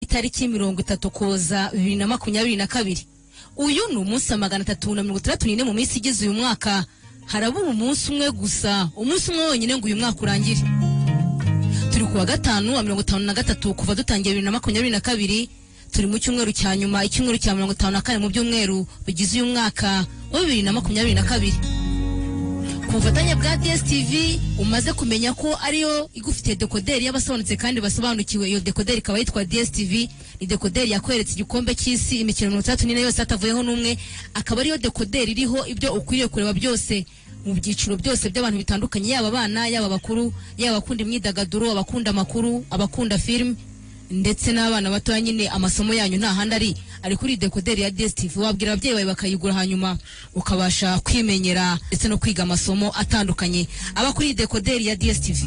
itariki mirongo itatu koza bibiri na makumyabiri na kabiri uyu ni umunsi wa magana atatu na mirongo itandatu n'ine mu minsi igize uyu mwaka harabura umunsi umwe gusa umunsi umwe wonyine ngo uyu mwaka urangire turi ku wa gatanu wa mirongo itanu na gatatu kuva dutangiye bibiri na makumyabiri na kabiri turi mu cyumweru cya nyuma icyumweru cya mirongo itanu na kane mu byumweru bigize uyu mwaka wa bibiri na makumyabiri na kabiri ku bufatanye bwa dstv umaze kumenya ko ariyo igufitiye dekoderi y'abasobanutse kandi basobanukiwe iyo dekoderi ikaba yitwa dstv ni dekoderi yakweretse igikombe cy'isi imikino mirongo itandatu n'ine yose hatavuyeho n'umwe akaba ariyo dekoderi iriho ibyo ukwiriye kureba byose mu byiciro byose by'abantu bitandukanye yaba abana yaba abakuru yaba abakunda imyidagaduro abakunda amakuru abakunda filime ndetse n'abana batoya nyine amasomo yanyu nta handi ari ari kuri dekoderi ya dstv wabwira ababyeyi bawe bakayigura hanyuma ukabasha kwimenyera ndetse no kwiga amasomo atandukanye aba kuri dekoderi ya dstv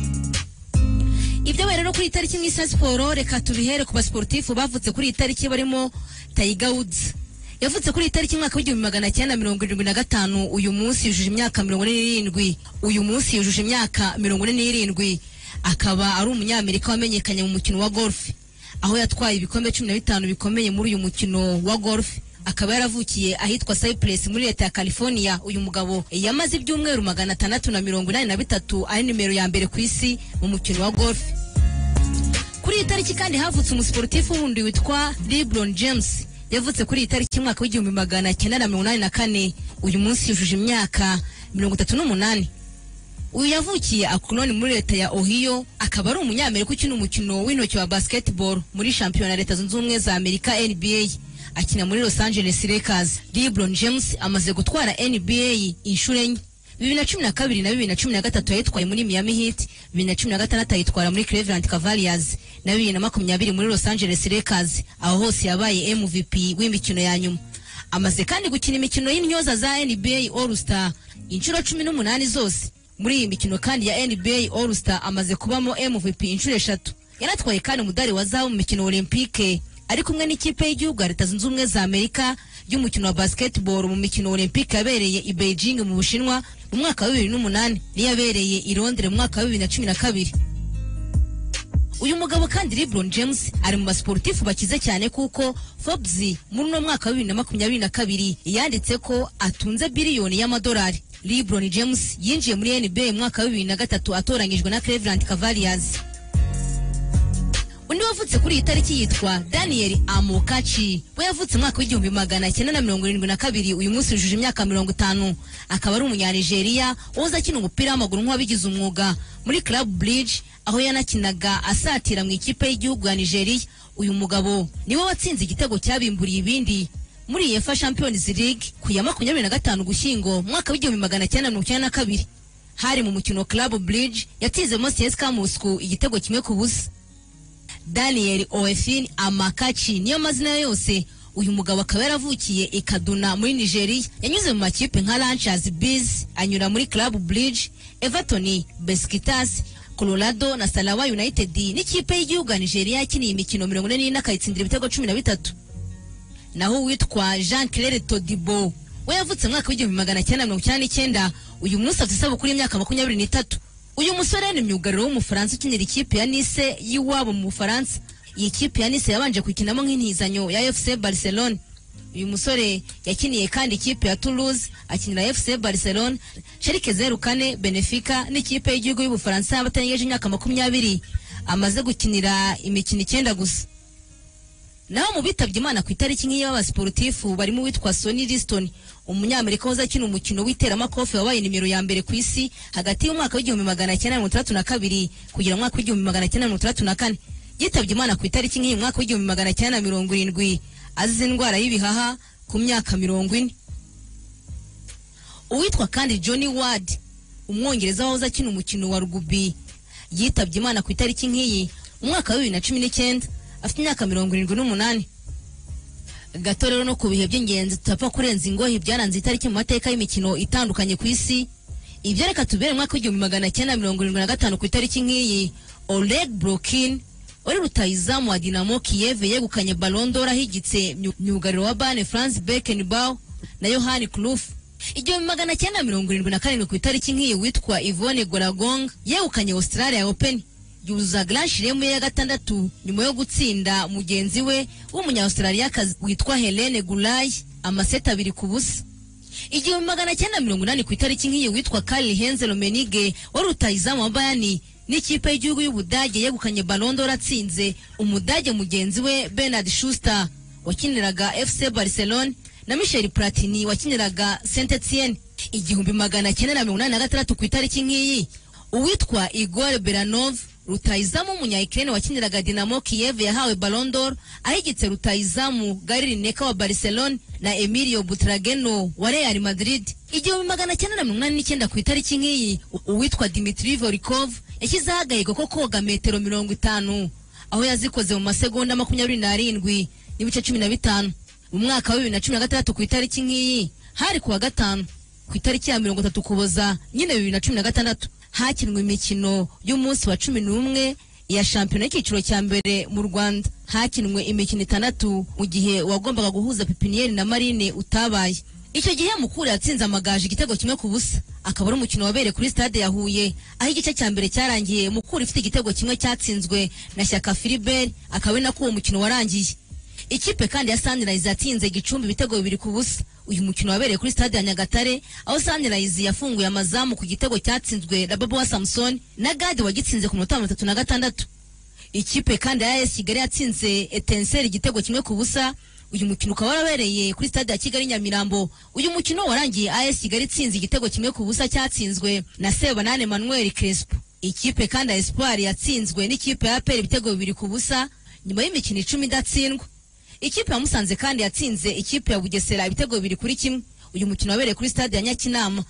ibyabaye rero kuri iyi tariki mu isi ya siporo reka tubihere ku basiporutifu bavutse kuri iyi tariki barimo tayiga wudzi yavutse kuri iyi tariki mwaka w'igihumbi magana cyenda mirongo irindwi na gatanu uyu munsi yujuje imyaka mirongo ine n'irindwi uyu munsi yujuje imyaka mirongo ine n'irindwi akaba ari umunyamerika wamenyekanye mu mukino wa golf aho yatwaye ibikombe cumi na bitanu bikomeye muri uyu mukino wa golf akaba yaravukiye ahitwa cypress muri leta ya california uyu mugabo yamaze ibyumweru magana atandatu na mirongo inani na bitatu ari nimero ya mbere ku isi mu mukino wa golf kuri iyi tariki kandi havutse umusiporutifu wundi witwa lebron james yavutse kuri iyi tariki umwaka w'igihumbi magana cyenda na mirongo inani na kane uyu munsi yujuje imyaka mirongo itatu n'umunani uyu yavukiye akuroni muri leta ya ohiyo akaba ari umunyamerika ukina umukino w'intoki wa basketball muri shampiyona leta zunze ubumwe za amerika nba akina muri los angeles lakers lebron james amaze gutwara nba inshuro enye bibiri na cumi na kabiri na bibiri na cumi na gatatu yayitwaye muri miami heat bibiri na cumi na gatandatu ayitwara muri cleveland cavaliers na bibiri na makumyabiri muri los angeles lakers aho hose yabaye mvp w'imikino ya nyuma amaze kandi gukina imikino y'intyoza za nba all star inshuro cumi n'umunani zose muri iyi mikino kandi ya nba all star amaze kubamo mvp inshuro eshatu yanatwaye kandi umudari wa zahabu mu mikino olympique ari kumwe n'ikipe y'igihugu ya leta zunze ubumwe za amerika y'umukino wa basketball mu mikino olympique yabereye i beijing mu bushinwa mu mwaka wa bibiri n'umunani n'iyabereye i londres mu mwaka wa bibiri na cumi na kabiri uyu mugabo kandi lebron james ari mu basiporutifu bakize cyane kuko forbes muri uno mwaka wa bibiri na makumyabiri na kabiri yanditse ko atunze biliyoni y'amadolari lebron james yinjiye muri nba mu mwaka wa bibiri na gatatu atoranyijwe na cleveland cavaliers undi wavutse kuri iyi tariki yitwa daniel amokachi we yavutse mwaka w'igihumbi magana cyenda na mirongo irindwi na kabiri uyu munsi yujuje imyaka mirongo itanu akaba ari umunyanigeriya wahoze akina umupira w'amaguru nk'uwabigize umwuga muri club bridge aho yanakinaga asatira mu ikipe y'igihugu ya nigeriya uyu mugabo niwe watsinze igitego cyabimburiye ibindi muri iyi efa champions league ku ya makumyabiri na gatanu gushyingo mwaka w'igihumbi magana cyenda mirongo icyenda na kabiri hari mu mukino club bridge yatsinzemo cska moscou igitego kimwe ku busa daniel oefin amakachi niyo mazina ye yose uyu mugabo akaba yaravukiye i kaduna muri nigeria yanyuze mu makipe nka ranchers bees anyura muri club bridge everton besikitasi colorado na salawa united n'ikipe y'igihugu ya nigeria yakiniye imikino mirongo ine n'ine akayitsindira ibitego cumi na bitatu naho uwitwa jean claire todibo we yavutse mu mwaka w'igihumbi magana cyenda mirongo icyenda n'icyenda uyu munsi afite isabukuru y'imyaka makumyabiri n'itatu uyu musore ni myugariro w'umufaransa ukinira ikipe ya nise y'iwabo mu bufaransa iyi kipe ya nise yabanje kuyikinamo nk'intizanyo ya fc barcelone uyu musore yakiniye kandi ikipe ya toulouse akinira fc barcelone sherike zeru kane benefika n'ikipe y'igihugu y'ubufaransa y'abatarengeje imyaka makumyabiri amaze gukinira imikino icyenda gusa naho mu bitabye imana ku itariki nk'iyi b'abasiporutifu barimo uwitwa soni liston umunyamerika wahoze akina umukino w'iteramakofe wabaye nimero ya mbere ku isi hagati y'umwaka w'igihumbi magana cyenda mirongo itandatu na kabiri kugera umwaka w'igihumbi magana cyenda mirongo itandatu na kane yitabye imana ku itariki nk'iyi mwaka w'igihumbi magana cyenda mirongo irindwi azize indwara y'ibihaha ku myaka mirongo ine uwitwa kandi johnny ward umwongereza wahoze akina umukino wa rugubi yitabye imana ku itariki nk'iyi umwaka wa bibiri na cumi n'icyenda afite imyaka mirongo irindwi n'umunani gato rero no ku bihe by'ingenzi tutapfa kurenza ingohe ibyaranze itariki mu mateka y'imikino itandukanye ku isi ibyo reka tubere mwaka w'igihumbi magana cyenda mirongo irindwi na gatanu ku itariki nk'iyi oleg brokin wari rutayizamu wa dinamo kiyeve yegukanye balondora ahigitse myugariro wa bane france bekenbaw na yohani cruf igihumbi magana cyenda mirongo irindwi na karindwi ku itariki nk'iyi witwa ivone goragong yegukanye australia open yuzuza Grand Chelem ya gatandatu nyuma yo gutsinda mugenzi we w'umunya-Australiyakazi witwa Helene Gulay amaseti abiri ku busa igihumbi magana cyenda mirongo inani ku itariki nk'iyi witwa Karl Heinz Rummenigge wari rutahizamu wa Bayern n'ikipe y'igihugu y'Ubudage yegukanye Ballon d'Or atsinze Umudage mugenzi we Bernard Schuster wakiniraga FC Barcelone na Michel Platini wakiniraga Saint Etienne igihumbi magana cyenda na mirongo inani na gatandatu ku itariki nk'iyi uwitwa Igor Beranov rutahizamu w'umunya-Ukraine wakiniraga Dinamo Kiev yahawe Ballon d'Or ahigitse rutahizamu Gary Lineker wa Barcelone na Emilio Butrageno wa Real Madrid igihumbi magana cyenda na mirongo inani n'icyenda ku itariki nk'iyi u- uwitwa Dmitry Volikov yashyizeho agahigo ko koga metero mirongo itanu aho yazikoze mu masegonda makumyabiri n'arindwi n'ibice cumi na bitanu mu mwaka wa bibiri na cumi na gatandatu ku itariki nk'iyi hari ku wa gatanu ku itariki ya mirongo itatu ukuboza nyine bibiri na cumi na gatandatu hakinwe imikino y'umunsi wa cumi n'umwe ya shampiyona y'icyiciro cya mbere mu rwanda hakinwe imikino itandatu mu gihe wagombaga guhuza pipiniyeri na marine utabaye icyo gihe mukura yatsinze amagaju igitego kimwe ku busa akaba ari umukino wabereye kuri stade ya huye aho igice cya mbere cyarangiye mukura ifite igitego kimwe cyatsinzwe na shyaka filibert akaba ari nako uwo mukino warangiye Ikipe kandi ya Sunrise yatsinze Gicumbi ibitego bibiri ku busa. Uyu mukino wabereye kuri stade ya Nyagatare aho Sunrise yafunguye amazamu ku gitego cyatsinzwe na Babo wa Samson na Gadi wagitsinze ku minota mirongo itatu na gatandatu. Ikipe kandi ya AS Kigali yatsinze Etincelle igitego kimwe ku busa. Uyu mukino ukaba warabereye kuri stade ya Kigali Nyamirambo. Uyu mukino warangiye AS Kigali itsinze igitego kimwe ku busa cyatsinzwe na Sebanane Manuel Crespo. Ikipe kandi ya Espoir yatsinzwe n'ikipe ya APR ibitego bibiri ku busa nyuma y'imikino icumi idatsindwa. Ikipe ya Musanze kandi yatsinze ikipe ya Bugesera ibitego bibiri kuri kimwe. Uyu mukino wabereye kuri stade ya Nyakinama.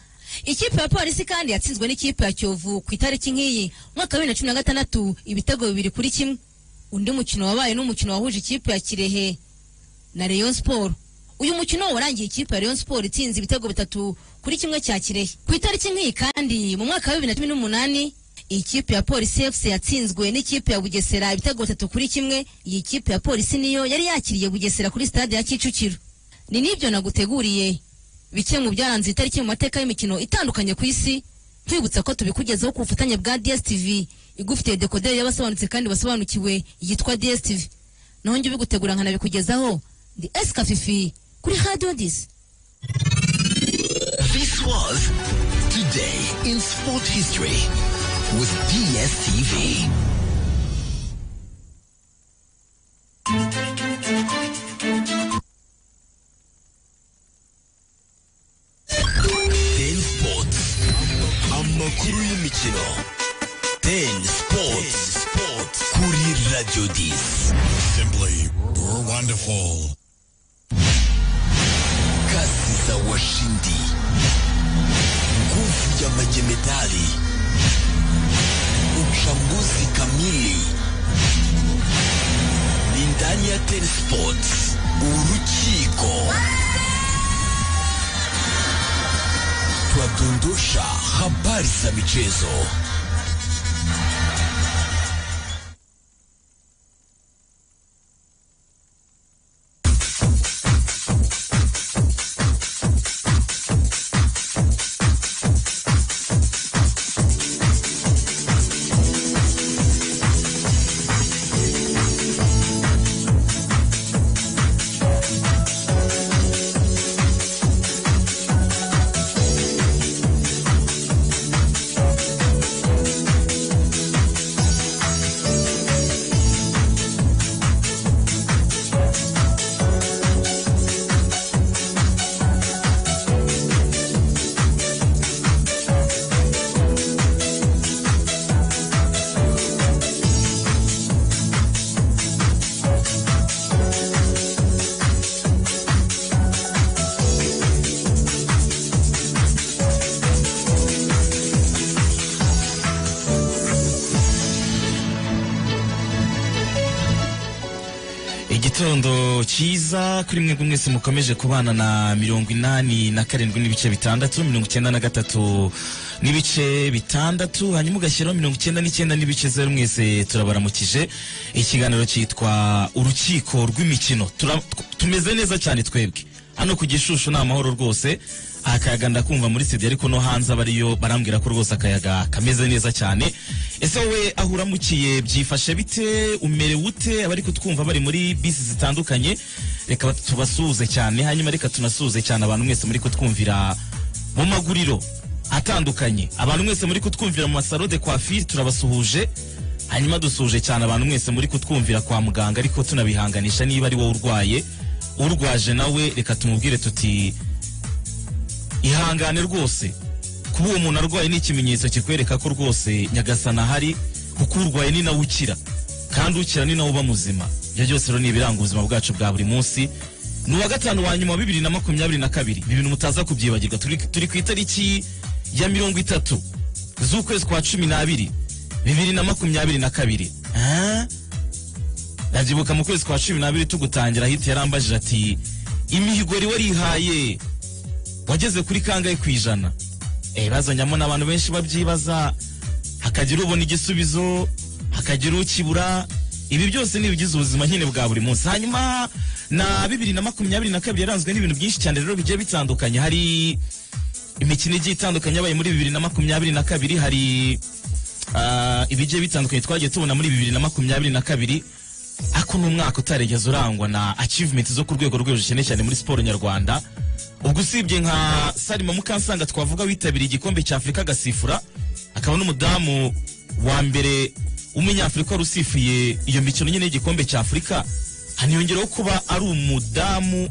Ikipe ya Polisi kandi yatsinzwe n'ikipe ya Kiyovu ku itariki nk'iyi mwaka wa 2016 ibitego bibiri kuri kimwe. Undi mukino wabaye n'umukino wahuje ikipe ya Kirehe na Rayon Sport. Uyu mukino warangiye ikipe ya Rayon Sport itsinze ibitego bitatu kuri kimwe cya Kirehe. Ku itariki nk'iyi kandi mu mwaka wa 2018 ikipe ya Polisi FC yatsinzwe n'ikipe ya Bugesera ibitego bitatu kuri kimwe. Iyi kipe ya Polisi niyo yari yakiriye Bugesera kuri stade ya Kicukiro. Ni n'ibyo naguteguriye bike mu byaranze itariki mu mateka y'imikino itandukanye ku isi. Twibutsa ko tubikugezaho ku bufatanye bwa DSTV igufitiye dekoderi y'abasobanutse kandi basobanukiwe yitwa DSTV. Naho njye ubigutegura nkanabikugezaho ndi Eskafifi kuri Radio Disi. This was Today in Sport History with DSTV. Ten Sports. Amakuru y'imikino. Ten Sports. Kuri Radio 10. Simply, we're wonderful. Kasi za washindi, nguvu ya majemadari, uchambuzi kamili ni ndani ya Ten Sports, urukiko twadondosha habari za michezo. igitondo cyiza kuri mwe mwese mukomeje kubana na mirongo inani na karindwi n'ibice bitandatu mirongo icyenda na gatatu n'ibice bitandatu hanyuma ugashyiraho mirongo icyenda n'icyenda n'ibice zeru mwese turabaramukije ikiganiro cyitwa urukiko rw'imikino Tura- tumeze neza cyane twebwe hano ku gishushu ni amahoro rwose akayaga ndakumva muri studio ariko no hanze abariyo barambwira ko rwose akayaga kameze neza cyane ese wowe aho uramukiye byifashe bite umerewe ute abari kutwumva bari muri bisi zitandukanye reka tubasuhuze cyane hanyuma reka tunasuhuze cyane abantu mwese muri kutwumvira mu maguriro atandukanye abantu mwese muri kutwumvira mu masaro de coiffure turabasuhuje hanyuma dusuhuje cyane abantu mwese muri kutwumvira kwa muganga ariko tunabihanganisha niba ari wowe urwaye urwaje nawe reka tumubwire tuti ihangane rwose kuba uwo muntu arwaye ni ikimenyetso kikwereka ko rwose nyagasana ahari kuko urwaye ni nawe ukira kandi ukira ni nawe uba muzima ibyo byose rero ni ibiranga ubuzima bwacu bwa buri munsi ni uwa gatanu wa nyuma wa bibiri na makumyabiri na kabiri ibi bintu mutaza kubyibagirwa turi, turi ku itariki ya mirongo itatu z'ukwezi kwa cumi n'abiri bibiri na makumyabiri na kabiri Ah? ndabyibuka mu kwezi kwa cumi n'abiri tugutangira hita yarambajije ati imihigori warihaye wageze kuri kangahe ku ijana Eh, bazanyamo n'abantu benshi babyibaza hakagira ubona igisubizo hakagira ukibura ibi byose ni ibigize ubuzima nyine bwa buri munsi hanyuma na bibiri na makumyabiri na kabiri yaranzwe n'ibintu byinshi cyane rero bigiye bitandukanye hari imikino igiye itandukanye yabaye muri bibiri na makumyabiri na kabiri hari ah, ibigiye bitandukanye twagiye tubona muri bibiri na makumyabiri na kabiri ako ni umwaka utaregeza urangwa na achievement zo ku rwego rwo hejuru cyane cyane muri siporo nyarwanda ubwo usibye nka salima mukansanga twavuga witabiriye igikombe cya afurika agasifura akaba n'umudamu wa mbere w'umunyafurika wari usifuye iyo mikino nyine y'igikombe cya afurika haniyongeraho kuba ari umudamu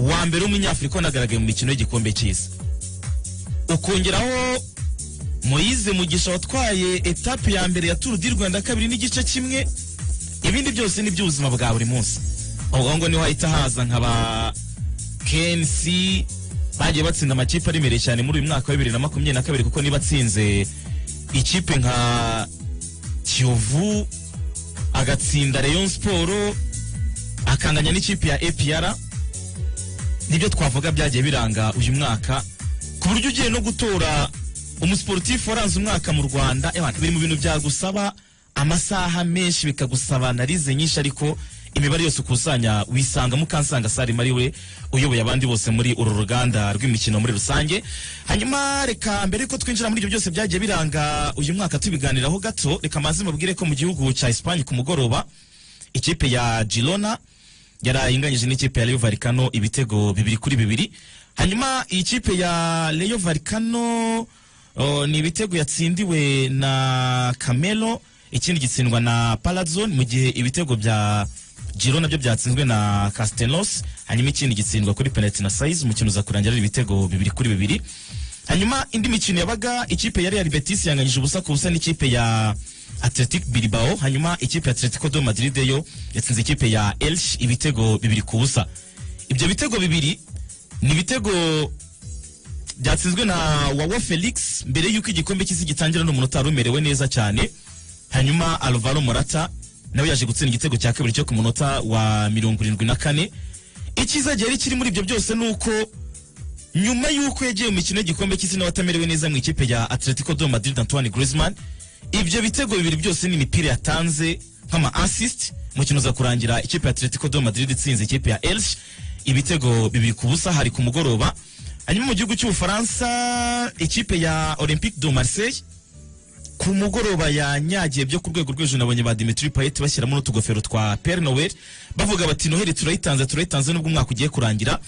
wa mbere w'umunyafurika wanagaragaye mu mikino y'igikombe cy'isi ukongeraho moyize mugisha watwaye etape ya mbere ya turu di rwanda kabiri n'igice kimwe ibindi byose ni iby'ubuzima bwa buri munsi aho ngo niho hahita haza nka ba knc bagiye batsinda amakipe aremereye cyane muri uyu mwaka wa bibiri na makumyabiri na kabiri kuko niba atsinze ikipe nka kiyovu agatsinda rayon siporo akanganya n'ikipe ya apr nibyo twavuga byagiye biranga uyu mwaka ku buryo ugiye no gutora umusiporutifu waranze umwaka mu rwanda ewana, biri mu bintu byagusaba amasaha menshi bikagusaba analize nyinshi ariko imibare yose ukusanya wisanga mukansanga sarima ari we uyoboye abandi bose muri uru ruganda rw'imikino muri rusange hanyuma reka mbere yuko twinjira muri ibyo byose byagiye biranga uyu mwaka tubiganiraho gato reka maze mubwire ko mu gihugu cya esipanye ku mugoroba ikipe ya girona yari inganyije n'ikipe ya Rayo Vallecano ibitego bibiri kuri bibiri hanyuma iyi kipe ya Rayo Vallecano o, ni ibitego yatsindiwe na Camelo ikindi gitsindwa na Palazzone mu gihe ibitego bya Girona byo byatsinzwe na Castellanos hanyuma ikindi gitsindwa kuri penalty na Saiz umukino uza kurangira ari ibitego bibiri kuri bibiri hanyuma indi mikino yabaga ikipe ya Real Betis yanganyije ubusa ku busa n'ikipe ya Athletic Bilbao hanyuma ikipe ya Atletico de Madrid yo yatsinze ikipe ya Elche ibitego bibiri ku busa ibyo bitego bibiri ni ibitego byatsinzwe na Wawa Felix mbere y'uko igikombe cy'isi gitangira n'umuntu utari umerewe neza cyane hanyuma Alvaro Morata nawe yaje gutsinda igitego cya kabiri cyo ku munota wa mirongo irindwi na kane icyiza gihari kiri muri ibyo byose ni uko nyuma y'uko yagiye mu mikino y'igikombe cy'isi nawe atamerewe neza mu ikipe ya Atletico de Madrid Antoine Griezmann ibyo bitego bibiri byose ni imipira yatanze nk'ama assist umukino uza kurangira ikipe ya Atletico de Madrid itsinze ikipe ya Elche ibitego bibiri ku busa hari ku mugoroba hanyuma mu gihugu cy'ubufaransa ikipe ya Olympique de Marseille ku mugoroba yanyagiye byo ku rwego rw'ejo nabonye ba Dimitri Payet bashyiramo n'utugofero twa Père Noël bavuga bati Noheli turayitanze turayitanze nubwo umwaka ugiye kurangira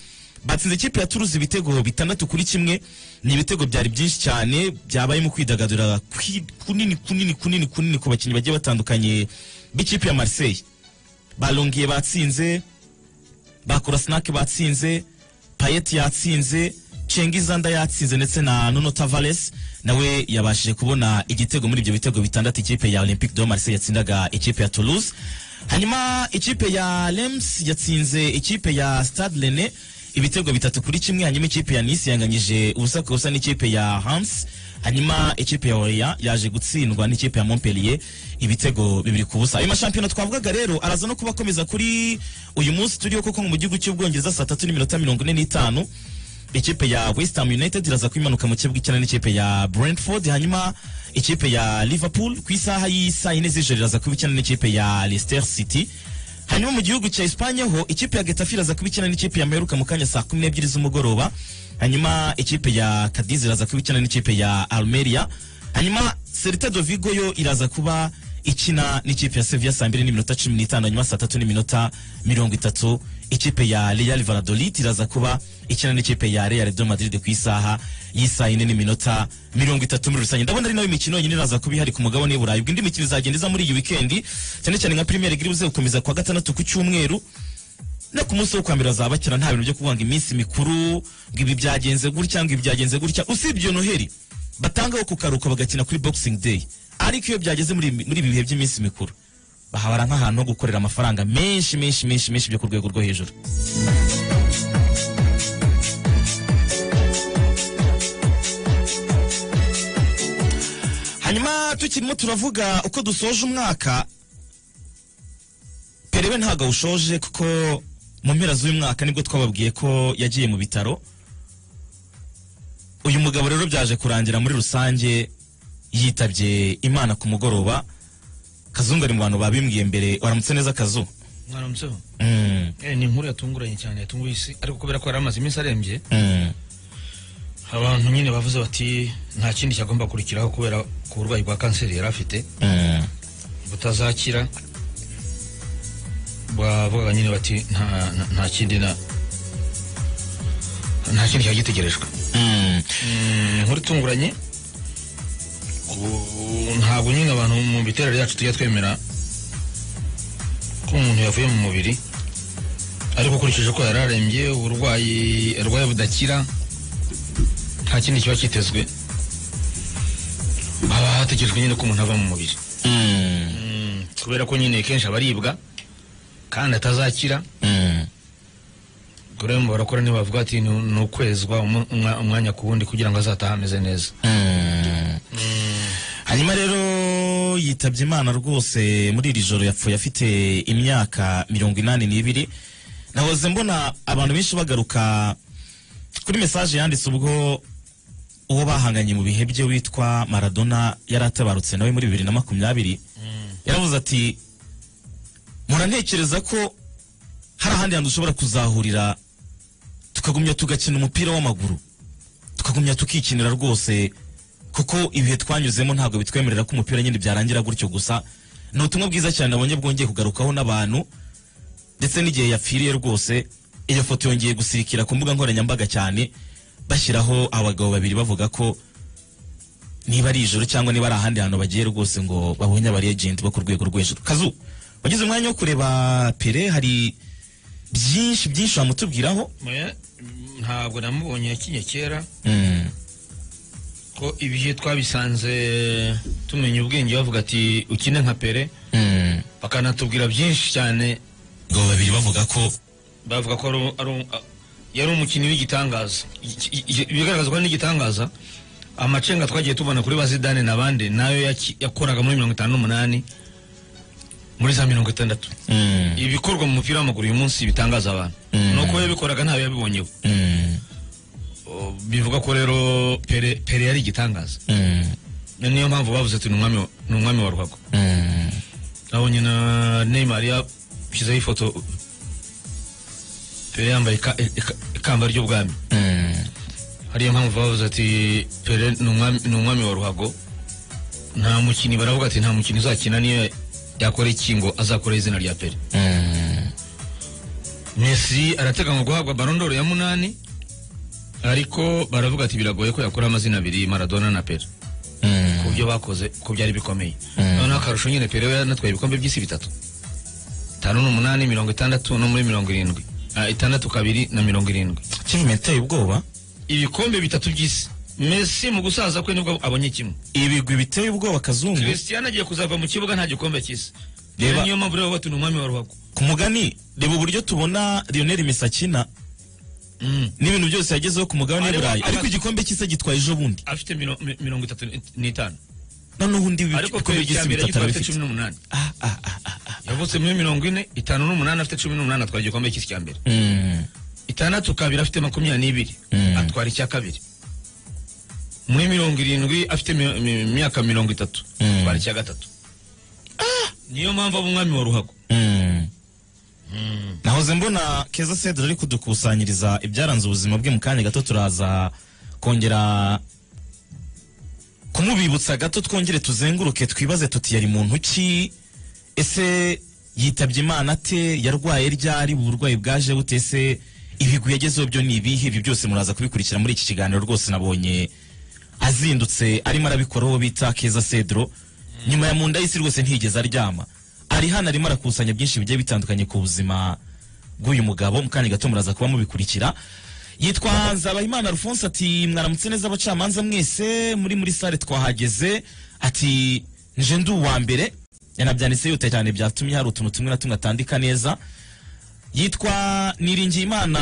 batsinze ikipe ya Toulouse ibitego bitandatu kuri kimwe ni ibitego byari byinshi cyane byabayemo kwidagadura kwi- kunini kunini kunini kunini ku bakinnyi bagiye batandukanye b'ikipe ya Marseille balongiye batsinze bakora snack batsinze payet yatsinze cengizanda yatsinze ndetse na nuno tavares nawe yabashije kubona igitego muri ibyo bitego bitandatu ikipe ya olympique de marseille yatsindaga ikipe ya toulouse hanyuma ikipe ya lems yatsinze ikipe ya stade rene ibitego bitatu kuri kimwe hanyuma ikipe ya nice yanganyije ubusa ku busa n'ikipe ya hams hanyuma ikipe ya Orient yaje gutsindwa n'ikipe ya Montpellier ibitego bibiri ku busa ayo mashampiyona twavugaga rero araza no kuba akomeza kuri uyu munsi turiho kuko mu gihugu cy'ubwongereza saa tatu n'iminota mirongo ine n'itanu ikipe ya West Ham United iraza kwimanuka mu kibuga icyana n'ikipe ya Brentford hanyuma ikipe ya Liverpool ku isaha y'isaha yine z'ijoro iraza kuba icyana n'ikipe ya Leicester City hanyuma mu gihugu cya Espagne ho ikipe ya Getafe iraza kuba ikina n'ikipe ya Meruka mu kanya saa kumi n'ebyiri z'umugoroba hanyuma ikipe ya Cadiz iraza kuba ikina n'ikipe ya Almeria hanyuma Celta de Vigo yo iraza kuba ikina n'ikipe ya Sevilla saa mbiri n'iminota cumi n'itanu hanyuma saa tatu n'iminota mirongo itatu ikipe ya Real Valladolid iraza kuba ikina n'ikipe ya Real de Madrid ku isaha y'isaha ine n'iminota mirongo itatu muri rusange ndabona ari nayo imikino yonyine iraza kuba ihari ku mugabane w'i Burayi ubwo indi mikino izagenda iza muri iyi wikendi cyane cyane nka Premier League iribuze gukomeza kuwa gatandatu ku cyumweru no ku munsi wo kwa mbere bazabakira nta bintu byo kuvuga ngo iminsi mikuru ngo ibi byagenze gutya ngo ibi byagenze gutya usibye iyo noheri batangaho ku karuhuko bagakina kuri boxing day ariko iyo byageze muri muri ibi bihe by'iminsi mikuru bahabara nk'ahantu ho gukorera amafaranga menshi menshi menshi menshi byo ku rwego rwo hejuru hanyuma tukirimo turavuga uko dusoje umwaka perewe ntabwo awushoje kuko mu mpera z'uyu mwaka nibwo twababwiye ko yagiye mu bitaro uyu mugabo rero byaje kurangira muri rusange yitabye imana ku mugoroba kazungu ari mu bantu babimbwiye mbere waramutse neza kazu mwaramutse Mm, ni inkuru yatunguranye cyane yatunguye isi ariko kubera ko yari amaze iminsi arembye mm, abantu nyine bavuze bati nta kindi cyagomba kurikiraho kubera ku burwayi bwa kanseri yari afite mm, butazakira bavugaga nyine bati nta nta- nta kindi na nta kindi cyagitegerejwe mm. Mm, inkuru itunguranye Ubu ntabwo nyine abantu mu miterere yacu tujya twemera ko umuntu yavuye mu mubiri ariko ukurikije ko yari arembye uburwayi arwaye budakira nta kindi kiba kitezwe haba hategerejwe nyine ko umuntu ava mu mubiri Mm, Mm, kubera ko nyine kenshi abaribwa kandi atazakira mm, gore mu barakora ntibavuga ati "Ni- ni ukwezwa umu- umwa- umwanya ku wundi kugira ngo azatahe ameze neza mm. hanyuma rero yitabye imana rwose muri iri joro yapfuye afite imyaka mirongo inani n'ibiri nahoze mbona abantu benshi bagaruka kuri mesaje yanditse ubwo uwo bahanganye mu bihe bye witwa maradona yari atabarutse nawe muri bibiri na makumyabiri yaravuze ati murantekereza ko hari ahandi hantu ushobora kuzahurira tukagumya tugakina umupira w'amaguru tukagumya tukikinira rwose kuko ibihe twanyuzemo ntabwo bitwemerera ko umupira nyine byarangira gutyo gusa ni ubutumwa bwiza cyane nabonye bwongeye kugarukaho n'abantu ndetse n'igihe yapfiriye rwose iyo foto yongeye gusirikira ku mbuga nkoranyambaga cyane bashyiraho abagabo babiri bavuga ko niba ari ijoro cyangwa niba ari ahandi hantu bagiye rwose ngo babonye abarejenti bo ku rwego rwo hejuru kazu wagize umwanya wo kureba pere hari byinshi byinshi wamutubwiraho Oya, ntabwo namubonye yakinye kera Mm, ko ibihe twabisanze tumenya ubwenge bavuga ati ukine nka pere mm. bakanatubwira byinshi cyane abagabo babiri bavuga ko bavuga ko ari- ari- yari umukinnyi w'igitangaza Iki- iki- ibigaragazwa n'igitangaza amacenga twagiye tubona kuri bazidane n'abandi nayo yaki- yakoraga muri mirongo itanu n'umunani muri za mirongo itandatu Mm, ibikorwa mu mupira w'amaguru uyu munsi bitangaza abantu Mm. ni uko yabikoraga ntawe yabibonyeho mm, Oh, bivuga ko rero pere pere yari igitangaza mm, Na niyo mpamvu bavuze ati ni umwami wa- ni umwami wa ruhago mm. nabonye na neymar yashyizeho ifoto pere yambaye ika- ika- ikamba ry'ubwami Mm, hariyo mpamvu bavuze ati pere ni umwami- ni umwami wa ruhago nta mukinnyi baravuga ati nta mukinnyi uzakina niyo yakora iki ngo azakora izina rya pere mm, messi arateganywa guhabwa barondoro ya munani ariko baravuga ati biragoye ko yakora amazina abiri maradona na pere mm. ku byo bakoze ko byari bikomeye Mm. noneho akarusho nyine pere we yanatwaye ibikombe by'isi bitatu itanu n'umunani mirongo itandatu no muri mirongo irindwi Ah, itandatu kabiri na mirongo irindwi achievement iteye ubwoba ibikombe bitatu by'isi mesi mu gusaza kwe nibwo abonye kimwe ibigwi biteye ubwoba kazungu christian agiye kuzava mu kibuga nta gikombe cy'isi Reba- reba niyo mpamvu rero bati ni umwami wa ruhago ku mugani reba uburyo tubona lionel misakina Mm. n'ibintu byose yagezeho ku mugabane w'i Ariko- burayi ariko aba- igikombe cy'isi agitwaye ejo bundi afite miro- mi- mirongo itatu ni- n'itanu noneho undi ariko ibikombe pere by'isi cyambere bitatu yitwa afite arabifite cumi n'umunani Ah, ah, ah, ah, ah. yavutse muri mirongo ine itanu n'umunani afite cumi n'umunani atwara igikombe cy'isi cya mbere Mm, itandatu kabiri afite makumyabiri n'ibiri Mm. atwara icya kabiri muri mirongo irindwi afite mi- mi- imyaka mirongo itatu Mm. atwara icya gatatu niyo mpamvu aba umwami wa ruhago mm, nahoze mbona keza cedro ari kudukusanyiriza ibyaranze ubuzima bwe mu kanya gato turaza kongera kumubibutsa gato twongere tuzenguruke twibaze tuti yari muntu ki ese yitabye imana ate yarwaye ryari uburwayi bwaje bute ese ibigwi yagezeho byo ni ibihe ibi byose muraza kubikurikira muri iki kiganiro rwose nabonye azindutse arimo arabikora uwo bita keza cedro nyuma ya munda y'isi rwose ntiyigeze aryama ari hano arimo arakusanya byinshi bigiye bitandukanye ku buzima bw'uyu mugabo mu kanya gato muraza kuba mubikurikira yitwa nzabahimana alphonse ati mwaramutse neza abacamanza mwese muri muri sale twahageze ati nje ndi uwa mbere yanabyanditse yuta cyane byatumye hari utuntu tumwe na tumwe atandika neza yitwa niringiyimana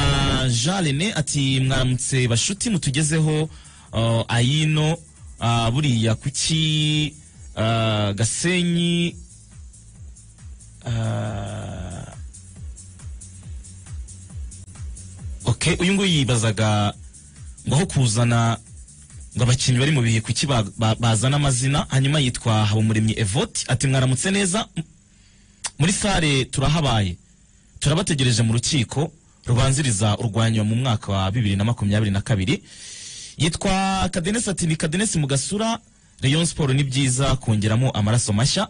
jean rene ati mwaramutse bashuti mutugezeho uh, ayino uh, buriya kuki uh, gasenyi Ah. okay uyu nguyu yibazaga ngo aho kuzana ngo abakinnyi bari mu bihe kuki ba- ba- bazana amazina hanyuma yitwa habumuremyi evoti ati mwaramutse neza M- muri sare turahabaye turabategereje mu rukiko rubanziriza urwanywa mu mwaka wa bibiri na makumyabiri na kabiri yitwa kadenesi ati ni kadenesi mu gasura rayon siporo ni byiza kongeramo amaraso mashya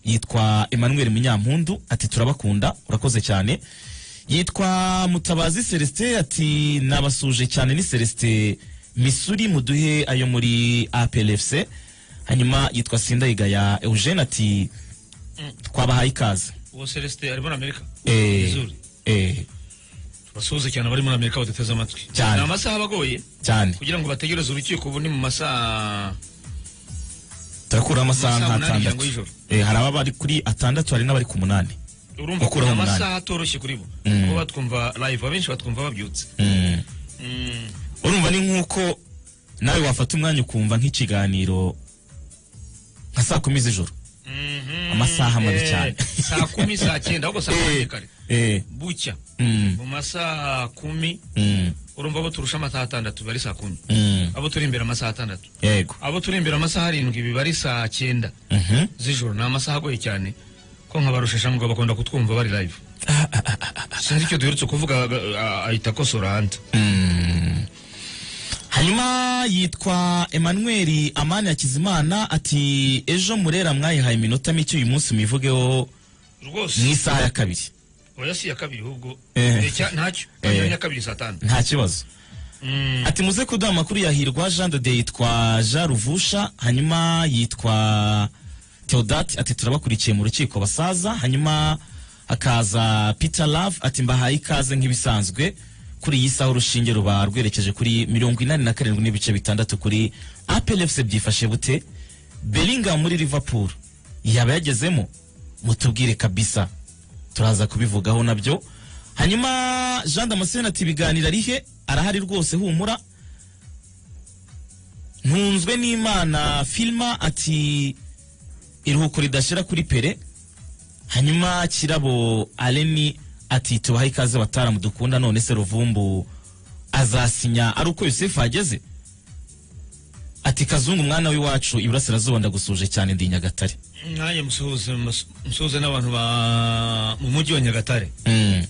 yitwa emmanuel munyampundu ati turabakunda urakoze cyane yitwa mutabazi celestin ati nabasuje cyane ni celestin misuri muduhe ayo muri aplfc hanyuma yitwa sindayigaya eugene ati twabahaye ikaze uwo celestin ari muri amerika Eh, Missouri. eh, basuhuze cyane abari muri amerika badateze amatwi Cyane. ni amasaha aba agoye cyane kugira ngo bategereze urukiko ubu ni mu masaha turakuraho amasaha Amasaha umunani nk'atandatu ngirango y'ijoro. Eh, hari ababa bari kuri atandatu hari n'abari ku munani urumva ko Gukuraho ni umunani. amasaha atoroshye kuri bo kuko batwumva live abenshi batwumva babyutse Mm. Mm. urumva ni nk'uko nawe wafata umwanya ukumva nk'ikiganiro nka saa kumi z'ijoro Mhm. Amasaha mabi Eh, cyane. saa kumi saa cyenda ahubwo saa kumi kare Eh, bucya mm, mu masaha kumi mm, urumva abo turusha amasaha atandatu bari saa kumi mm. abo turi imbere amasaha atandatu yego abo turi imbere amasaha arindwi biba ari saa cyenda Mhm. z'ijoro ni amasaha agoye cyane ko nkabarushashamugabo bakunda kutwumva bari live si aricyo duherutse kuvuga ah, ah, ahita akosora hanze Mm. hanyuma yitwa emmanuel amani hakizimana ati ejo murera mwayihaye iminota mike uyu munsi muyivugeho mu rwose isaha ya kabiri oya si iya kabiri ahubwo Eh. Eh, cya- ntacyo Eh. ya kabiri saa tanu nta kibazo Mm. ati muze kuduha amakuru ya hirwa jean de Dieu yitwa jean ruvusha hanyuma yitwa teodate ati turabakurikiye mu rukiko basaza hanyuma hakaza peter love ati mbahaye ikaze nk'ibisanzwe kuri iyi saha urushinge ruba rwerekeje kuri mirongo inani na karindwi n'ibice bitandatu kuri aplfc byifashe bute belinga muri liverpool yaba yagezemo mutubwire kabisa turaza kubivugaho nabyo hanyuma jean damascene ati ibiganiro arihe arahari rwose humura ntunzwe n'imana filima ati iruhuko ridashira kuri pere hanyuma kirabo aleni ati tubahe ikaze bataramu dukunda none se ruvumbu azasinya ari uko yosefu ageze ati kazungu mwana w'iwacu iburasirazuba ndagusuje cyane ndi i nyagatare nanjye musuhuze mus- musuhuze n'abantu ba mu mujyi wa nyagatare Mm,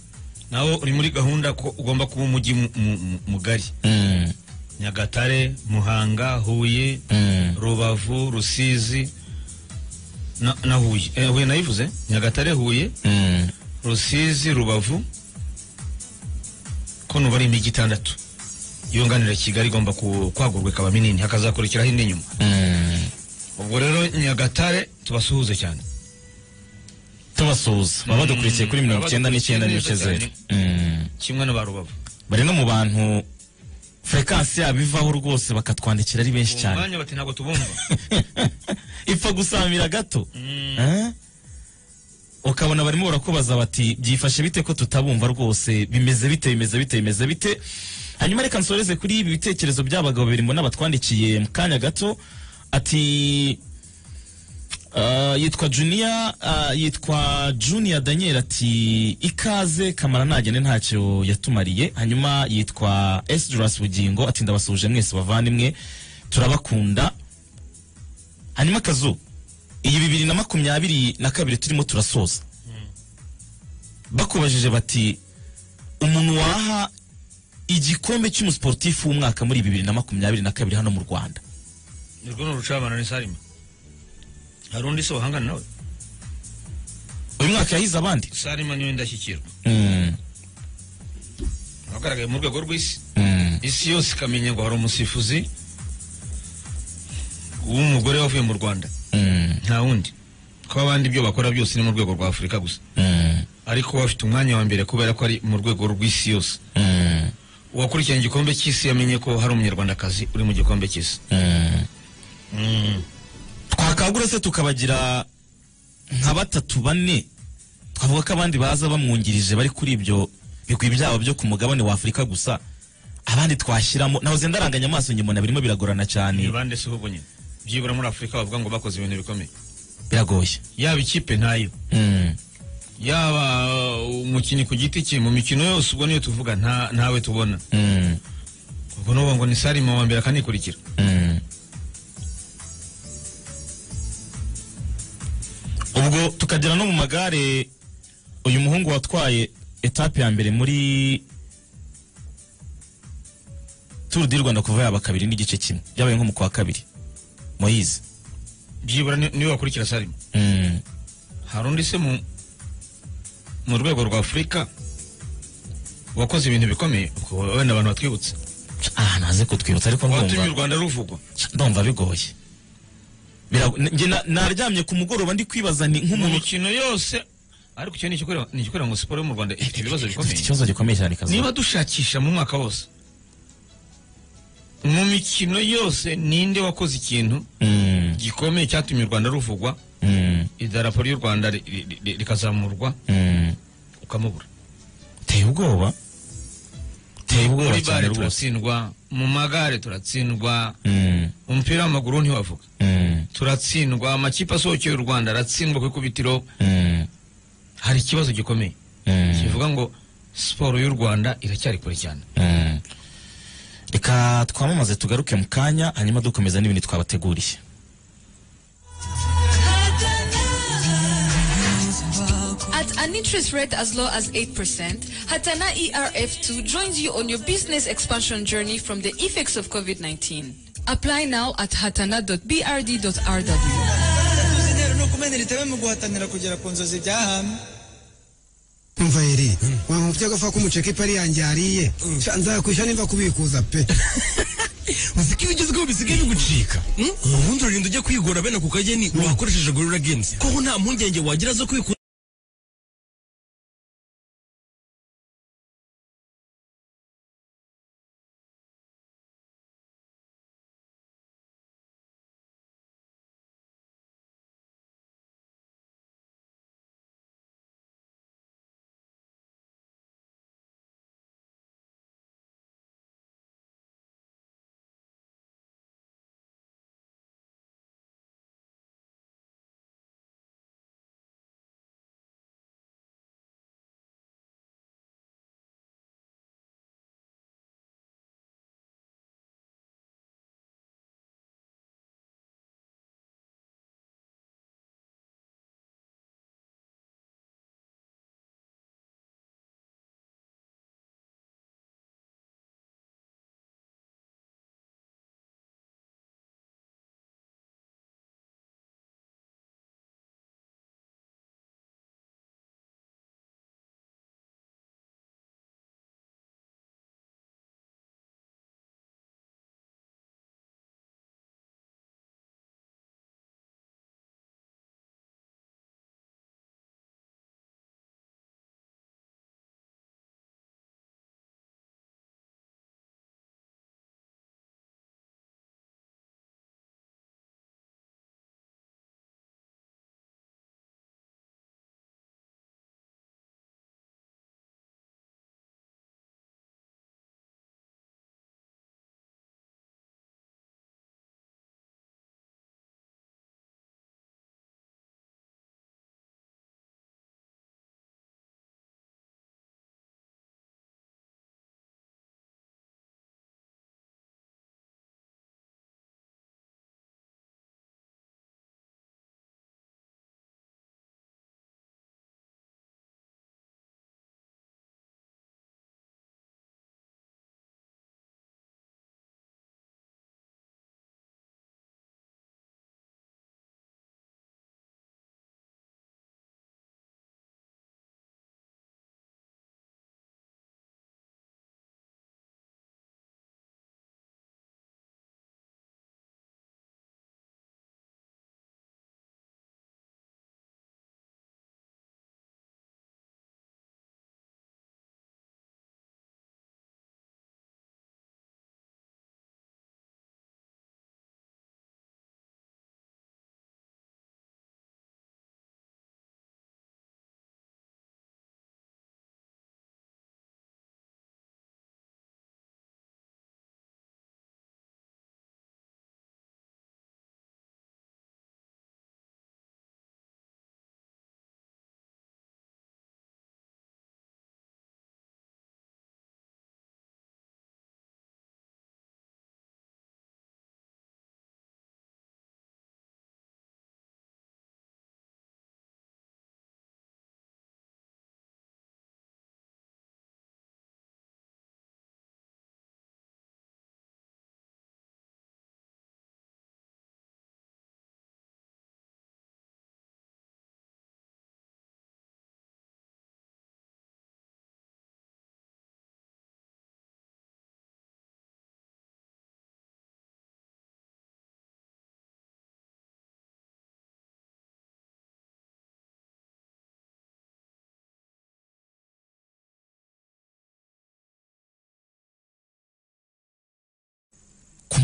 nawe uri muri gahunda ko ugomba kuba umujyi mu- mu- mu- mugari mm, nyagatare muhanga huye mm. rubavu rusizi na, na huye eh, huye nayivuze nyagatare huye Mm, rusizi rubavu ko nuba ari imijyi itandatu yunganira kigali igomba ku- kwagurwa ikaba minini hakazakurikiraho indi nyuma mm. ubwo rero nyagatare tubasuhuze cyane tubasuhuza baba badukurikiye kuri mirongo icyenda n'icyenda n'ibice Badukurikiye zeru neza Mm. kimwe na ba rubavu bari no mu bantu furekansi yabo ivaho rwose bakatwandikira ari benshi uwo cyane mwanya bati ntabwo tubumva ipfa gusamira gato Eh? ukabona barimo barakubaza bati byifashe bite ko tutabumva rwose bimeze bite bimeze bite bimeze bite hanyuma reka nsoreze kuri ibi bitekerezo by'abagabo babiri mbona batwandikiye mu kanya gato ati ah, yitwa juniya yitwa juniya daniel ati ikaze kamara ntagende ntacyo yatumariye hanyuma yitwa esdras bugingo ati ndabasuje mwese bavandimwe turabakunda hanyuma akazu iyi bibiri na makumyabiri na kabiri turimo turasoza bakubajije bati umuntu waha igikombe cy'umusiporutifu w'umwaka muri bibiri na makumyabiri na kabiri hano mu rwanda nirwo ni urucabana ni salima hari undi se wahangana nawe uyu mwaka yahize abandi salima niwe ndashyikirwa Mm, ahagaragaye mu rwego rw'isi mm, isi yose ikamenya ngo hari umusifuzi w'umugore wavuye mu rwanda mm, nta wundi kuba abandi ibyo bakora byose ni mu rwego rwa afurika gusa mm, ariko we afite umwanya wa mbere kubera ko ari mu rwego rw'isi yose mm, uwakurikirana igikombe cy'isi yamenye ko hari umunyarwandakazi uri mu gikombe cy'isi mm. Mm. twakangura se tukabagira nka batatu bane twavuga ko abandi baza bamwungirije bari kuri ibyo bigwi byabo byo ku mugabane wa afurika gusa abandi twashyiramo nahoze ndaranganya amaso nyuma na birimo biragorana ni cyane bande si ahubwo nyine byibura muri afurika bavuga ngo bakoze ibintu bikomeye biragoye yaba ikipe ntayo Mm, yaba umukinnyi ku giti cye mu mikino yose ubwo niyo tuvuga nta- ntawe tubona mm, ubwo ni ubu ngo ni salima wa mbere akanikurikira mm. ubwo tukagera no mu magare uyu muhungu watwaye etape ya mbere muri turu di rwanda kuva yaba kabiri n'igice kimwe byabaye nko mu kwa kabiri moyize byibura ni- niwe wakurikira salima Mm, hari undi se mu mu rwego rwa afurika wakoze ibintu bikomeye ubwo wenda abantu batwibutse ah naze kutwibutsa ariko watumye u ndumva rwanda ruvugwa ndumva bigoye Birago- njye na- naryamye ku mugoroba ndi kwibaza ni mu nk'umuntu mikino yose ariko icyo ni igikorera- ni igikorera ngo siporo yo mu rwanda ifite ibibazo dufite bikomeye ikibazo gikomeye cyane kazi niba dushakisha mu mwaka wose mu mikino yose ninde wakoze ikintu Mm, gikomeye cyatumye u rwanda ruvugwa mm, idarapo ry'u rwanda ri- ri- ri- rikazamurwa mm. ukamubura teye ubwoba teye ubwoba muri cyane bare rwose turatsindwa mu magare turatsindwa Mm, umupira w'amaguru ntiwavuga mm, turatsindwa amakipe asohokeye u rwanda aratsindwa ku ikubitiro mm, hari ikibazo gikomeye mm, kivuga ngo siporo y'u rwanda iracyari kure cyane mm. reka twamamaze tugaruke mu kanya hanyuma dukomeza n'ibintu twabateguriye At an interest rate as low as 8%, Hatana ERF2 joins you on your business expansion journey from the effects of COVID 19. Apply now at hatana.brd.rw. uzinero no kumena iri teme mu guhatanira kugera ku nzozi byahamye umva yeri wampa byagafa ko umuceka ipari yanjye yariye Sha, nzakwishyura nimba kubikuza pe uziko ibigezweho bisigaye bigucika ubundi urarinda ujya kwigora bene ako kageni wakoresheje gorira games kuko nta mpungenge wagira zo kwikura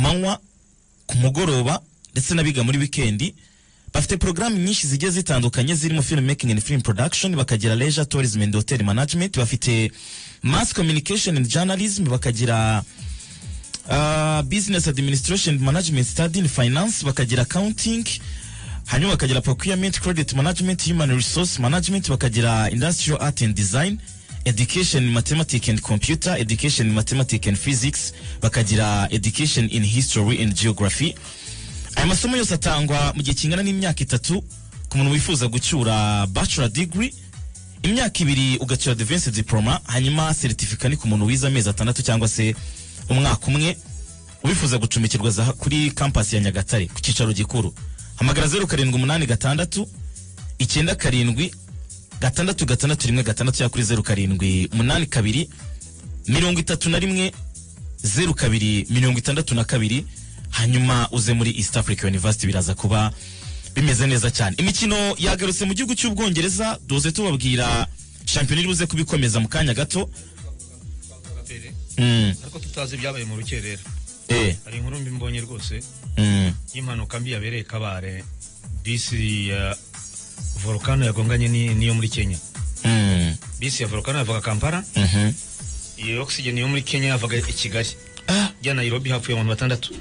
manywa ku mugoroba ndetse n'abiga muri wikendi bafite porogaramu nyinshi zigiye zitandukanye zirimo film making and film production bakagira leisure tourism and hotel management bafite mass communication and journalism bakagira uh, business administration and management study in finance bakagira accounting hanyuma bakagira procurement credit management human resource management bakagira industrial art and design education in mathematics and computer education in mathematics and physics bakagira education in history and geography aya masomo yose atangwa mu gihe kingana n'imyaka itatu ku muntu wifuza gucyura bachelor degree imyaka ibiri ugacyura advanced diploma hanyuma certificate ni ku muntu wize amezi atandatu cyangwa se umwaka umwe ubifuza gucumikirwa za kuri campus ya Nyagatare ku cyicaro gikuru hamagara 0786 icyenda karindwi gatandatu gatandatu rimwe gatandatu ya kuri 0782 mirongo itatu na rimwe zeru kabiri mirongo itandatu na kabiri hanyuma uze muri east africa university biraza kuba bimeze neza cyane imikino yagarutse mu gihugu cy'ubwongereza doze tubabwira shampiyona iri buze kubikomeza mu kanya gato mm. ariko tutazi ibyabaye mu rukerera eh. hari inkuru mbi mbonye rwose mm. y'impanuka mbi yabereye kabare bisi ya volcano yagonganye ni- n'iyo muri kenya mm. bisi ya volcano yavaga kampala Mhm. iyo oxygen yo muri kenya yavaga i kigali jya nairobi hapfuye abantu batandatu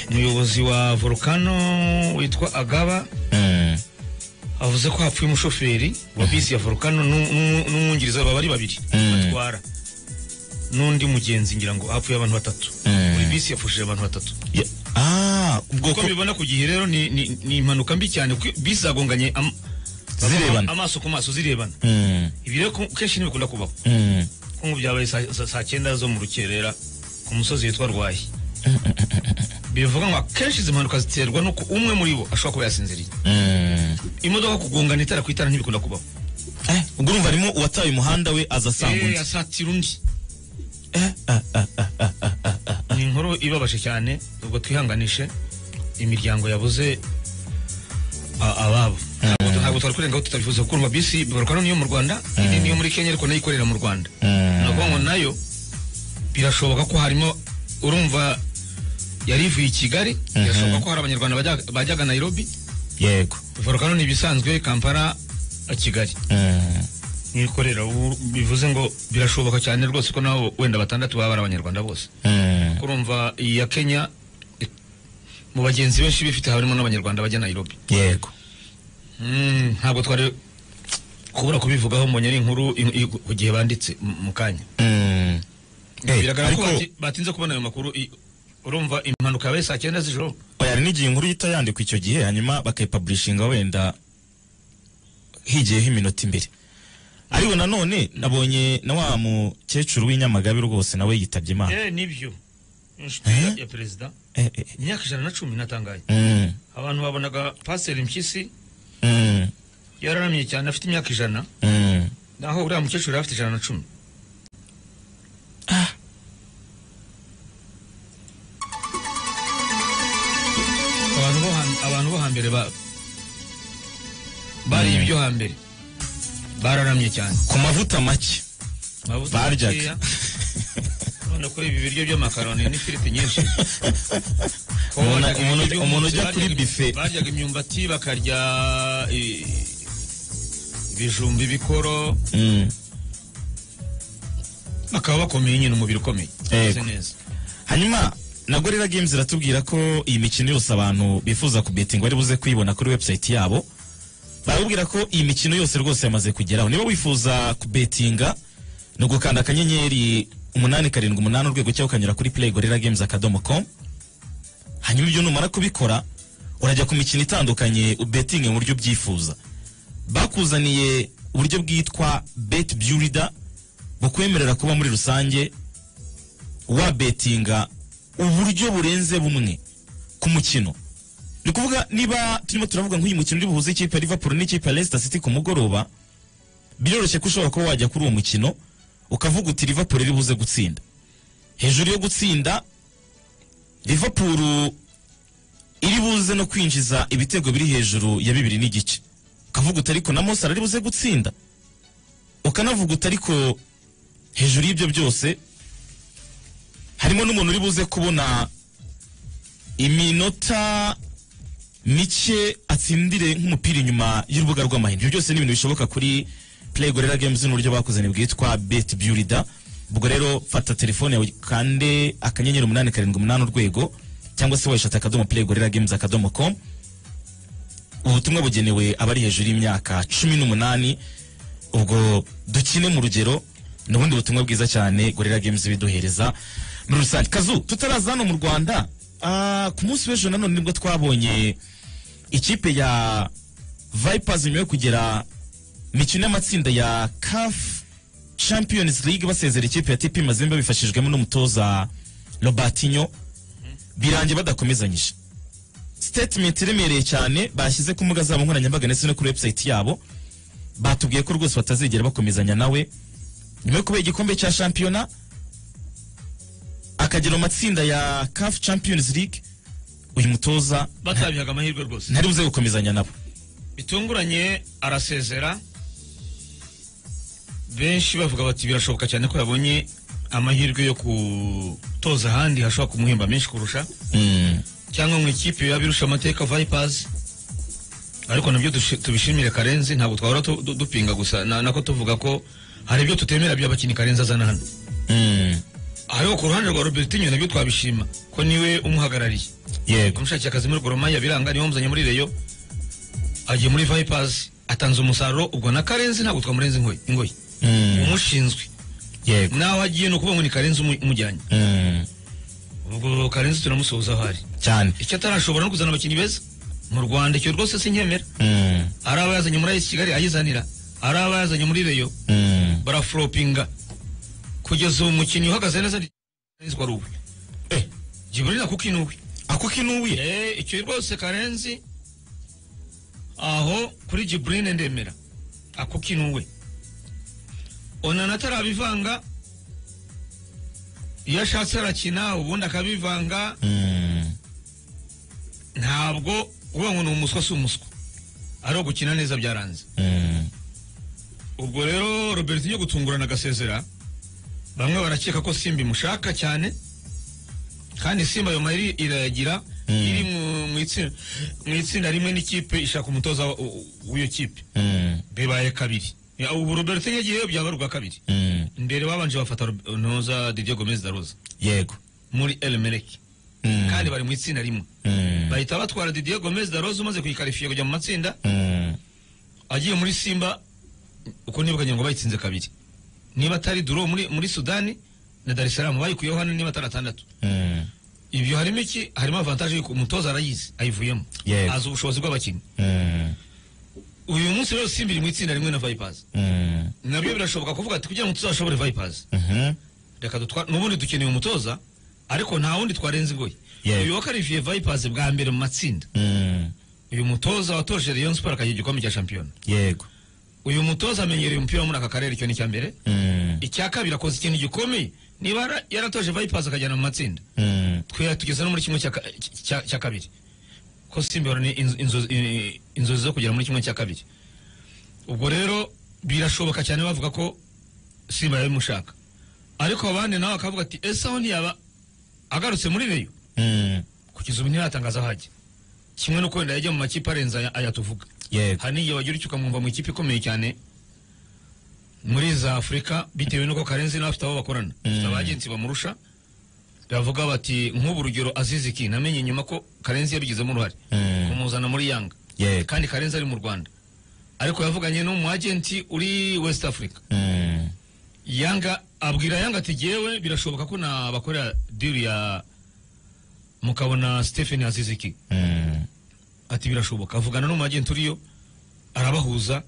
umuyobozi wa volcano witwa agaba Mm. avuze ko hapfuye umushoferi wa bisi ya volcano n'u- n'u- n'umwungiriza baba ari babiri batwara n'undi mugenzi ngira ngo hapfuye abantu batatu Mm. buri bisi yapfushije abantu batatu Ya- ah, ubwoko uko mbibona ku gihe rero ni- ni ni impanuka mbi cyane kuko bisi zagonganye am- Zirebana. amaso ku maso zirebana Mm. ibi rero ku- kenshi ntibikunda kubaho Mm. nko mu byabaye saa- saa saa cyenda zo mu rukerera ku musozi witwa rwayi bivuga ngo akenshi izi mpanuka ziterwa n'uko umwe muri bo ashobora kuba yasinziriye Mm. imodoka kugongana itara ku itara ntibikunda kubaho Eh, ubwo urumva harimo uwataye umuhanda we aza asanga Eh, undi asatira undi ni inkuru ibabaje cyane ubwo twihanganishe imiryango yabuze a- ababo Ntabwo- ntabwo twari kurengaho tutabivuze kuko urumva bisi borokano niyo mu rwanda indi niyo muri kenya ariko nayo ikorera mu rwanda ni ukuvuga ngo nayo birashoboka ko harimo urumva yari ivuye i kigali birashoboka ko hari abanyarwanda bajya- bajyaga nairobi yego volcano ni ibisanzwe kampala kigali Mm. n'ikorera ubu bivuze ngo birashoboka cyane rwose ko nabo wenda batandatu baba ari abanyarwanda bose Mm. urumva iya kenya i- mu bagenzi benshi bifite harimo n'abanyarwanda bajya nairobi yego Mm, ntabwo twari kubura kubivugaho mbonye ari inkuru i- i- ku gihe banditse m- mu kanya Mm. Eh, biragaragara ko ariko- bati- batinze kubona ayo makuru i- urumva impanuka yabaye saa cyenda z'ijoro yari n'igihe inkuru ihita yandikwa icyo gihe hanyuma bakayipublishinga wenda higiyeho iminota imbere ariko nanone nabonye na wa mukecuru w'inyamagabe rwose nawe yitabye imana eh nibyo inshuti Eh? ya- ya perezida Eh, eh, eh. imyaka ijana na cumi natangaye Mm, abantu babonaga pasiteri mpyisi mm, yararamye cyane afite imyaka ijana mm. naho uriya mukecuru yari afite ijana na cumi abantu bo ham- abantu bo hambere ba bariye ibyo hambere bararamye cyane ku mavuta make Amavuta Baryaga. makeya. none kuri ibi biryo by'amakaroni n'ifiriti nyinshi Kuba Umuntu- baryaga umuntu- ibiryo umuntu byose, ujya kuri baryaga- buffet. baryaga imyumbati bakarya i- ibijumba ibikoro Mm. bakaba bakomeye nyine umubiri ukomeye Yego. Bameze neza hanyuma na gorilla games iratubwira ko iyi mikino yose abantu bifuza kubetinga bari buze kuyibona kuri website yabo barakubwira ko iyi mikino yose rwose yamaze kugeraho niba wifuza kubetinga ni ugukanda akanyenyeri umunani karindwi umunani urwego cyangwa ukanyura kuri play gorilla games akadomo com hanyuma ibyo numara kubikora urajya ku mikino itandukanye ubetinge mu buryo ubyifuza bakuzaniye uburyo bwitwa bet builder bukwemerera kuba muri rusange wabetinga uburyo burenze bumwe ku mukino ni ukuvuga niba turimo turavuga nk'uyu mukino uri buhuze ikipe ya liverpool n'ikipe ya leicester city ku mugoroba biroroshye ko ushobora kuba wajya kuri uwo mukino ukavuga uti liverpool iri buze gutsinda hejuru yo gutsinda liverpool iri buze no kwinjiza ibitego biri hejuru ya bibiri n'igice ukavuga uti ariko na mosara ari buze gutsinda ukanavuga uti ariko hejuru y'ibyo byose harimo n'umuntu uri buze kubona iminota mike atsindire nk'umupira inyuma y'urubuga rw'amahindura ibyo byose ni ibintu bishoboka kuri play gorilla games n'uburyo bakozanye bwitwa bet builder ubwo rero fata telefone yawe kande akanyenyeri umunani karindwi umunani urwego cyangwa se wayishata akadomo play gorilla games akadomo com ubutumwa bugenewe abari hejuru y'imyaka cumi n'umunani ubwo dukine mu rugero ni ubundi butumwa bwiza cyane gorilla games biduhereza muri rusange kazu tutaraza hano mu rwanda ah, ku munsi w'ejo nanone nibwo twabonye ikipe ya vipers nyuma yo kugera mikino y'amatsinda ya caf champions league basezera ikipe ya tp mazembe bifashijwemo n'umutoza robertinho birangiye badakomezanyije statement iremereye cyane bashyize ku mbuga zabo nkoranyambaga ndetse no kuri website yabo batubwiye ko rwose batazigera bakomezanya nawe nyuma yo kubera igikombe cya shampiyona akagera mu matsinda ya caf champions league uyu mutoza batabihaga amahirwe rwose ntari buze gukomezanya nabo bitunguranye arasezera benshi bavuga bati birashoboka cyane ko yabonye amahirwe yo gutoza ahandi hashobora kumuhemba menshi kurusha cyangwa mu ikipe yaba irusha amateka vipers ariko nabyo dushi- tubishimire karenzi ntabwo twahora tu- du- dupinga gusa na- nako tuvuga ko hari ibyo tutemera by'abakinnyi karenzi azana hano Mm. ariko ku ruhande rwa robertinho nabyo twabishima ko niwe umuhagarariye yego umushakiye akazi muri goromaya biranga niwe wamuzanye muri reyo agiye muri vipers atanze umusaruro ubwo na karenzi ntabwo twamurenze ingoyi ingoyi Mm. umushinzwe yego naho agiye ni ukuvuga ngo ni karenzi umu- umujyanye Mm. ubwo karenzi turamusuhuza aho ari cyane icyo atarashobora no kuzana abakinnyi beza mu rwanda icyo rwose sinkemera Mm. ari aba yazanye muri ayesi kigali ayizanira ari aba yazanye muri reyo Mm. baraforopinga kugeza ubu umukinnyi uhagaze neza ni karenzi wari uwe Eh. jiburira kuko inuwe ako kinubuye Eh, icyo rwose karenzi aho kuri jiburine ndemera ako kinuwe onana atarabivanga iyo ashatse arakina ubundi akabivanga Mm. ntabwo uvuga ngo ni umuswa si umuswa ari ugukina neza byaranze Mm. ubwo rero robert yo gutungurana agasezera bamwe barakeka ko simba imushaka cyane kandi simba ayo mayiri irayagira iri mu- mu itsi- mu itsinda rimwe n'ikipe ishaka umutoza wa- u- u- w'iyo kipe Mm. bibaye kabiri Ya, ubu robert yagiyeyo byaba ari ubwa kabiri Mm. mbere babanje bafata Rob- ntoza didier gomez daroza yego muri elmerek Mm. kandi bari mu itsinda rimwe Mm. bahita batwara didier gomez daroza umaze kuyikarifiye kujya mu matsinda Mm. agiye muri simba uko nibukanye ngo bayitsinze kabiri niba atari duro muri, muri sudani na dar es salaam bayikuyeho hano niba atari atandatu Mm. ibyo harimo iki harimo avantage yuko umutoza arayizi ayivuyemo Yego. azi ubushobozi bw'abakinnyi Mm. uyu munsi rero simba iri mu itsinda rimwe na vipers Mm. nabyo birashoboka kuvuga ati kugira ngo tuzashobore vipers Mhm. reka dutwa n'ubundi dukeneye umutoza ariko nta wundi twarenze ingoyi Yego. uyu wakarifiye vipers bwa mbere mu matsinda Mm. uyu mutoza watoje rayon sport akagira igikombe cya shampiyona yego uyu mutoza amenyereye umupira wo muri aka karere icyo ni icya mbere Mm. icya kabiri akoze ikintu gikomeye niba yara- yaratoje vipers akajyana mu matsinda Mm. twe tugeze no muri kimwe cya ka- cya- cya kabiri ko simba ihorana inzo- inzo- i- inzozi zo kugera muri kimwe cya kabiri ubwo rero birashoboka cyane bavuga ko simba yabimushaka ariko abandi nawe akavuga ati ese aho ntiyaba agarutse muri reyo Mm. kugeza ubu ntiratangaza aho ajya kimwe no kwenda yajya mu makipe arenze aya- aya tuvuga yego hari n'igihe wagira icyo ukamwumva mu ikipe ikomeye cyane muri za afurika bitewe n'uko karenzi nawe afite abo bakorana afite abagenzi bamurusha bavuga bati nk'ubu urugero aziziki namenye nyuma ko karenzi yabigizemo uruhare Mm. kumuzana muri yanga yego kandi karenzi ari mu rwanda ariko yavuganye n'umu agenti uri west africa Mm. yanga abwira yanga ati jyewe birashoboka ko nabakorera diri ya mukabona stephen aziziki Mm. ati birashoboka avugana n'umu agenti uriyo arabahuza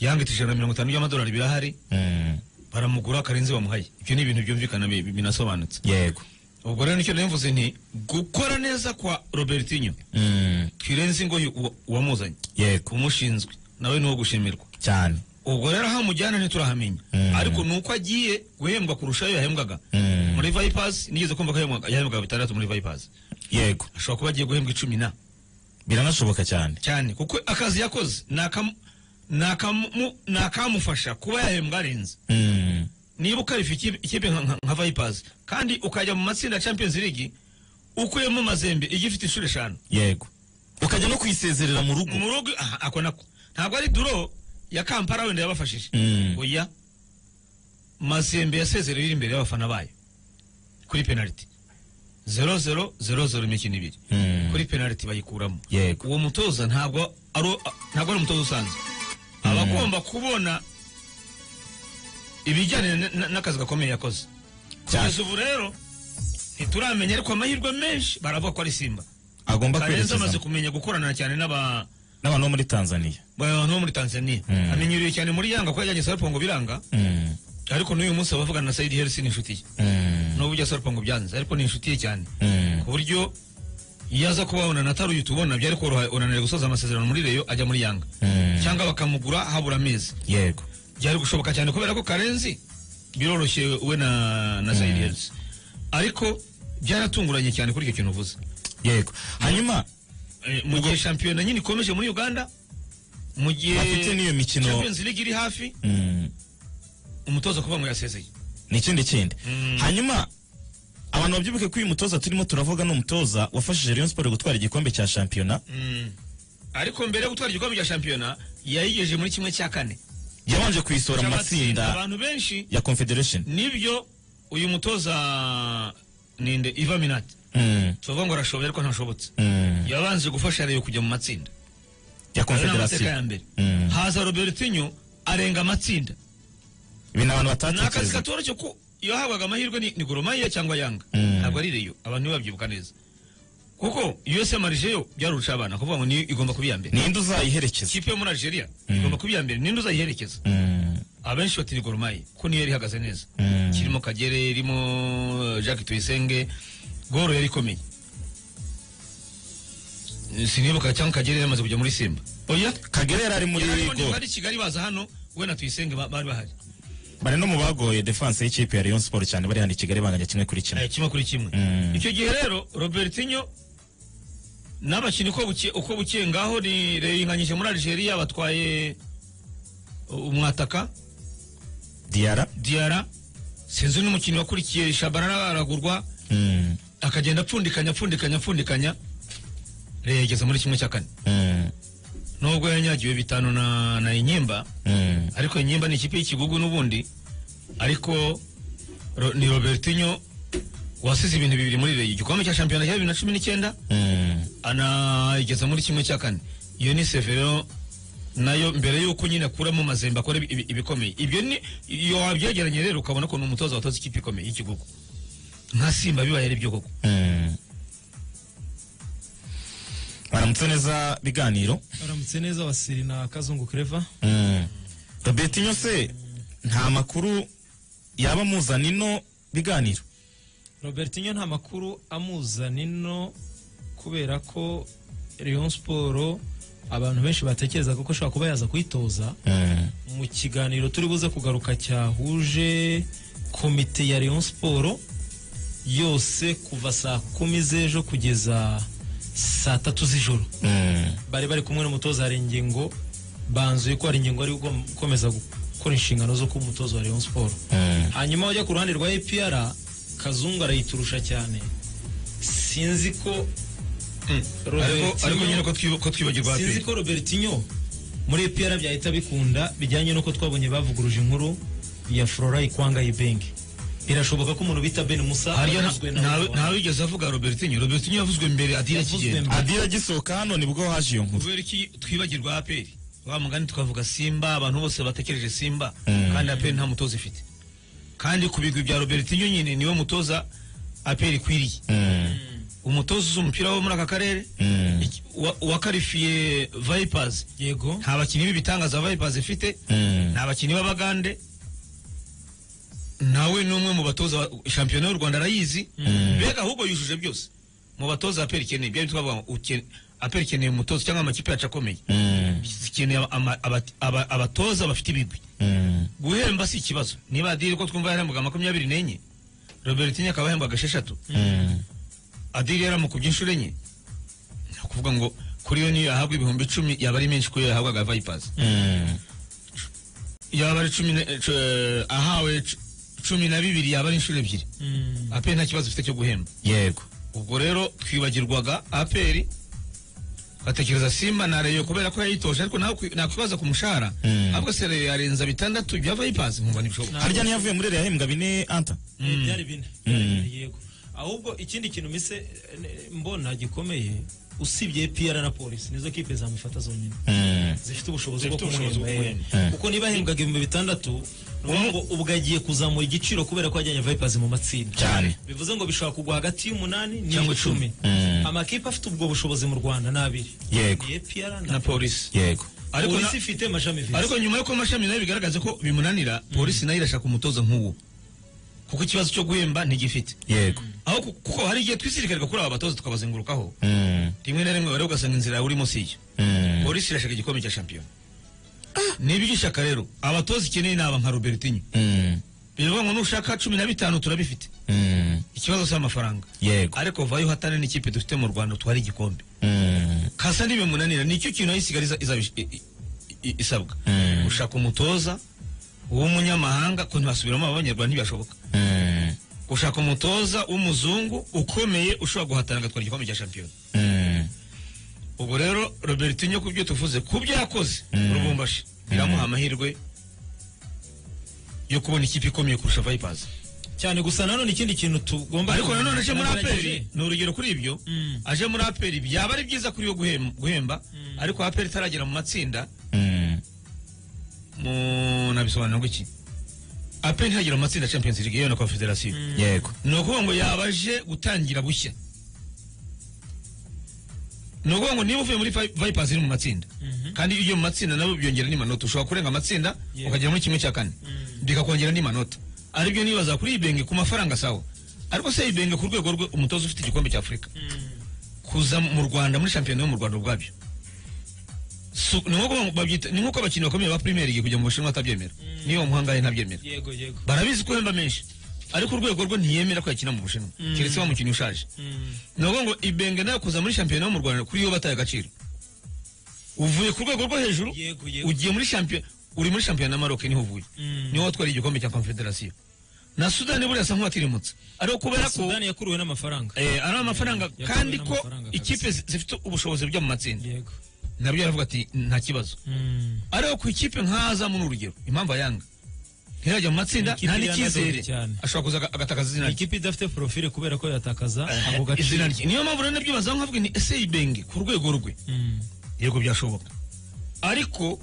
yanga ati ijana na mirongo itanu by'amadolari birahari Mm. baramugura karenzi bamuhaye ibyo ni ibintu byumvikana bi- bi- binasobanutse yego ubwo rero nicyo navuze nti gukora neza kwa robertinho Mm. twirenze ingoyi uwa- uwamuzanye yego kumushinzwe nawe ni uwo gushimirwa cyane ubwo rero aho amujyana ntiturahamenya Mm. ariko ni uko agiye guhembwa kurusha ayo yahembwaga Mm. muri vipers nigeze kumva ko yahembwaga- yahembwaga bitandatu muri vipers yego ashobora kuba agiye guhembwa icumi na biranashoboka cyane cyane kuko akazi yakoze ni akamu- ni akamu- ni akamufasha kuba yahembwa arenze Mm. niba ukarifa ikipe nka- nka nka vipers kandi ukajya mu matsinda ya champions league ukuyemo mazembe ijya ifite inshuro eshanu yego ukajya no kuyisezerera mu rugo mu rugo aha, ako nako ntabwo ari duro ya kampala wenda yabafashije Mm. oya mazembe yasezerera iri imbere y'abafana bayo kuri penaliti zero zero zero zero imikino ibiri Mm. kuri penaliti bayikuramo Yego. uwo mutoza ntabwo ari ntabwo ari umutoza usanzwe aba agomba kubona ibijyanye na- na- n'akazi gakomeye yakoze kugeza ubu rero ntituramenya ariko amahirwe menshi baravuga ko ari simba agomba karenzi kwerekeza amaze kumenya gukorana cyane n'aba n'abantu bo muri tanzania abantu bo muri tanzania Mm. amenyerewe cyane muri yanga ko yajyanye sarapongo biranga Mm, ariko n'uyu munsi abavugana na sayidi herisi ni inshuti ye mm, n'ubu ujya sarapongo byanze ariko ni inshuti ye cyane mm. ku buryo iyo aza kubabona na taruyu tubona byari koroha unaniwe gusoza amasezerano muri reyo ajya muri yanga Mm. cyangwa bakamugura habura amezi yego byari gushoboka cyane kubera ko karenzi biroroshye we na na sayidi herisi ariko byaratunguranye cyane kuri icyo kintu uvuze yego hanyuma Eh, mu gihe shampiyona nyine ikomeje muri uganda mu gihe Bafite n'iyo mikino- Champions League iri hafi mm, umutoza kuba ngo yasezeye ni ikindi kindi Mm. hanyuma abantu babyibuke ko uyu mutoza turimo turavuga ni umutoza wafashije Rayon Sport gutwara igikombe cya shampiyona Mm. ariko mbere yo gutwara igikombe cya shampiyona yayigejeje muri kimwe cya kane yabanje kuyisohora mu matsinda abantu benshi ya confederation nibyo uyu mutoza ninde iva minati Mm, tuvuga ngo arashoboye ariko ntashobotse mm, yabanje gufasha reyo kujya mu matsinda ya Ayo ni amateka ya confederation mbere Mm. haza robertinho arenga amatsinda ibi ni abantu ni akazi batatekereza katoroshye ko iyo hahabwaga amahirwe ni, ni goromariya cyangwa yanga Mm. ntabwo ari reyo abantu ntibabyibuka neza kuko USA marije yo byarurusha abana kuvuga ngo niyo igomba kuba iya mbere ninde uzayiherekeza ikipe yo muri algeria igomba kuba iya mbere ninde uzayiherekeza Mm, abenshi bati ni goromariya ko niyo yari ihagaze neza Mm. kirimo kagere irimo eh, jacques tuyisenge goro yari ikomeye sinibuka cyangwa kagere yamaze kujya muri simba oya kagere yari ari muri Yarimo go niba ari kigali baza hano we na tuyisenge ba- bari bahari bari no mu bagoye defense y'ikipe ya Rayon Sport cyane bari hano i Kigali banganya kimwe kuri kimwe Eh, kimwe kuri kimwe Mm. icyo gihe rero robertinho n'abakinnyi uko buke uko buke ngaho ni reyinganyije muri algeria batwaye uh, umwataka Diara diara sinzi n'umukinnyi wakurikiye shabarara aragurwa Mm, akagenda apfundikanya apfundikanya apfundikanya reyo yageze muri kimwe cya kane mm, nubwo yanyagiwe bitanu na, na inyimba mm. ariko inyimba ni ikipe y'ikigugu n'ubundi ariko ro, ni robertinho wasize ibintu bibiri muri reyo igikombe cya shampiyona cya bibiri na cumi n'icyenda Mm, anayigeza muri kimwe cya kane iyo ni severo nayo mbere y'uko nyine akuramo mazembe akora ibi- ibi- ibikomeye ibyo ni iyo wabyegeranye rero ukabona ko ni umutoza watoza ikipe ikomeye y'ikigugu nka simba bibaye ari byo koko mm. baramutse neza biganiro aramutse neza wasiri na kazungu kreva Mm. robertinho se nta makuru yaba amuzana ino biganiro robertinho nta makuru amuzana ino kubera ko Rayon siporo abantu benshi batekereza ko ashobora kuba yaza kuyitoza Mm, mu kiganiro turi buze kugaruka cyahuje komite ya Rayon Sport yose kuva saa kumi z'ejo kugeza saa tatu z'ijoro mm, bari bari kumwe n'umutoza hari ingingo banzuye ko hari ingingo ari ugom- gukomeza gukora inshingano zo kuba umutoza wa Rayon Sport mm, hanyuma wajya ku ruhande rwa APR kazungu arayiturusha cyane sinzi ko ariko Robertinho- ariko nyine ko twiba- ko twibagirwa sinzi APR. ko robertinho muri epr byahita bikunda bijyanye n'uko twabonye bavuguruje inkuru ya flora ikwanga ibenge birashoboka ko umuntu bita ben musa hariya nta- yavuzwe na ntawe- Baba. ntawigeze avuga robertinho robertinho yavuzwe mbere adira Yavuzwe kigenda mbere. adira agisohoka hano nibwo haje iyo nkuru kubera iki twibagirwa aperi wa mugani tukavuga simba abantu bose batekereje simba kandi aperi nta mutoza ifite kandi ku bigwi bya robertinho nyine niwe mutoza aperi ikwiriye Mm, umutoza uzi umupira wo muri aka karere Mm. iki- wa- wakarifiye vipers yego nta bakinnyi b'ibitangaza vipers ifite Mm. nta bakinnyi b'abagande nawe ni umwe mu batoza wa- shampiyona y'u rwanda arayizi mbega ahubwo yujuje byose mu batoza aperi ikeneye byari twavuga ngo uken- aperi ikeneye umutoza cyangwa amakipe yacu akomeye mm, zikeneye ama- abat- aba- abatoza bafite ibigwi mm, guhemba si ikibazo niba adiri ko twumva yarahembwaga makumyabiri n'enye robertinho akaba ahembwaga esheshatu mm, adiri yaramukubye inshuro enye ni ukuvuga ngo kuri yo niyo yahabwa ibihumbi icumi yaba ari menshi kuyo yahabwaga vipers mm, yaba ari cumi na- cu- eh, ahawe cu- cumi na bibiri yaba ari inshuro ebyiri ape nta kibazo ufite cyo guhemba yego ubwo rero twibagirwaga aperi batekereza simba na reyo kubera ko yayitoje ariko nawe kwi- nakwibaza ku mushahara ahubwo se reyo yarenza bitandatu byava yipazi nkumva ntibishoboka harya niyo yavuye muri reyo yahembwa bine anta Eh, byari bine byari bine, yego ahubwo ikindi kintu mise eh, ne- mbona gikomeye usibye piyara na polisi nizo kipe zamufata zonyine zifite ubushobozi bwo Zifite ubushobozi kumuhemba bwo eh. kuko niba ahembwaga ibihumbi bitandatu ni ukuvuga ngo ubwo agiye kuzamura igiciro kubera ko yajyanye vipers mu matsinda Cyane. bivuze ngo bishobora kugwa hagati y'umunani Cyangwa n'icumi amakipe afite ubwo bushobozi mu rwanda ni abiri Yego. ni APR na polisi yego ariko polisi na- ifite amashami visi ariko nyuma y'uko amashami nayo bigaragaza ko bimunanira polisi nayo irashaka umutoza nk'uwo kuko ikibazo cyo guhemba ntigifite yego aho ku- kuko hari igihe twisirikirwa kuri aba batoza tukabazengurukaho Mm, rimwe na rimwe rero ugasanga inzira yawe urimo si iyo mm. polisi irashaka igikombe cya shampiyona niba igishyaka rero abatoza ikeneye ni aba nka robertinho Mm, biravuga ngo nushaka cumi na bitanu turabifite mm, ikibazo si amafaranga yego ariko vayo hatane n'ikipe dufite mu rwanda twari igikombe Mm, kasa ntibimunanira nicyo kintu aho isigara iza- izaba ish- i- i- isabwa Mm. gushaka umutoza w'umunyamahanga ko ntibasubiramo abanyarwanda ntibashoboka mm, gushaka umutoza w'umuzungu ukomeye ushobora guhatana agatwara igikombe cya shampiyona mm, ubwo rero robertinho ku byo tuvuze ku byo yakoze rubumbashi biramuha amahirwe yo kubona ikipe ikomeye kurusha vipers cyane gusa nanone ikindi kintu tugomba ariko nanone aje muri aperi Nagerageje. ni urugero kuri ibyo Mm. aje muri aperi byaba ari byiza kuri yo guhem- guhemba ariko aperi itaragera mu matsinda mm. mu- nabisobanura gutya aperi ntiragera mu matsinda ya champions league yewe na confederation yego ni ukuvuga ngo yaba aje gutangira bushya ni ukuvuga ngo niba uvuye muri Vi- vipers iri mu matsinda kandi iyo ugiye mu matsinda nabo byongera n'imanota ushobora kurenga amatsinda Yeah. ukagera muri kimwe cya kane bikakongera n'imanota aribyo nibaza kuri ibenge ku mafaranga sawa ariko se ibenge ku rwego rwe umutoza ufite igikombe cya afurika kuza mu rwanda muri shampiyona yo mu rwanda ubwabyo Su- ni nko kuvuga ngo babyita- ni nk'uko abakinnyi bakomeye ba premier league kujya mu bushinwa batabyemera niyo muhangaye ntabyemera yego yego barabizi ko uhemba menshi ariko urwego rwo ntiyemera ko yakina mu bushinwa keretse wa mukinnyi ushaje ni ukuvuga ngo ibenge nawe kuza muri shampiyona yo mu rwanda kuri yo bataye agaciro uvuye ku rwego rwo hejuru Yego, yego. ugiye muri shampiyona uri muri shampiyona ya maroc niho uvuye niho watwariye igikombe cya confederation na sudani buriya asa nk'uwatirimutse ariko kubera ko sudani yakuruwe n'amafaranga eh, ari amafaranga Yakuwe kandi ko n'amafaranga kabisa. ikipe zi- zifite ubushobozi bujya mu matsinda yego nabyo yaravuga ati nta kibazo ariko ku ikipe nk'azamu ni urugero impamvu ayanga ntirajya mu matsinda Ikipe nta irangaga n'icyizere cyane. ashobora kuza aga- agatakaza izina Ni rye ikipe idafite porofile kubera ko yatakaza ako Eh, izina rye gaciro niyo mpamvu rero nabyibazaho nkavuga ni ese ibenge ku rwego rwe Mm, yego byashoboka ariko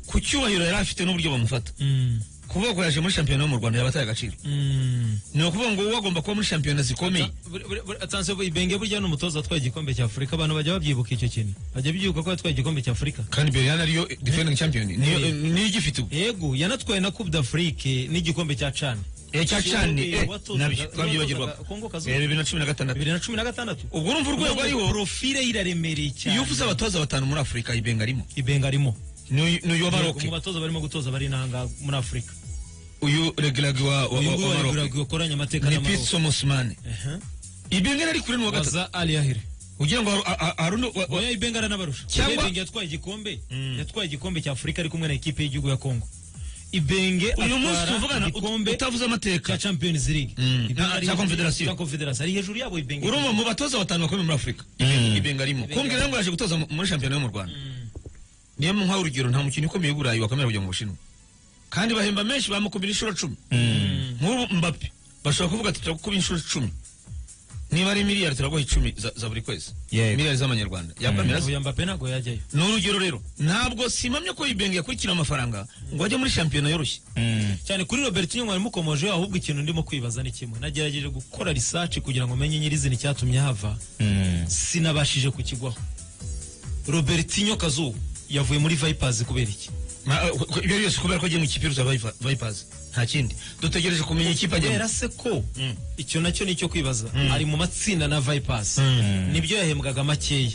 ku cyubahiro yari afite n'uburyo bamufata mm, kuvuga ko yaje muri shampiyona yo mu rwanda yabataye agaciro mm. ni ukuvuga ngo uba agomba kuba muri shampiyona zikomeye Buri- buri- buri- atanse bu- ibenge burya ni umutoza watwaye igikombe cya afurika abantu bajya babyibuka icyo kintu bajya bibuka ko yatwaye igikombe cya afurika kandi beriyani ariyo defending champion niyo Eh. niyo igifite ubu yego yanatwaye na coupe d'afrique n'igikombe cya cani Eh, cya cani Kiyobe, eh, watozaga- nabyo twabyibagirwa watozaga Kongo Kazoza. bibiri na cumi na gatandatu bibiri na cumi na gatandatu ubwo urumva urwego ariho porofile ye iraremereye cyane iyo uvuze abatoza batanu muri afurika ibenga arimo ibenga arimo ni uyu wa Yego, mu maroke batoza barimo gutoza bari inanga muri afurika uyu regiragi wa wa- uyu wa nguyu wa maroke waraguraga ukoranye amateka ni n'amaboko pitso musimane ibenga yari kuri n'uwa gatatu baza ali yahire ugira ngo haru- a- a- hari undi wa- wa- oya ibenga aranabarusha Cyangwa- Oya, ibenge yatwaye igikombe yatwaye igikombe cya afurika ari kumwe na ekipe y'igihugu ya kongo ibenge uyu munsi atwara tuvugana ut- igikombe utavuze cya amateka champions league Mm. Ibenge Ah, ari cya hejuru- Confederation. cya confederation ari hejuru yabo ibenge urumva mu batoza batanu bakomeye muri afurika ibenga arimo kumbwira ngo yaje gutoza mu- muri shampiyona yo mu rwanda niyo mpaha urugero nta mukinnyi ukomeye i burayi wakomera kujya mu bushinwa kandi bahemba menshi bamukumbira inshuro cumi nk'ubu mbape bashobora kuvuga ati turagukuba inshuro icumi niba ari miliyari turaguha icumi za za buri kwezi Yego. miliyari z'amanyarwanda yakwemera se uyu mbappe ntabwo yajyayo ni urugero rero ntabwo simamye ko ibenge yakurikira amafaranga ngo ajye muri shampiyona yoroshye Mm, cyane kuri robertinho mwari mukomojeho ahubwo ikintu ndimo kwibaza ni kimwe nagerageje gukora risaci kugira ngo menye nyirizina icyatumye hava mm, sinabashije kukigwaho robertinho kazuba yavuye muri vipers kubera iki Ma- eh, ku- ibyo byose kubera ko agiye mu ikipe iruta Vipa- vipers nta kindi dutegereje kumenya ikipe kubera ajyamo se ko icyo nacyo ni icyo kwibaza ari mu matsinda na vipers nibyo yahembwaga makeya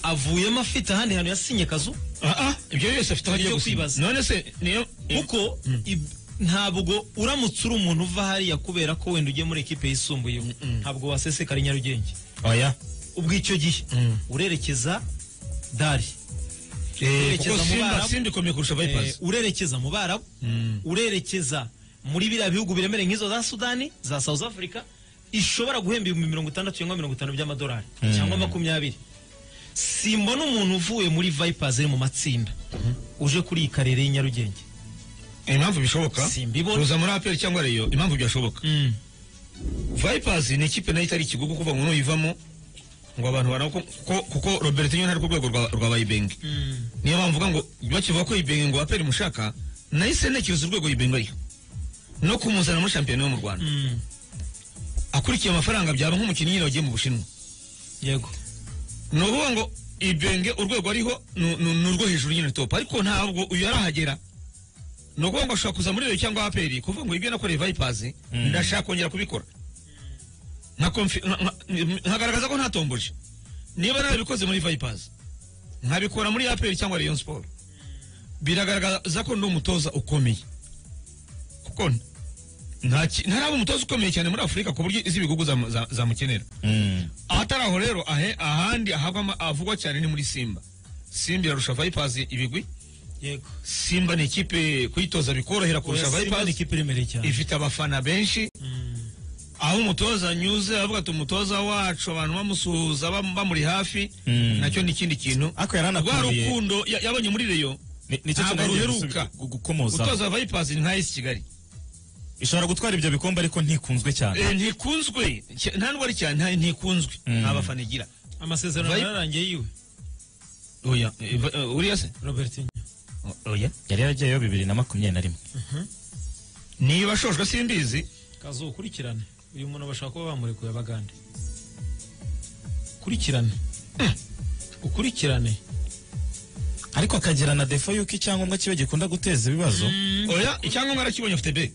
avuyemo afite ahandi hantu yasinye kazu Ah, ah, ibyo byose afite aho agiye Ibyo gusiba kwibaza. none se niyo kuko ib- ntabwo uramutse uri umuntu uva hariya kubera ko wenda ugiye muri ekipe yisumbuyeho ntabwo wasesekara i nyarugenge oya ubwo icyo gihe urerekeza dari Eh, kuko yerekeza mu simba Barabu. simba ikomeye kurusha Eh, vipers urerekeza mu barabu urerekeza muri biriya bihugu biremereye nk'izo za sudani za south africa ishobora guhemba ibihumbi mirongo itandatu cyangwa mirongo itanu by'amadolari cyangwa makumyabiri simbona umuntu uvuye muri vipers iri mu matsinda uje kuri iyi karere y'i nyarugenge impamvu bishoboka Simbibona. kuza muri aperi cyangwa reyo impamvu byashoboka vipers ni ikipe nayo itari ikigugu kuva ngo nuyivamo ngo abantu bara kuko kuko robert niyo ntari ku rwego rwa rwa bayibenge niyo mpamvu uvuga ngo bakivuga ko ibenge ngo aperi mushaka nahise ntekereza urwego ibenge ariho no kumuzana muri shampiyona yo mu rwanda akurikiye amafaranga byaba nk'umukinnyi nyine wagiye mu bushinwa yego ni ukuvuga ngo ibenge urwego ariho ni- ni ni urwo hejuru nyine topu ariko ntabwo uyu arahagera ni ukuvuga ngo ashobora kuza muri reyo cyangwa aperi kuvuga ngo ibyo nakoreye vayipazi ndashaka kongera kubikora Nka konfi- nka- nka- nkagaragaza ko ntatomboje niba narabikoze muri vayipazi nkabikora muri aperi cyangwa reyo siporo biragaragaza ko ndi umutoza ukomeye kuko nta ki- ntaraba umutoza ukomeye cyane muri afurika ku buryo izi bigugu zamu- za- zamukenera Mm. ahatari aho rero ahe ahandi ahabwa ama- avugwa cyane ni muri simba simba irarusha vipers ibigwi yego simba ni ikipe kuyitoza bikorohera kurusha Oya, Simba ni vipers ikipe iremereye cyane ifite abafana benshi aho umutoza anyuze avuga ati umutoza wacu abantu bamusuhuza bam- bamuri hafi Mm. nacyo ni ikindi kintu Ariko yari rwa anakubiye- rukundo ya- yabonye muri reyo Ni- nicyo Ntabwo kintu nagiye ruheruka. gusubi- gu- gukomozaho. gutoza vipers ni nka esi kigali ishobora gutwara ibyo bikombe ariko ntikunzwe cyane Eh, ntikunzwe Cya- nta ndwara cyane nta- ntikunzwe Mm. nta bafana igira amasezerano Vibe- yararangiye yiwe oya eh, va- eh, uriya se robert oya yari yaragiyeyo bibiri na makumyabiri na rimwe niba ashojwe simbizi kazokurikirane uyu muntu bashaka kuba bamurekuye abagande kurikirane ukurikirane ariko akagira na defo y'uko icyangombwa kiba gikunda guteza ibibazo oya icyangombwa arakibonye afite be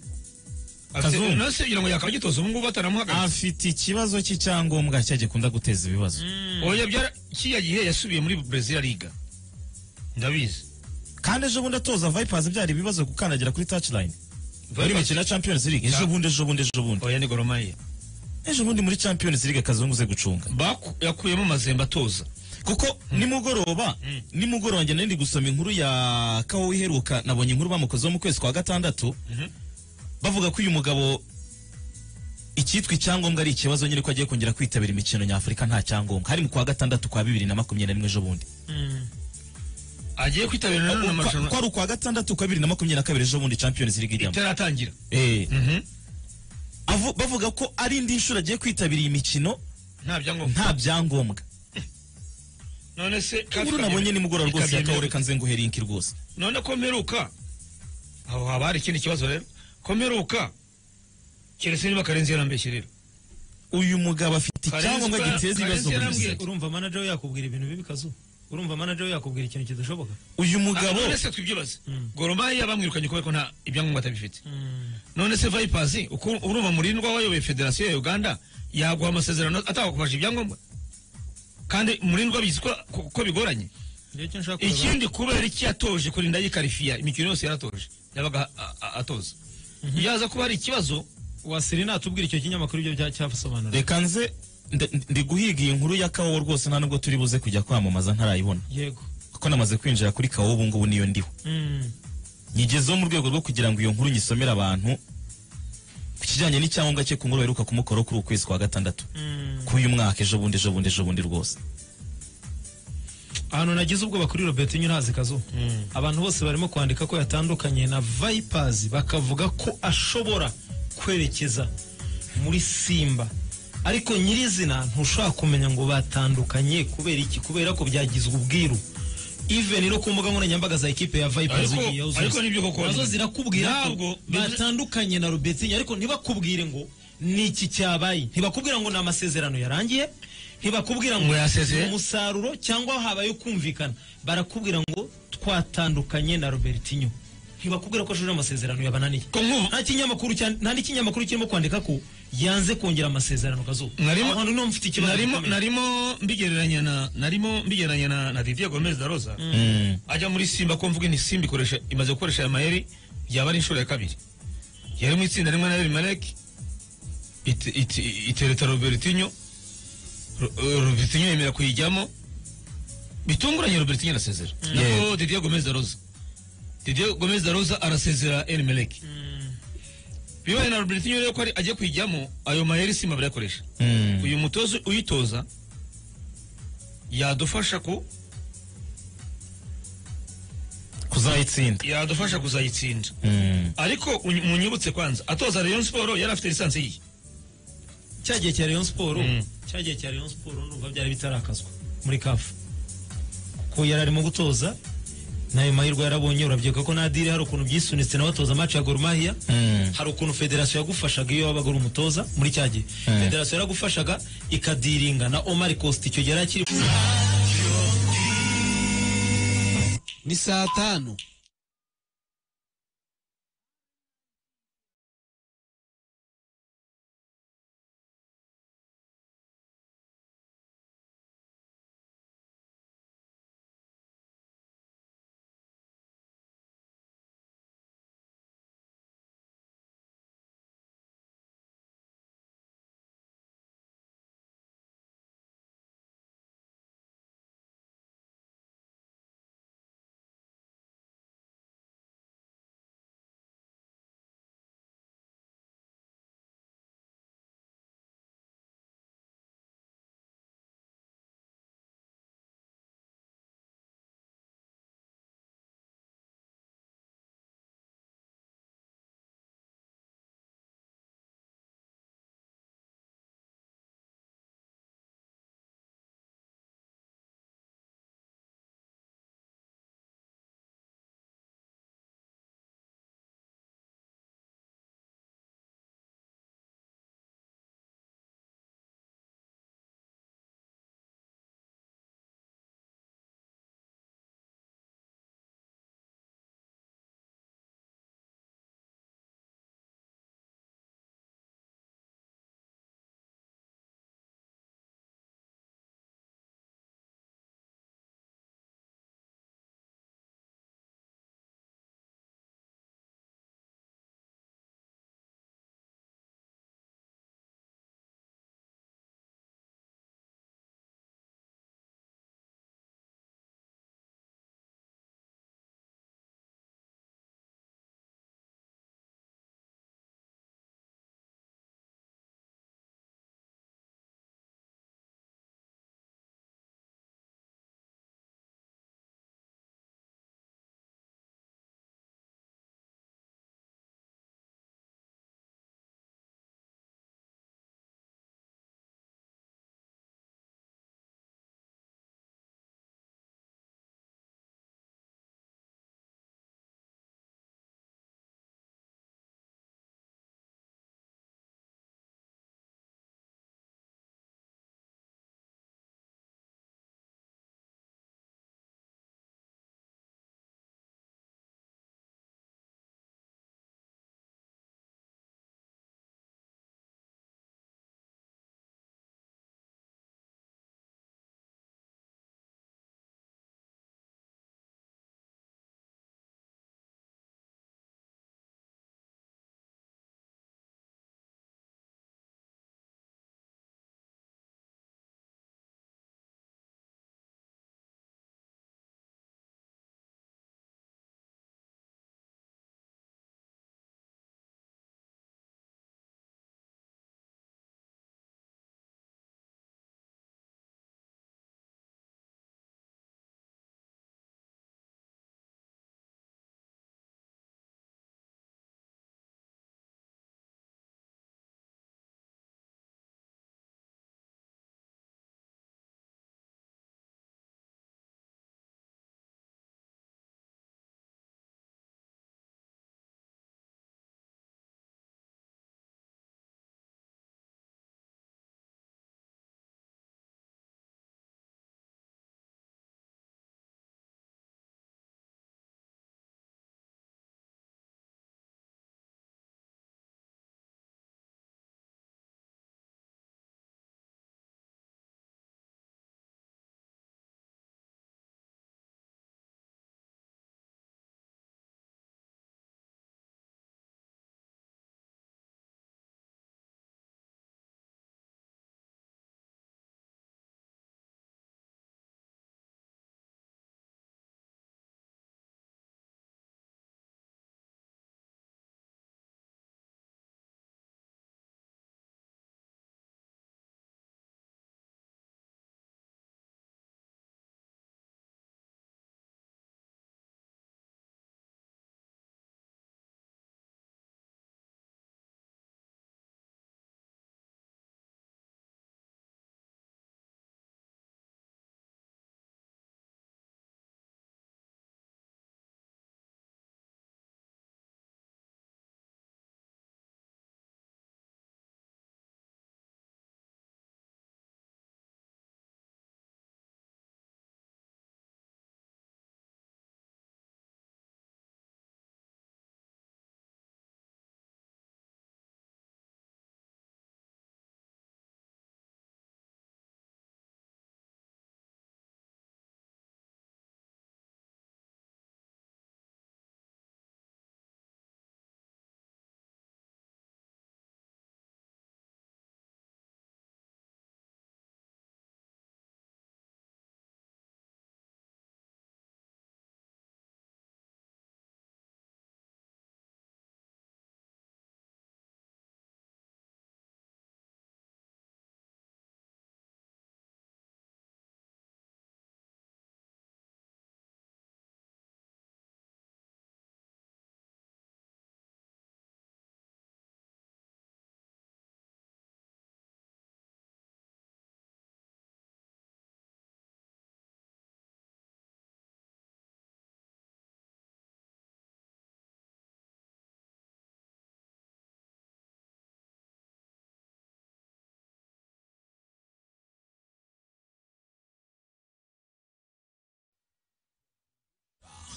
Kazungu. nase kugira ngo yakagitoza ubu ngubu bataramuhagaritse afite ikibazo cy'icyangombwa cya gikunda guteza ibibazo oya byara kiriya gihe yasubiye muri brezil liga ndabizi kandi ejo bundi atoza vipers byari ibibazo gukandagira kuri touchline bari Vipers. mikino ya champions league ejo bundi ejo bundi ejo bundi oya ni goromaya ejo bundi muri champions league akazungu ze gucunga yakuyemo amazembe atoza kuko nimugoroba nimugoroba njye nari gusoma inkuru ya kawo iheruka nabonye inkuru bamukozeho mu kwezi kwa gatandatu bavuga ko uyu mugabo icyitwa icyangombwa ari ikibazo nyine ko agiye kongera kwitabira imikino nyafurika nta cyangombwa hari mu kwa gatandatu kwa bibiri na makumyabiri na rimwe ejo bundi agiye kwitabira nanone Kwa- amarushanwa kwari ukwa gatandatu kwa bibiri na makumyabiri na kabiri ejo bundi champions league ijyamo itaratangira Eh. Mhm. Avu- bavuga ko ari indi nshuro agiye kwitabira iyi mikino nta byangombwa nta byangombwa none se inkuru nabonye nimugoroba rwose ya kawo yakawereka reka nze nguhere inki rwose none ko mperuka aho haba hari ikindi kibazo rero ko mperuka keretse niba karenzi yarambeshye rero uyu mugabo afite Karenzi icyangombwa ba- giteza ibibazo Karenzi muri yarambwiye rusange. urumva manager we yakubwira ibintu bibi kazu urumva manager we yakubwira ikintu kidashoboka uyu mugabo none se twibyibaze goromaya bamwirukanye kubera ko nta ibyangombwa atabifite none se vipers uko urumva murindwa wayoboye federasiyo ya uganda yaguha amasezerano atakakubasha ibyangombwa kandi murindwa bizi ko- ko ko bigoranye Njye icyo nshaka kureba- ikindi kubera iki yatoje kurinda yikarifiya imikino yose yaratoje yabaga a- a- atoza yaza kuba hari ikibazo wasiri natubwira icyo kinyamakuru ibyo bya- cyasobanura reka nze nde- ndi guhiga iyi nkuru ya kawo rwose nta nubwo turi buze kujya kwamamaza ntarayibona yego kuko namaze kwinjira kuri kawo ubu ngubu niyo ndiho Mm. nyigezeho mu rwego rwo kugira ngo iyo nkuru nyisomere abantu ku kijyanye n'icyangombwa cye ku nkuru baheruka kumukoraho kuri uku kwezi kwa gatandatu k'uyu mwaka ejo bundi ejo bundi ejo bundi rwose ahantu nagize ubwoba kuri robert nyirazi kazu abantu bose barimo kwandika ko yatandukanye na vipers bakavuga ko ashobora kwerekeza muri simba ariko nyirizina ntushobora kumenya ngo batandukanye kubera iki kubera ko byagizwe ubwiru even no ku mbuga nkoranyambaga za ekipe ya vipers Ariko- ugiye uzuza. ariko nibyo koko. nazo zirakubwira ko Ntabwo- batandukanye na robertinho ariko ntibakubwire ngo ni iki cyabaye ntibakubwira ngo ni amasezerano yarangiye ntibakubwira ngo Ngo yasezeye. ni umusaruro cyangwa habaye kumvikana barakubwira ngo twatandukanye na robertinho ntibakubwira ko ashuje amasezerano yabananiye Ko nkubu- nta kinyamakuru cya- nta n'ikinyamakuru kirimo kwandika ko yanze kongera amasezerano kazuba Narimo- ahantu niho mfite ikibazo narimo gikomeye. narimo mbigereranya na narimo mbigereranya na na Didier Gomez da Rosa ajya muri Simba ko mvuga ni Simba ikoresha imaze gukoresha aya mayeri yaba ari inshuro ya kabiri yari mu itsinda rimwe na Elimelek ite- ite- itereta Robertinho Ro- eh, Robertinho yemera kuyijyamo bitunguranye Robertinho arasezera nako Didier Gomez da Rosa Didier Gomez da Rosa arasezera Elimelek bibaye na Robertinho rero ko ari- agiye kwijyamo ayo mayeri simba barayakoresha Mm. uyu mutoza uyitoza yadufasha ku kuzayitsinda yadufasha kuzayitsinda Mm. ariko uny- munyibutse kwanza atoza Rayon Sport yari afite lisansi ye cya gihe cya Rayon Sport Mm. cya gihe cya Rayon Sport ndumva byari bitarakazwa muri CAF ko yari arimo gutoza nayo mahirwe yarabonye urabyibuka ko na diri hari ukuntu byisunitse na batoza match ya Gor Mahia Mm. hari ukuntu federasiyo yagufashaga iyo wabaga uri umutoza muri cya gihe Mm. federasiyo yaragufashaga ikadiringa na Omar Costa icyo gihe yari akiri ni saa tanu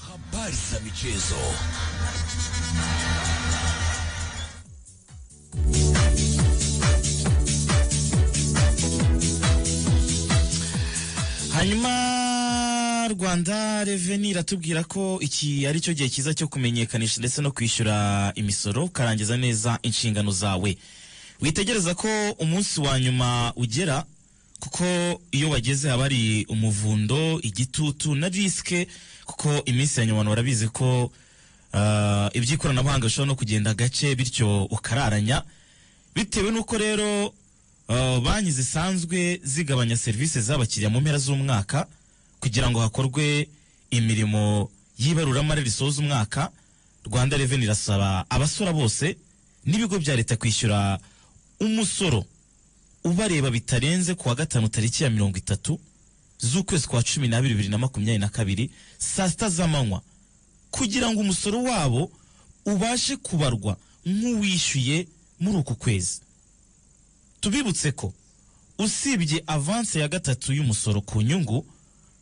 habari za michezo. hanyuma rwanda reveni iratubwira ko iki ari cyo gihe cyiza cyo kumenyekanisha ndetse no kwishyura imisoro ukarangiza neza inshingano zawe witegereza ko umunsi wa nyuma ugera kuko iyo wageze haba hari umuvundo igitutu na risike kuko iminsi ya nyuma abantu barabizi ko ah, iby'ikoranabuhanga bishobora no kugenda gake bityo ukararanya bitewe n'uko rero uh, banki zisanzwe zigabanya serivisi z'abakiriya mu mpera z'umwaka kugira ngo hakorwe imirimo y'ibaruramari risoza umwaka rwanda reveni irasaba abasora bose n'ibigo bya leta kwishyura umusoro ubareba bitarenze kuwa gatanu tariki ya mirongo itatu z'ukwezi kwa cumi n'abiri bibiri na makumyabiri na kabiri saa sita z'amanywa kugira ngo umusoro wabo ubashe kubarwa nk'uwishyuye muri uku kwezi tubibutse ko usibye avanse ya gatatu y'umusoro ku nyungu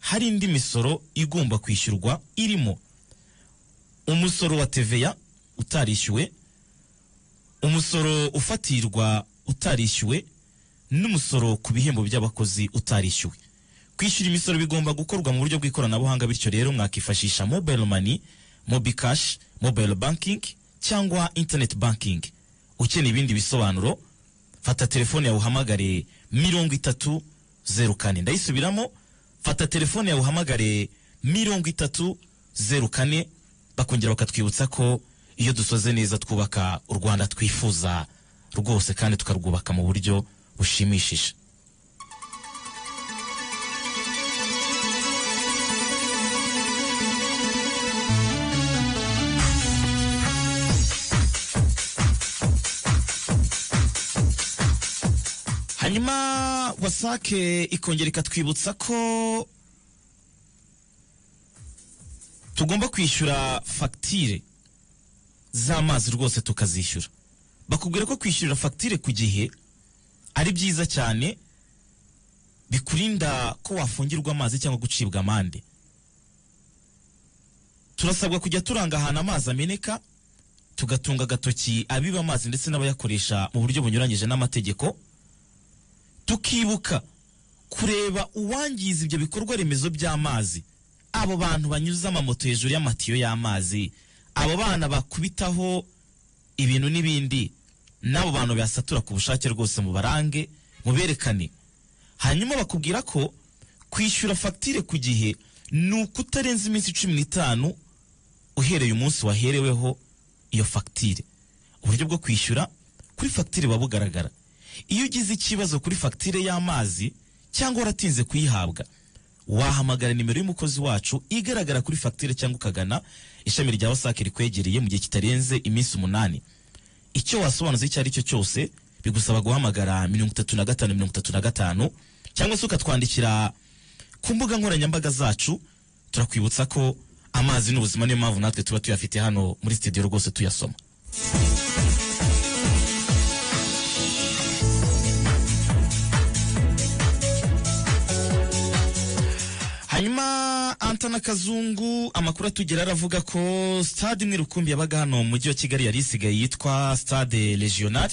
hari indi misoro igomba kwishyurwa irimo umusoro wa teveya utarishyuwe umusoro ufatirwa utarishyuwe n'umusoro ku bihembo by'abakozi utarishyuwe kwishyura imisoro bigomba gukorwa mu buryo bw'ikoranabuhanga bityo rero mwakifashisha mobile money mobi cash mobile banking cyangwa internet banking ukeneye ibindi bisobanuro fata telefone yawe uhamagare mirongo itatu zeru kane ndayisubiramo fata telefone yawe uhamagare mirongo itatu zeru kane bakongera bakatwibutsa ko iyo dusoze neza twubaka u rwanda twifuza rwose kandi tukarwubaka mu buryo bushimishije hanyuma wasake ikongera ikatwibutsa ko tugomba kwishyura fagitire z'amazi rwose tukazishyura bakubwira ko kwishyurira fagitire ku gihe ari byiza cyane bikurinda ko wafungirwa amazi cyangwa gucibwa amande turasabwa kujya turanga ahantu amazi ameneka tugatunga agatoki abiba amazi ndetse n'abayakoresha mu buryo bunyuranyije n'amategeko tukibuka kureba uwangiza ibyo bikorwa remezo by'amazi abo bantu banyuza amamoto hejuru y'amatiyo y'amazi abo bana bakubitaho ibintu n'ibindi n'abo bantu bayasatura ku bushake rwose mu barange muberekane hanyuma bakubwira ko kwishyura fagitire ku gihe ni ukutarenza iminsi cumi n'itanu uhereye umunsi wahereweho iyo fagitire uburyo bwo kwishyura kuri fagitire buba bugaragara iyo ugize ikibazo kuri fagitire y'amazi cyangwa waratinze kuyihabwa wahamagara nimero y'umukozi wacu igaragara kuri fagitire cyangwa ukagana ishami rya wasake rikwegereye mu gihe kitarenze iminsi umunani icyo wasobanuza icyo ari cyo cyose bigusaba guhamagara mirongo itatu na gatanu mirongo itatu na gatanu cyangwa se ukatwandikira ku mbuga nkoranyambaga zacu turakwibutsa ko amazi ni ubuzima niyo mpamvu natwe tuba tuyafite hano muri studio rwose tuyasoma hanyuma antana kazungu amakuru atugera aravuga ko stade imwe rukumbi yabaga hano mu mujyi wa kigali yari isigaye yitwa stade regional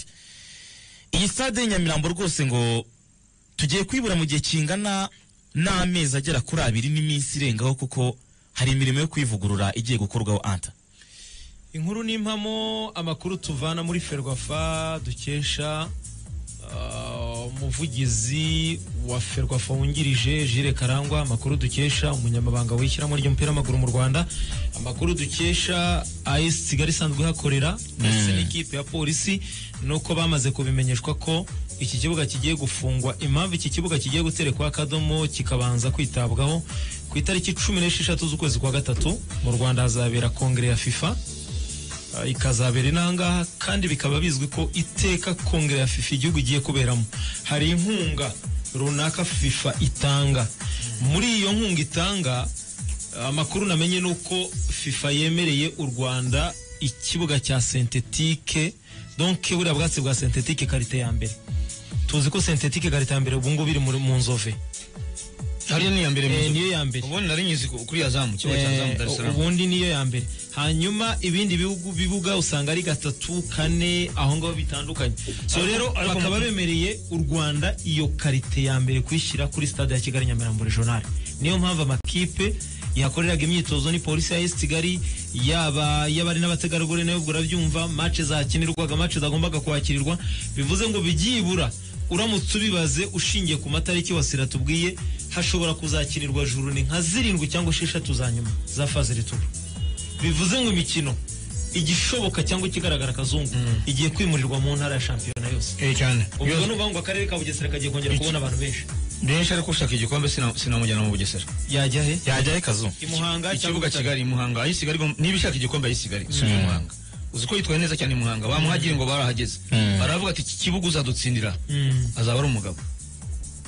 iyi stade nyamirambo rwose ngo tugiye kuyibura mu gihe kingana n'amezi agera kuri abiri n'iminsi irengaho kuko hari imirimo yo kuyivugurura igiye gukorwaho anta inkuru n'impamo amakuru tuvana muri ferwafa dukesha ah, umuvugizi wa ferwafa wungirije jire karangwa amakuru dukesha umunyamabanga w'ishyirahamwe ry'umupira w'amaguru mu rwanda amakuru dukesha as kigali isanzwe ihakorera ndetse n'ikipe ya polisi nuko bamaze kubimenyeshwa ko iki kibuga kigiye gufungwa impamvu iki kibuga kigiye guterekwa akadomo kikabanza kwitabwaho ku itariki cumi n'esheshatu z'ukwezi kwa gatatu mu rwanda hazabera kongere ya fifa Uh, ikazabera inangaha kandi bikaba bizwi ko iteka kongere ya fifa igihugu igiye kuberamo hari inkunga runaka fifa itanga muri iyo nkunga itanga uh, amakuru namenye ni uko fifa yemereye u rwanda ikibuga cya sentetike donc buriya bwatsi bwa sentetike karite ya mbere tuzi ko sentetike karite ya mbere ubu ngubu iri muri- mu nzove hariya ni iya mbere Eh, mu- niyo ya mbere ubundi nari nyizi ku- kuri ya zamu kigo cya zamu Eh, Dar es Salaam ubundi niyo ya mbere hanyuma ibindi bihugu bibuga usanga ari gatatu kane aho ngaho bitandukanye so rero ariko bakaba mu- bemereye u rwanda iyo karite ya mbere kuyishyira kuri stade ya kigali nyamirambo regional niyo mpamvu amakipe yakoreraga imyitozo ni polisi ya esi kigali yaba y'abari n'abategarugori nayo ubwo urabyumva mace zakinirwaga mace zagombaga kwakirirwa bivuze ngo byibura uramutse ubibaze ushingiye ku matariki wasira tubwiye hashobora kuzakinirwa juru ni nka zirindwi cyangwa esheshatu za nyuma za faze rituru bivuze ngo imikino igishoboka cyangwa ikigaragara akazungu igiye kwimurirwa mu ntara ya shampiyona yose Eh, cyane ubwo ni ukuvuga ngo akarere ka bugesera kagiye kongera Iki- kubona abantu benshi benshi ariko ushaka igikombe sina- sinamujyana mu bugesera yajya he yajyayo kazu i muhanga ikibuga Butare? kigali i muhanga aho i kigali igom- niba ishaka igikombe aho i kigali isubiye i muhanga uzi ko yitwaye neza cyane i muhanga bamuhagiye ngo barahageze baravuga ati iki kibuga uzadutsindira azaba ari umugabo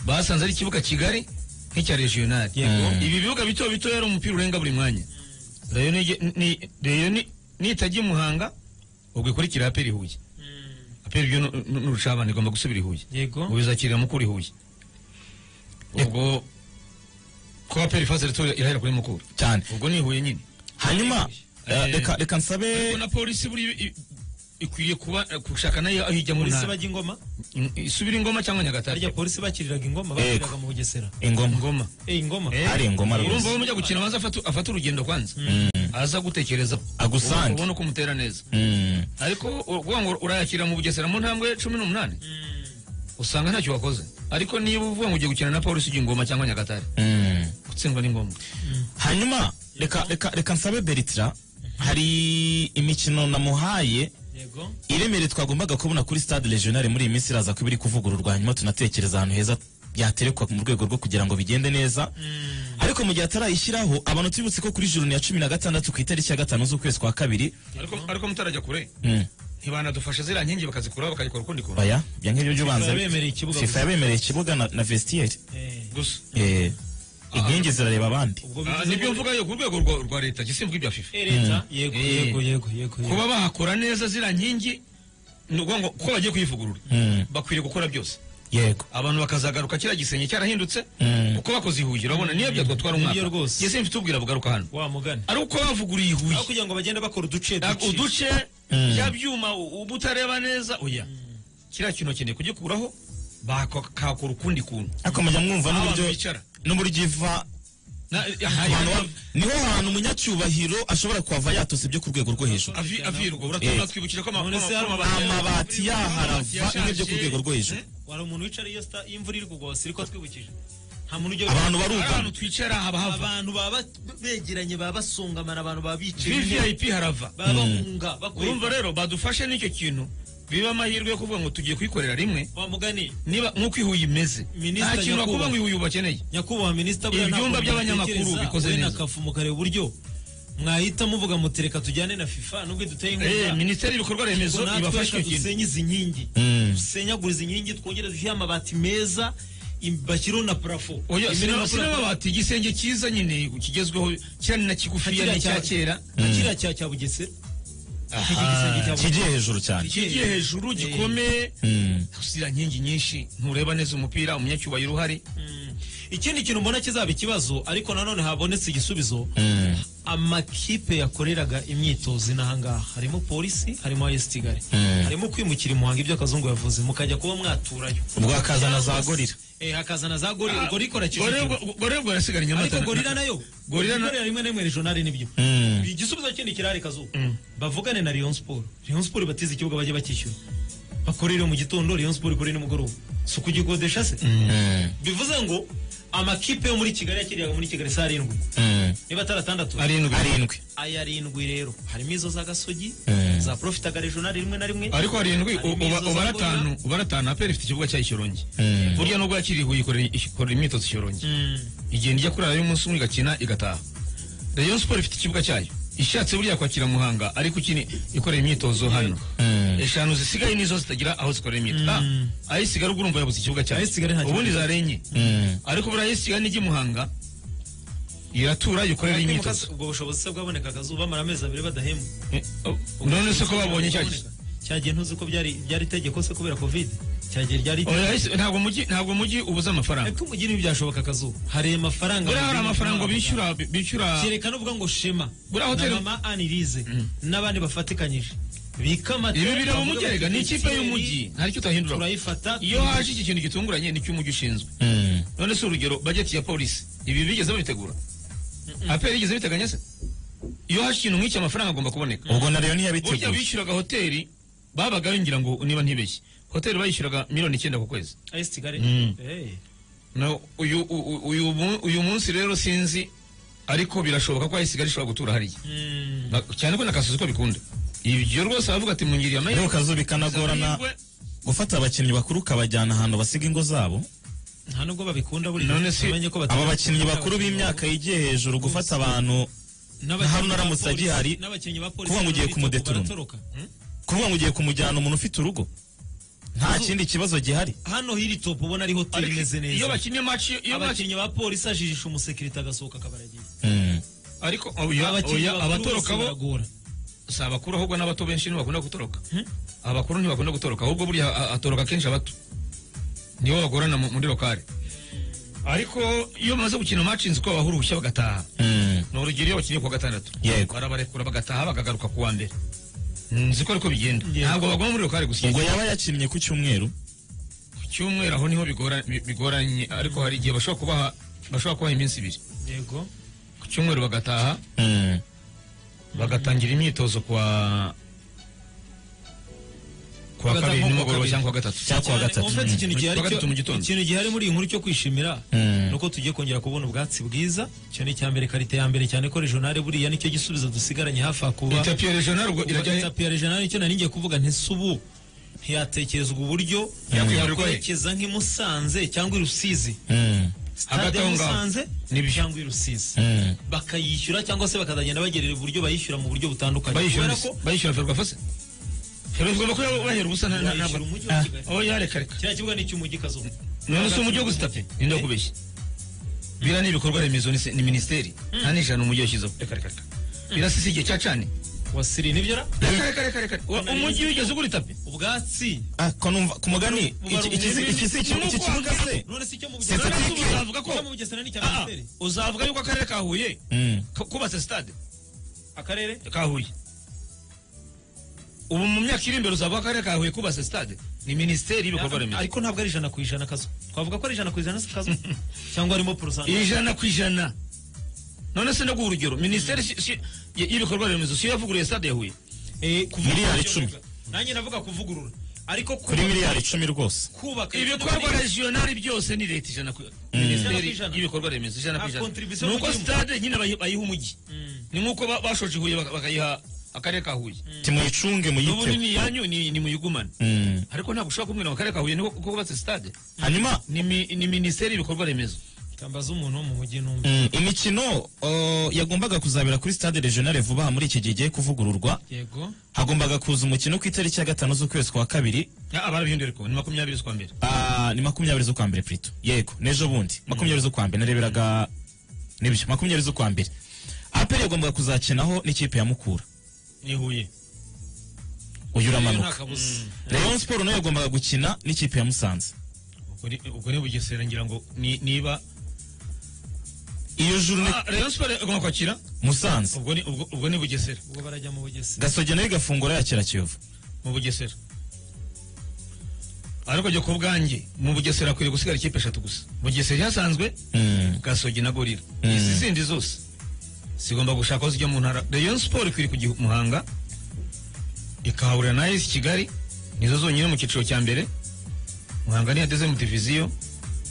basanze ari ikibuga kigari nk'icya regional Yego. ibi bibuga bito bito yari umupira urenga buri mwanya reyo nige- ni- reyo ni- nitajya i muhanga ubwo ikurikira aperi huye aperi byo nu- nu- n'urucabane igomba gusubira i huye yego ubu bizakirira mukura i huye ubwo ko aperi fasi irahera kuri mukura cyane ubwo ni ihuye nyine hanyuma eh, Eh, reka reka nsabe ariko na polisi buri i- ikwiye kuba gushaka nayo aho ijya mu polisi ntara bajya ingoma I- isubira ingoma cyangwa harya nyagatare polisi bakiriraga ingoma bakiriraga mu bugesera ingoma ingoma eh ingoma hari ingoma urumva rwose aho mujya gukina abanza afata- afate urugendo kwanza aza gutekereza Agusange. ubona ko umutera neza Mm. ariko uvuga ngo urayakira mu bugesera mu ntambwe cumi n'umunani usanga ntacyo wakoze ariko niba uvuga ngo ugiye gukina na polisi ujya ingoma cyangwa nyagatare Mm. gutsindwa ni ngombwa hanyuma reka reka reka nsabe beritra hari imikino namuhaye yego iremere twagombaga kubona kuri stade regionale muri iyi minsi iraza kuba iri kuvugururwa hanyuma tunatekereza ahantu heza byaterekwa mu rwego rwo kugira ngo bigende neza ariko mu gihe atarayishyiraho abantu tubibutse ko kuri juru ni ya cumi na gatandatu ku itariki ya gatanu z'ukwezi kwa kabiri ariko ariko mutarajya kure Mm. ntibanadufashe ziriya nkingi bakazikuraho bakayikora ukundi kuntu oya ibyo ngibyo byo ubanza FIFA yabemereye ikibuga FIFA gusa. yabemereye ikibuga na, na vestiaire eh gusa eh, inkingi zirareba abandi ubwo Ah, bivuze nibyo ngo- mvuga yo ku rwego rwa- rwa leta gisimbuka ibya fifa Eh, leta yego Eh. yego yego yego yego kuba bahakora neza ziriya nkingi ni ukuvuga ngo kuko bagiye kuyivugurura Mm. bakwiriye gukora byose yego abantu bakazagaruka kiriya gisenge cyarahindutse Mm. uko bakoze ihuye urabona niyo byatwatwara umwaka Nibyo rwose. Jye simfite ubwira bugaruka hano wa mugani ari uko bavuguruye ihuye aho kugira ngo bagende bakora uduce Ak- duce uduce ya byuma u- uba utareba neza oya kiriya kintu ukeneye kugikuraho bakakora ukundi kuntu ariko mujya mwumva Aho n'uburyo abantu bicara n'uburyo iva Na- aha- Abantu ba- niho hantu umunyacyubahiro ashobora kuhava yatose ibyo ku rwego rwo hejuru avi- avirwa Eh. uratuma twibukira ko ama- None se ko ama- hari amabati yaharava n'ibyo ku rwego rwo hejuru wari umuntu wicara iyo sta- iyo imvura iri kugwa siriko twibukije nta muntu ujya abantu hari ahantu barugana twicara haba hava abantu baba begeranye baba basongamana abantu baba bicaye vvip harava baba bahunga bakurumva urumva rero badufashe n'icyo kintu biba amahirwe yo kuvuga ngo tugiye kuyikorera rimwe wa mugani niba nk'uko ihuye imeze Minisita nta kintu Nyakubahwa. bakuvuga ngo ihuye bakeneye nyakubahwa minisita Ibyumba ntabwo mubitekereza, by'abanyamakuru bikoze we na neza. kafu mukareba uburyo mwahita muvuga muti reka tujyane na fifa nubwo iduteye Eh, inkunga minisiteri y'ibikorwa remezo ubwo natwe ibafashe reka icyo kintu dusenye izi nkingi Mm. dusenyagure izi nkingi twongere dushyire amabati meza im- bashyireho na parafo oya Imirimo sinaba- yakorewe- sinaba bati igisenge cyiza nyine kigezweho kirani na kigufiya ni cya kera nka kiriya cya cya bugesera Iki gisenge cya kigiye hejuru cyane kigiye hejuru gikomeye Mm. usira nkingi nyinshi ntureba neza umupira umunyacyubahiro uhari ikindi kintu mbona kizaba ikibazo ariko nanone habonetse igisubizo amakipe yakoreraga imyitozo inaha ngaha harimo polisi harimo ayesi kigali harimo kwimukira i muhanga ibyo akazungu yavuze mukajya kuba mwaturayo ubwo hakazana za Cyangwa se- gorira eh hakazana za gorira ubwo rikora Gorilla- kicukiro gorilla ubwo yasigaranye ariko Nyamata. gorira nayo Gorilla na- gorira rimwe na rimwe regionale nibyo Mm. igisubizo kindi kirari kazuba bavugane na Rayon Sport Rayon Sport batize ikibuga bajye bakishyura bakorere mu gitondo Rayon Sport ikorere nimugoroba si ukugikodesha se Mm. bivuze ngo amakipe yo muri kigali yakiriraga muri kigali si arindwi Mm. niba ataratandatu arindwi arindwi aya arindwi rero harimo izo za gasogi Mm. za profitaga regionali rimwe na rimwe ariko arindwi harimo u- uba- izo za ubara Gorira. atanu ubara atanu aperi ifite ikibuga cyayo cyorongi Mm. burya nubwo yakiriye ihuye ikorera- ikorera imyitozo cyorongi Mm. igenda ijya kurara y'umunsi umwe igakina igataha rayon siporo ifite ikibuga cyayo ishatse buriya kwakira muhanga ariko ikini ikorera imyitozo hano eshanu zisigaye nizo zitagira aho zikorera imyitozo Ah, aho isigara ubwo urumva yabuze ikibuga cyayo Aho isigara nta ubundi kibuga. zarenye Mm. ariko buriya aho isigara n'ijya i muhanga iratura ikorera imyitozo ubwo bushobozi se bwaboneka akazuba bamara amezi abiri badahembwa Eh, oh, none se ko babonye cya Cyaboneka. cyagiye ntuzi ko byari byari itegeko se kubera covid cyagiye ryari Oya, ese ntabwo mujyi ntabwo mujyi ubuze amafaranga epfo umugeni byashoboka akazu hari amafaranga buriya hari amafaranga bishyura bishyura cyerekana uvuga ngo shema Buriya na hoteli- mama anirize n'abandi bafatikanyije bika amata ibi bireba bavuga umugerega bati, ni ikipe y'umujyi nta cyo utahindura turayifata iyo haje iki kintu gitunguranye ni cy'umujyi ushinzwe none se urugero bajeti ya polisi ibi bigeze babitegura aperi yigeze biteganya se iyo haje ikintu nk'iki amafaranga agomba kuboneka ubwo na rero burya ntiyabitegura bishyuraga hoteli babaga bingira ngo niba ntibeshye hoteli bayishyuraga miliyoni icyenda ku kwezi ayi sigare Mm. Eh. Na uyu u- uyu mu- uyu munsi rero sinzi ariko birashoboka ko ayisigara ishobora gutura hariya Mm. Na- cyane ko na kasozi ko bikunda ibyo rwose bavuga ati mungiriye amahirwe rero kazu bikanagorana Amahirwe. gufata abakinnyi bakuru ukabajyana ahantu basiga ingo zabo nta nubwo babikunda buri None si- bamenye ko aba bakinnyi bakuru b'imyaka yigiye hejuru gufata abantu N'abakinnyi Haruna ba Aramutse polisi- agihari, n'abakinnyi ba polisi kuvuga ngo ugiye bari kumudeturuma. baratoroka. kuvuga ngo ugiye kumujyana umuntu ufite urugo nta kindi kibazo gihari hano hiri topu ubona ari hoteli imeze iyo neza bakinnye match iyo match abakinnyi ba polisi ajijisha umusekirite agasohoka akabaragira Mm. ariko oya abakinnyi oya bakuru bose abatoroka bo baragora si abakuru ahubwo n'abato benshi ntibakunda gutoroka abakuru ntibakunda gutoroka ahubwo buriya a- atoroka kenshi abato nibo bagorana mu- muri lokale ariko iyo bamaze gukina match nzi ko babahura ubushya bagataha Mm. ni urugero iyo bakinnye kuwa gatandatu Yego. barabarekura bagataha bagagaruka ku wa mbere nzi ko ariko bigenda Yego. ntabwo baguma muri lokale gusa ubwo yaba yakinnye ku cyumweru ku cyumweru aho niho bigora- bi- bigoranye ariko hari igihe bashobora kubaha bashobora kubaha iminsi ibiri yego ku cyumweru bagataha Mm. bagatangira imyitozo kwa kwa Bagataha kabiri nko kuwa nimugoroba kabiri. cyangwa kuwa gatatu cyangwa kuwa Cyane, gatatu mu mfati ikintu Kuwa gihari gatatu mu gitondo. cyo- ikintu gihari muri iyi nkuru cyo kwishimira Mm. ni uko tugiye kongera kubona ubwatsi bwiza icyo ni icya mbere karite ya mbere cyane ko regionale buriya nicyo gisubizo dusigaranye hafi aha kuba itapi ya regional ubwo irajya irajya ya regionale nicyo nari ngiye kuvuga ntese ubu ntiyatekerezwa uburyo yakwerekeza nk'i Musanze cyangwa i Rusizi Mm. Hagati stade aho i ngaho. Musanze Nibyo. cyangwa i Rusizi Mm. bakayishyura cyangwa se bakazagenda bagerera uburyo bayishyura mu buryo butandukanye bayishyura kubera ko bayishyura ferwafa se ferwafa igomba kuba bahera ubusa nta- nta- bayishyura ntabwo umujyi wa Kigali aho yareka reka kiriya kibuga ni icy'umujyi kazo none se umujyi wo gusitape ninde kubeshya biriya ni ibikorwa remezo ni se- ni minisiteri nta n'ijana umujyi washyizeho reka reka reka biriya si si igihe cyacanye wasiriye nibyo ra reka reka reka reka Wa- umujyi wigeze ugura itapi ubwatsi Ah, ko numva ku mugani Ubaru- iki- iki- iki- iki- iki- iki kibuga se none si icyo mu None bugesera se ubu uzavuga ko icyo mu bugesera ni icya Ah, ah, minisiteri uzavuga yuko akarere ka huye Mm. ku- kubatse sitade akarere ka huye ubu mu myaka iri imbere uzavuga akarere ka huye kubatse sitade ni minisiteri y'ibikorwa remezo ariko ntabwo ari ijana ku ijana kazo twavuga ko ari ijana ku ijana si kazo cyangwa harimo porosanta ijana ku ijana none se ndaguha urugero minisiteri si- si- y- y'ibikorwa remezo siyo yavuguruye stade ya huye miliyari icumi nanjye navuga kuvugurura ariko kuri kubaka miliyari icumi rwose kubaka ibikorwa regionali byose ni leta ijana ku Ijana ku minisiteri ijana. y'ibikorwa remezo ijana ku Ah, ijana contribution ni uko mugihugu. stade nyine bayi- bayiha umujyi ni nk'uko ba- bashoje huye baka- bakayiha akarere ka huye timuyicunge n'ubu muyiteho ni iyanyu ni ni muyigumane Mm. ariko ntabwo ushobora kumbwira ngo akarere ka huye niko kuko kubatse stade hanyuma ni mi- ni minisiteri y'ibikorwa remezo kambaza umuntu wo mu mujyi n'umwe Mm, imikino o, yagombaga kuzabera kuri stade regionale vuba aha muri iki gihe igiye kuvugururwa yego hagombaga kuza umukino ku itariki ya gatanu z'ukwezi kwa kabiri Ah, barabihindura ariko ni makumyabiri z'ukwa mbere Ah, ni makumyabiri z'ukwa mbere plito yego n'ejo bundi makumyabiri z'ukwa mbere nareberaga nibyo makumyabiri z'ukwa mbere aperi yagombaga kuzakinaho n'ikipe ya mukura ni huye uyu nta uramanuka kabuza rayon siporo nayo yagombaga gukina n'ikipe ya musanze ubwo ni- ubwo ni bugesera ngira ngo ni- niba iyo juru ni Ah, rayon siporo igomba kwakira musanze ubwo ni ubwo ubwo ni bugesera ubwo barajya mu bugesera gasogi nayo igafungura yakira kiyovu mu bugesera ariko jya ku bwanjye mu bugesera akwiriye gusigara ikipe eshatu gusa bugesera yasanzwe Mm, gasogi na gorira Mm. izi zindi zose zigomba gushaka aho zijya mu ntara rayon siporo ikwiriye kujya i muhanga ikahahurira na esi kigali nizo zonyine mu cyiciro cya mbere muhanga niyo yadeze mu diviziyo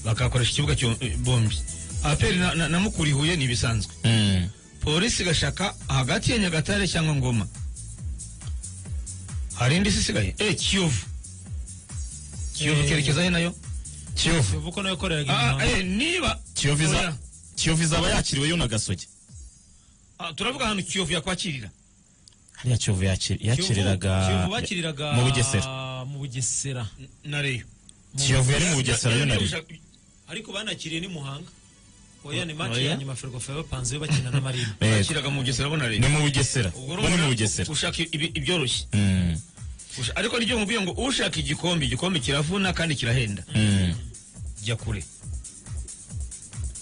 bakakoresha ikibuga cyo- eh, bombi aperi na, na, na mukura ihuye ni ibisanzwe mm, polisi igashaka hagati ya nyagatare cyangwa ngoma hari indi si isigaye eh kiyovu kiyovu Eh. ikerekeza he nayo kiyovu ubu ko nayo koreraga Ah, imihanda eh, niba kiyovu Oya. iza- kiyovu izaba yakiriweyo na gasogi Ah, turavuga ahantu kiyovu yakwakirira hariya kiyovu yakir- yakiriraga kiyovu bakiriraga mu bugesera mu bugesera na reyo kiyovu yari mu bugesera yo nari ariko banakiriye ni muhanga oya ni match Oya. ya nyuma ferwafa yabapanze yo bakina na marina bakiraga mu bugesera bo na ni reyo mu bugesera Ubwo bo ni mu urumva bugesera ushaka ibi- ibyoroshye Mm. Usha- ariko niryo nkubwiye ngo ushaka igikombe igikombe kiravuna kandi kirahenda jya kure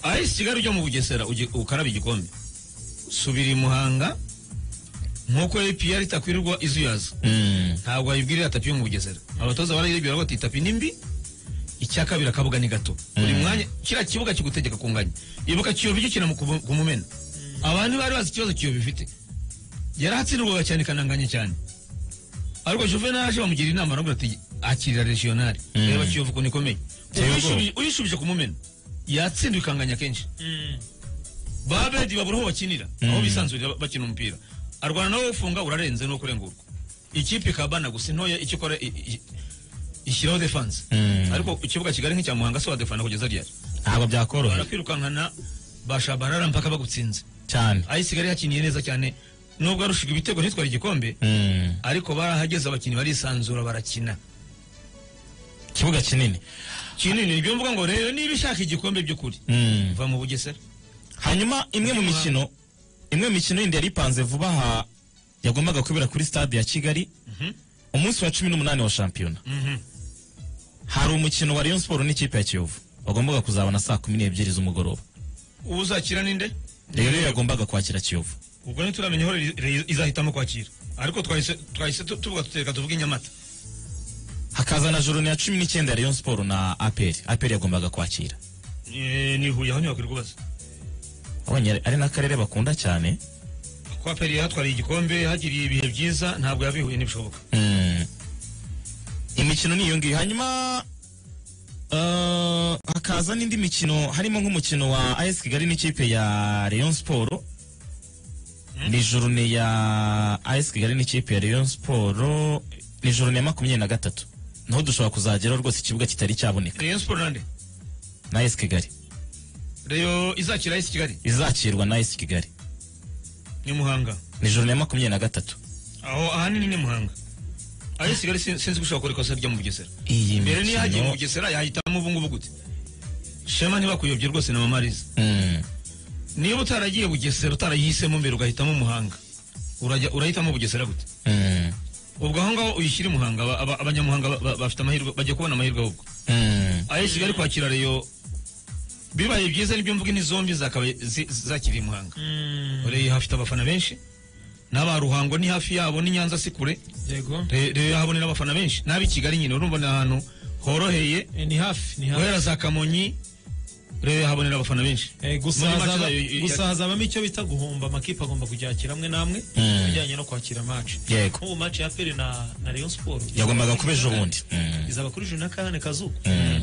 ahise kigali ujya mu bugesera ujye- ukarabe igikombe subira i muhanga nk'uko apr itakwirirwa izuyaza Mm. ntabwo wayibwirira tapi yo mu bugesera abatoza barayibwira bati tapi ni mbi icya kabiri akabuga ni gato buri mwanya kiriya kibuga kigutegeka kunganya ibuka kiyovu gikina mu kuvu- ku mumena abantu bari bazi ikibazo kiyovu ifite yarahatsindirwaga cyane kananganye cyane ariko juvenal aje bamugira inama aravuga ati akirira regionali reba kiyovu ukuntu ikomeye Uyishubije- uyishubije ku mumena yatsindiwe ikanganya kenshi babedi babura aho bakinira aho bisanzurira bakina umupira arwana nawe ufunga urarenze no kurengurwa ikipe ikabana gusa intoya icyo ikora i- i- ishyiraho defanse Mm. ariko ikibuga kigali nk'icya muhanga se wadefana kugeza ryari ntabwo byakoroha barakwirukankana bashabarara mpaka bagutsinze cyane ayisigaye yakiniye neza cyane nubwo arushiga ibitego ntitwara igikombe Mm. ariko barahageze abakinnyi barisanzura barakina ikibuga kinini kinini nibyo mvuga ngo rero niba ishaka igikombe by'ukuri Mm. va mu bugesera hanyuma imwe mu mikino imwe mu mikino yindi yari ipanze vuba aha yagombaga kubera kuri stade ya kigali umunsi wa cumi n'umunani wa shampiyona hari umukino wa rayon siporo n'ikipe ya kiyovu wagombaga kuzabona saa kumi n'ebyiri z'umugoroba uzakira ninde rero yagombaga kwakira kiyovu ubwo ntituramenya aho Re- Re- izahitamo kwakira ariko twahise twahise tu- tuvuga tutereka tuvuga inyamata hakaza na joro ya cumi n'icyenda ya rayon siporo na aperi aperi yagombaga kwakira Eh, ni huye aho ntiwakwiriye kubaza abonye ari- ari n'akarere bakunda cyane kuba peri yahatwariye igikombe hagiriye ibihe byiza ntabwo yava i huye ntibishoboka Mm. imikino ni iyo ngiyo hanyuma uh, hakaza n'indi mikino harimo nk'umukino wa as kigali n'ikipe ya rayon siporo ni jorune ya as kigali n'ikipe ya rayon siporo ni jorune ya makumyabiri na gatatu naho dushobora kuzageraho rwose ikibuga kitari cyaboneka rayon siporo nande na as kigali reyo izakira isi kigali izakirwa na as kigali ni muhanga ni jorune ya makumyabiri na gatatu aho ahanini ni muhanga aho isi kigali sin- sinzi ko ushobora gukora ikosa ryo mu bugesera iyi mbere niyo hagiye mu mikino bugesera yahitamo ubu ngubu gute shema ntibakuyobye rwose na mamariza Mm. niba utaragiye bugesera utarayihisemo mbere ugahitamo muhanga urajya urahitamo bugesera gute Mm. ubwo aho ngaho uyishyira i muhanga aba- aba- abanyamuhanga ba- ba- bafite amahirwe bajya kubona amahirwe ahubwo Mm. ayo kigali kwakira reyo bibaye byiza nibyo mvuga ni zombi zakabaye zi- zakiriye i muhanga reyo hafite abafana benshi n'aba ruhango ni hafi yabo ni nyanza si kure yego Re- reyo yahabonera abafana benshi n'aba i kigali nyine urumva ni ahantu horoheye Eh, ni hafi ni hafi guhera za kamonyi reyo yahabonera abafana benshi Eh, gusa Muri match hazaba- zayo ya- gusa hazabamo icyo bita guhomba amakipe agomba kuryakira amwe n'amwe Mm. bijyanye no kwakira maci Yego. nk'ubu maci ya peri na na rayon siporo yagombaga kuba ejo bundi Mm. izaba kuri juru na kane kazuba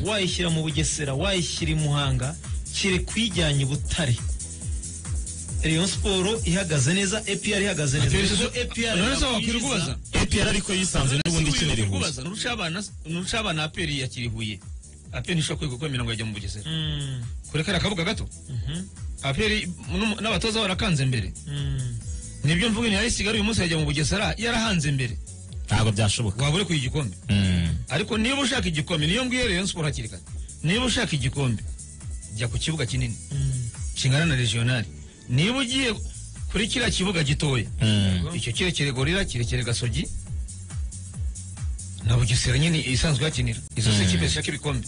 wayishyira mu bugesera wayishyira i muhanga kiri kuyijyanye i butare rayon siporo ihagaze neza epr ihagaze neza None Ubwo APR se wakwiriye yakwiza- kubaza APR ariko yisanze n'ubundi ikinira ihuye kubaza nurusha abana nurusha abana aperi ya kirihuye aperi ntishobora kwiga uko imirongo yajya mu bugesera Mm, kurekera akabuga gato mhm, aperi n'um- n'abatoza barakanze mbere mm. nibyo mvuga ni ayisigaye uyu munsi yajya mu bugesera yarahanze imbere ntabwo byashoboka wabure kuya igikombe ariko niba ushaka igikombe niyo mbwiye rero siporo hakiri kare niba ushaka igikombe jya ku kibuga kinini kingana na regionali niba ugiye kuri kiriya kibuga gitoya icyo kirekire gorira kirekire gasogi na bugesera nyine isanzwe hakinira izo si kipe zishaka ibikombe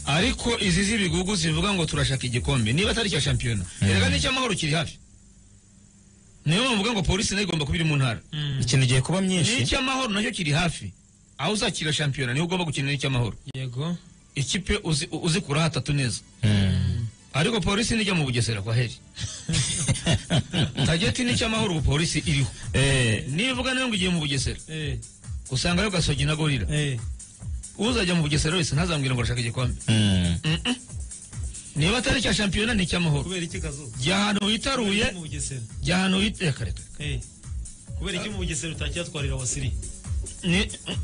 ariko izi z'ibigugu zivuga ngo turashaka igikombe niba atari icya shampiyona erega n'icy'amahoro kiri hafi niyo mpamvu mvuga ngo polisi nayo igomba kuba iri mu ntara ikintu giye kuba myinshi n'icy'amahoro nacyo kiri hafi aho uzakira shampiyona niho ugomba gukina n'icy'amahoro yego ikipe uzi- uzikuraho atatu neza ariko polisi nijya mu bugesera kwa heri tageti n'icy'amahoro ubu polisi iriho nivuga nayo ngo igiye mu bugesera eh, usangayo gasogi na gorira eh. uzajya mu bugesera wese ntazambwira ngo arashaka igikombe niba atari icya shampiyona ni icy'amahoro kubera iki kazuba jya ahantu witaruye mu bugesera jya ahantu witaruye Eh, kubera iki mu bugesera utacyatwarira wasiri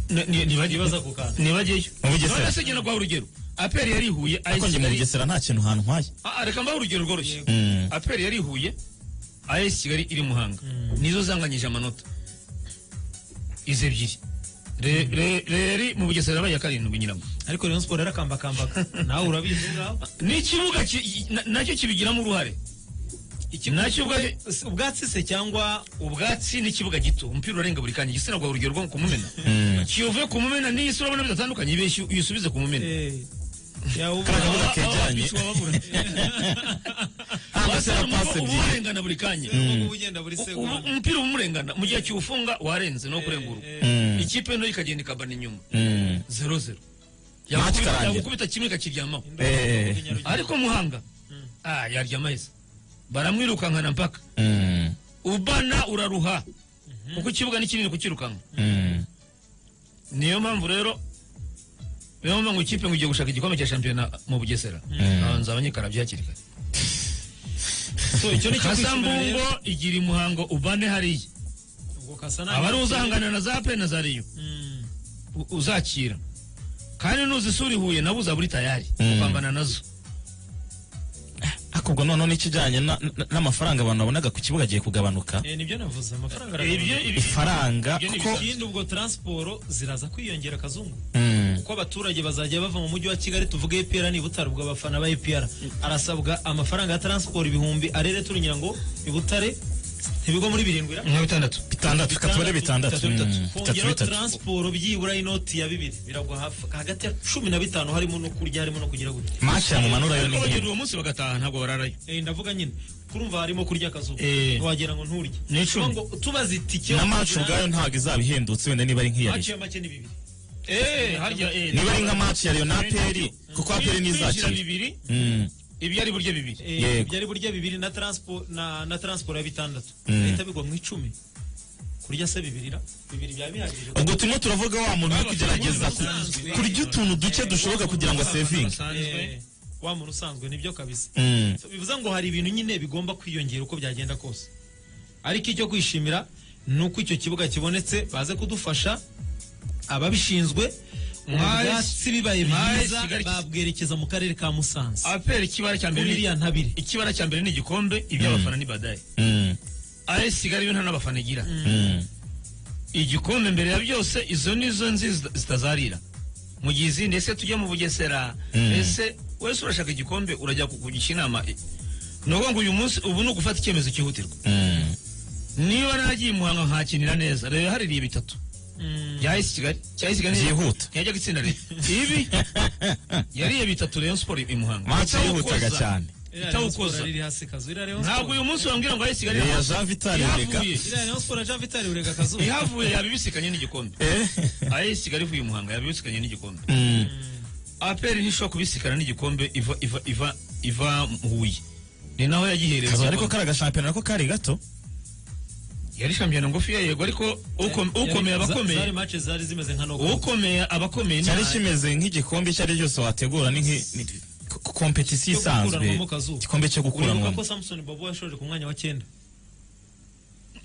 ntibagibaza Ntibaza ku kantu. ntibageyo Mu Bugesera. none se genda guha urugero aperi yarihuye ariko njye mu ayisigaye bugesera nta kintu hantwaye Ah, reka mbahe urugero rworoshye Mm. aperi yarihuye as kigali iri muhanga nizo zanganyije amanota izi ebyiri Re- re- reri mu bugesera yabaye iya karindwi nyiramo ariko rayon siporo yarakambakambaga nawe urabizi ngaho n'ikibuga ki- na- nacyo kibigiramo uruhare Ikibuga- Nacyo ubwacyo- ubwatsi- ubwatsi se cyangwa ubwatsi n'ikibuga gito umupira urarenga buri kanya igitsina gwa urugero rwo ku mumena kiyovuye ku mumena n'iyi sura ubona bidatandukanye ibeshye uyisubize ku mumena eh, yawubona. Kabuga kegeranye. abasara pasi ebyiri. umurengana buri kanya Ubu ugenda buri U- ubu- segonda umupira umurengana mu gihe kiwufunga warenze no kurengurwa ikipe nto ikagenda ikabana inyuma Mm. zero zero Match ikarangira. yagukubita kimwe ikakiryamaho Eh, ariko muhanga ah yaryama heza baramwirukankana mpaka mm, ubana uraruha kuko ikibuga ni kinini kukirukanka mm. niyo mpamvu rero niyo mpamvu ikipe ngo igiye gushaka igikombe cya shampiyona mu bugesera Ah, nzaba nyikarabye hakiri kare So, icyo ni cyo kwishimira rero. kasambungo igira umuhango ubane hariya Ubwo kasa nabi. aba ari uzahangana na za pe na za riyo Mm. u- uzakira kandi nuzisura i huye nabo uzaba uri tayari Mm. gupambana nazo ariko ubwo noneho n'ikijyanye na- na- n'amafaranga abantu babonaga ku kibuga agiye kugabanuka Eh, nibyo navuze amafaranga ibyo aragabanuka. ibyo- ifaranga ibyo ni kuko ibisanzwe. ikindi ubwo taransiporo ziraza kwiyongera kazungu Mm, kuko abaturage bazajya bava mu mujyi wa kigali tuvuge epr ni butare ubwo abafana ba epr arasabwa amafaranga ya taransiporo ibihumbi arere turunyira ngo i butare ibigo muri birindwi nka bitandatu bitandatu reka tubare bitandatu mm, bitatu kongeraho bitatu taransiporo byibura inoti ya bibiri biragwa hafi hagati ya cumi na bitanu harimo no kurya harimo no kugira gutya masha mu manura yo ariko bagenda ni uwo munsi bagataha ntabwo bararayo Eh, ndavuga nyine kurumva harimo kurya akazuba Eh. ntiwagera ngo nturye Ni icumi. Kuko ngo tubaze itike na match ubwayo ntabwo izaba ihendutse wenda niba ari nk'iya Rayon. haciye make ni bibiri Eh, harya eh, niba ari nka match ya Rayon na APR kuko APR kwinjira nizakira bibiri Mm, ibyo ari buryo bibiri Eh, Yego. byari burya bibiri na transpo na na transport ya bitandatu Mm. bihita bigwa mu icumi kurya se bibiri ra bibiri bya bihagije ubwo turimo turavuga wa muntu uri kugerageza ku- kurya utuntu duke dushoboka kugira ngo sevinge basanzwe Eh, wa muntu usanzwe nibyo kabisa Mm, So, bivuze ngo hari ibintu nyine bigomba kwiyongera uko byagenda kose ariko icyo kwishimira ni uko icyo kibuga kibonetse baze kudufasha ababishinzwe Mwahise- ubwatsi bibaye mwahise byiza Kigali- babwerekeza mu karere ka musanze apr ikibara cya mbere biriya ni- ntabire ikibara cya mbere ni igikombe iby'abafana ni badaye mm, as sigara yo nta n'abafana igira mm. igikombe mbere ya byose izo nizo nzi zita- zitazarira mu gihe izindi ese tujya mu bugesera ese wese urashaka igikombe urajya kukugisha inama i- ni ukuvuga ngo uyu munsi ubu ni ugufata icyemezo cyihutirwa Mm. niba nagiye i muhanga nkakinira neza rero haririye bitatu byahise kigali cyahise kigali Byihuta. yajya gutsinda rero ibi yariye bitatu rero siporo i muhanga match yihutaga Itawukoza. cyane itawukoza riri hasi kazu iriya Rayon ntabwo Sport- uyu munsi wambwira ngo ahise ya kigali Jean Vital Rega ihavuye iriya Rayon Sport ya Jean Vital urega kazu ihavuye yabibisikanye n'igikombe Eh? ahise kigali ivuye i muhanga yabibisikanye n'igikombe Mm. aperi ntishobora kubisikana n'igikombe iva iva iva iva mu huye ni naho yagihereye kazo ariko igikombe. kari agashampiyona nako kari gato yari shampiyona ngufiya yego ariko uko- ukomeye Za- zari abakomeye match zari zimeze nka knockout. ukomeye abakomeye ni cyari kimeze nk'igikombe icyo ari cyo cyose wategura ni nki- ni- k- k- kompetisiyo Cyo gukuranwamo isanzwe kazuba. igikombe cyo uribuka gukuranwamo ko samson bobo yashoje ku mwanya wa cyenda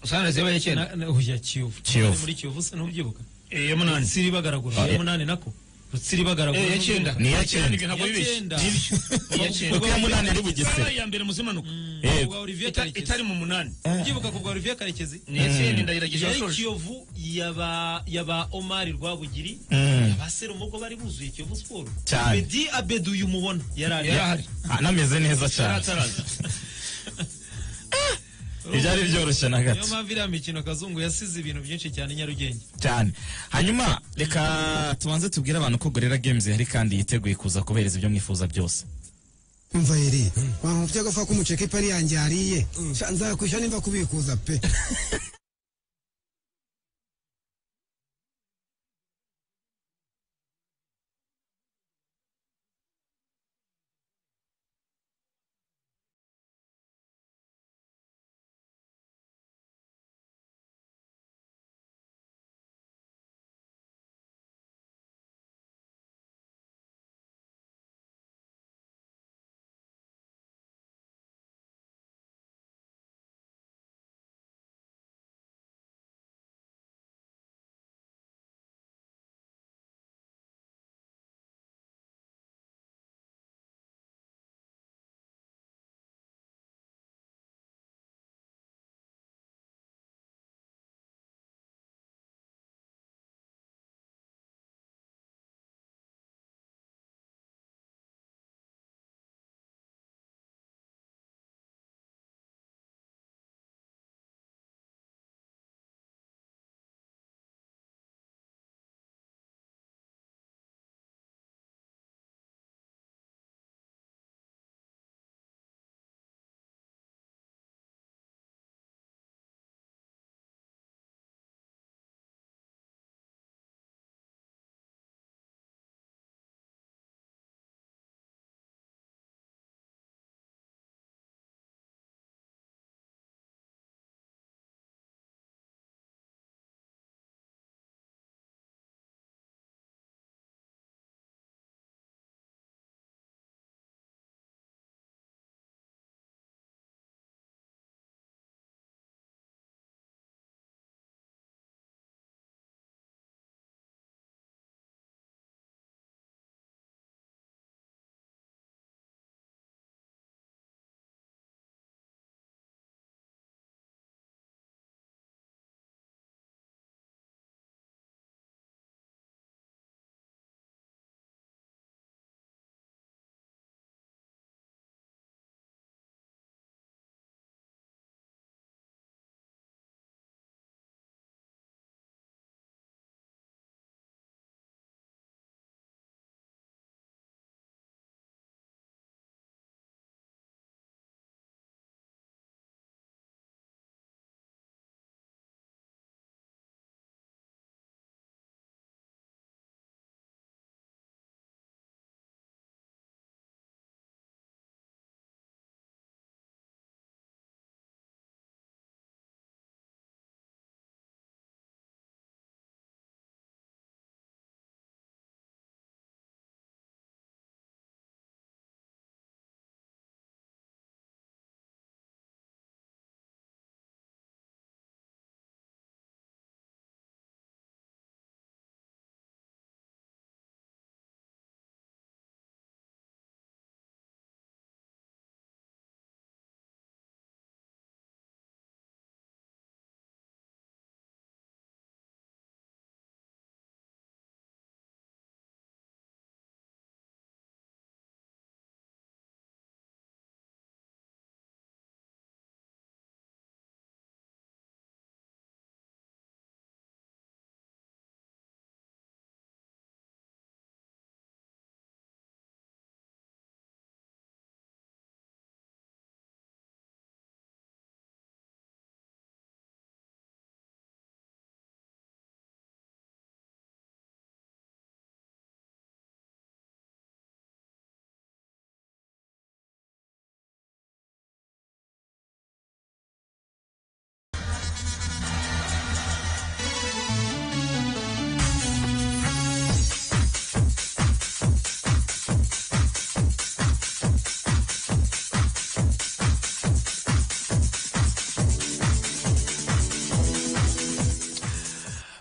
sanreze yabaye icyenda Na- na- oya kiyovu Kiyovu. muri kiyovu se ntubyibuka Eh, ya munani rutsiri bagaragura Ah, ya ya- munani nako rutsiri bagaragura Eh, ya cyenda Ni iya cyenda. ibyo ntabwo Ya bibeshye cyenda. Ni ibyo. iya cyenda kuko iya munani ari bugesera Yabaye iya mbere muzi impanuka Yego. ubwa Ita- olivier karekezi itari mu munani ubyibuka ku bwa olivier karekezi ni iya cyenda ndayirageje yari washoje kiyovu yaba yaba omari rwabugiri Mm. abasera umugo bari buzuye kiyovu siporo Cyane. bedi abedu uyu mubona yari ari yari ahari anameze neza yari cyane ataraza ibyari byoroshye na niyo gato mpamvu iriya mikino kazungu yasize ibintu byinshi cyane i nyarugenge cyane hanyuma reka tubanze tubwire abantu ko gorera games ihari kandi yiteguye kuza kubereza ibyo mwifuza byose umva yeri wampa ubutego fa kumuceka ipari yanjye yariye Sha nzakwishyura nimba kubikuza pe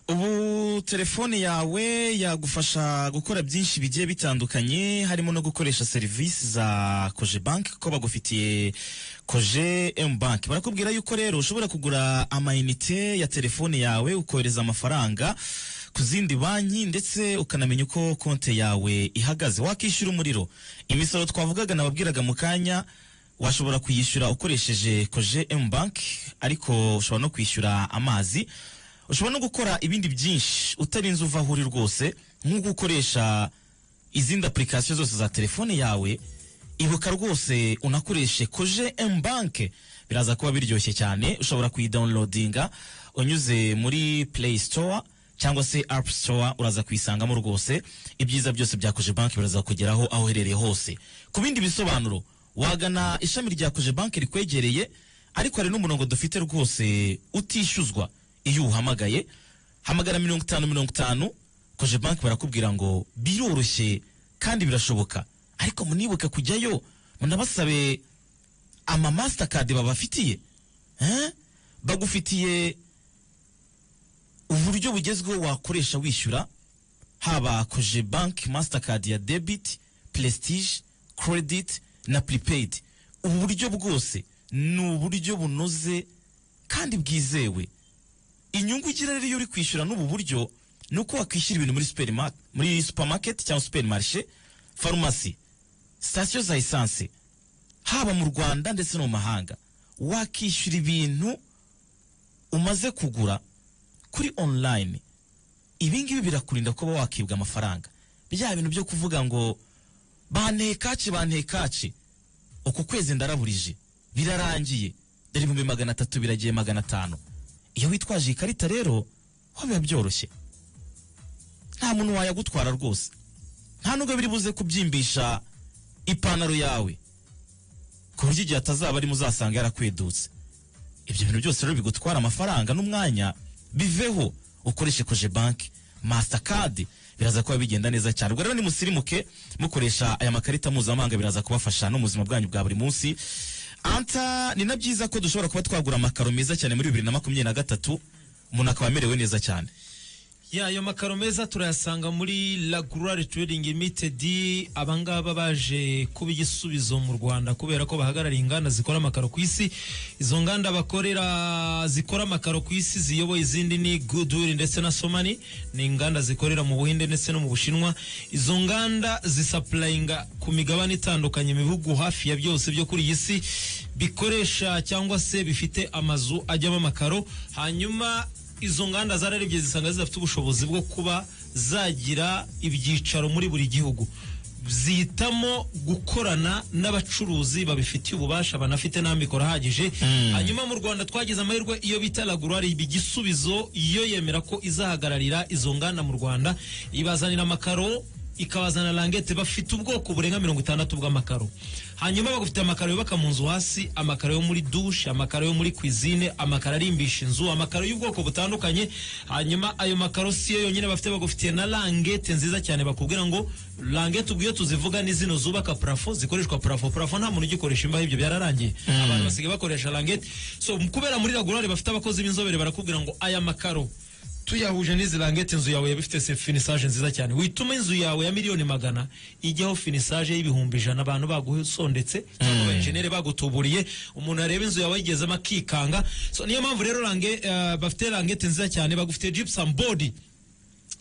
telefone yawe yagufasha gukora byinshi bigiye bitandukanye harimo no gukoresha serivisi za koje banki kuko bagufitiye koje emu banki barakubwira yuko rero ushobora kugura amayinite ya telefone yawe ukohereza amafaranga ku zindi banki ndetse ukanamenya uko konte yawe ihagaze wakishyura umuriro imisoro twavugaga nababwiraga mu kanya washobora kuyishyura ukoresheje koje emu banki ariko ushobora no kwishyura amazi ushobora no gukora ibindi byinshi utarinze uva aho uri rwose nko gukoresha izindi apurikasiyo zose za telefone yawe ibuka rwose unakoreshe koje emu banke biraza kuba biryoshye cyane ushobora kuyidawunirodinga unyuze muri play store cyangwa se apu store uraza kuyisangamo rwose ibyiza byose bya koje banki biraza kugeraho aho uherereye hose ku bindi bisobanuro wagana ishami rya koje banki rikwegereye ariko hari n'umurongo dufite rwose utishyuzwa iyo uhamagaye hamagara mirongo itanu mirongo itanu koje banki barakubwira ngo biroroshye kandi birashoboka ariko munibuke kujyayo munabasabe ama mastercard babafitiye eh? bagufitiye uburyo bugezweho wakoresha wishyura haba koje banki mastercard ya debit prestige credit na prepaid ubu buryo bwose ni uburyo bunoze kandi bwizewe inyungu ugira rero iyo uri kwishyura n'ubu buryo ni uko wakwishyura ibintu muri superma- muri supermarket cyangwa supermarché farumasi sitasiyo za esanse haba mu rwanda ndetse no mu mahanga wakishyura ibintu umaze kugura kuri online ibi ngibi birakurinda kuba wakibwa amafaranga bya bintu byo kuvuga ngo bantekaci bantekaci uku kwezi ndaraburije birarangiye dore ibihumbi magana atatu biragiye magana atanu iyo witwaje iyi karita rero ho biba byoroshye nta muntu wayagutwara rwose nta nubwo biri buze kubyimbisha ipantaro yawe ku buryo igihe atazaba arimo uzasanga yarakwedutse ibyo bintu byose rero bigutwara amafaranga n'umwanya biveho ukoreshe koje banki masitakadi biraza kuba bigenda neza cyane ubwo rero nimusirimuke mukoresha aya makarita mpuzamahanga biraza kubafasha no mu buzima bwanyu bwa buri munsi anta ni na byiza ko dushobora kuba twagura amakaro meza cyane muri bibiri na makumyabiri na gatatu umuntu akaba amerewe neza cyane ya ayo makaro meza turayasanga muri Lagurare Trading Limited abangaba baje kuba igisubizo mu Rwanda kubera ko bahagarariye inganda zikora amakaro ku isi izo nganda bakorera zikora amakaro ku isi ziyoboye izindi ni Goodwill ndetse na Somani ni inganda zikorera mu Buhinde ndetse no mu Bushinwa izo nganda zisapurayinga ku migabane itandukanye mu bihugu hafi ya byose byo kuri iyi si bikoresha cyangwa se bifite amazu ajyamo amakaro hanyuma izo nganda zararebye zisanga zidafite ubushobozi bwo kuba zagira ibyicaro muri buri gihugu zihitamo gukorana n'abacuruzi babifitiye ububasha banafite n'amikoro ahagije hanyuma mu rwanda twagize amahirwe iyo bita lagurari iba igisubizo iyo yemera ko izahagararira izo nganda mu rwanda ibazanira amakaro ikabazana langete bafite ubwoko burenga mirongo itandatu bw'amakaro hanyuma bagufite amakaro yubaka mu nzu hasi amakaro yo muri dushe amakaro yo muri kwizine amakaro arimbisha inzu amakaro y'ubwoko butandukanye hanyuma ayo makaro si yo yonyine bafite bagufitiye na langete nziza cyane bakubwira ngo langete ubwo iyo tuzivuga ni zino zubaka parafo zikoreshwa parafo parafo nta muntu ugikoresha imbaho ibyo byararangiye abantu basigaye bakoresha langete so kubera muri ragurare bafite abakozi b'inzobere barakubwira ngo aya makaro tuyahuje n'izi langete inzu yawe yaba ifite se- finisaje nziza cyane wituma inzu yawe ya miliyoni magana ijyaho finisaje y'ibihumbi ijana abantu bagusondetse cyangwa abajenere bagutuburiye umuntu areba inzu yawe yigezemo akikanga so niyo mpamvu rero lange, eh, bafite langete nziza cyane bagufite gypsum board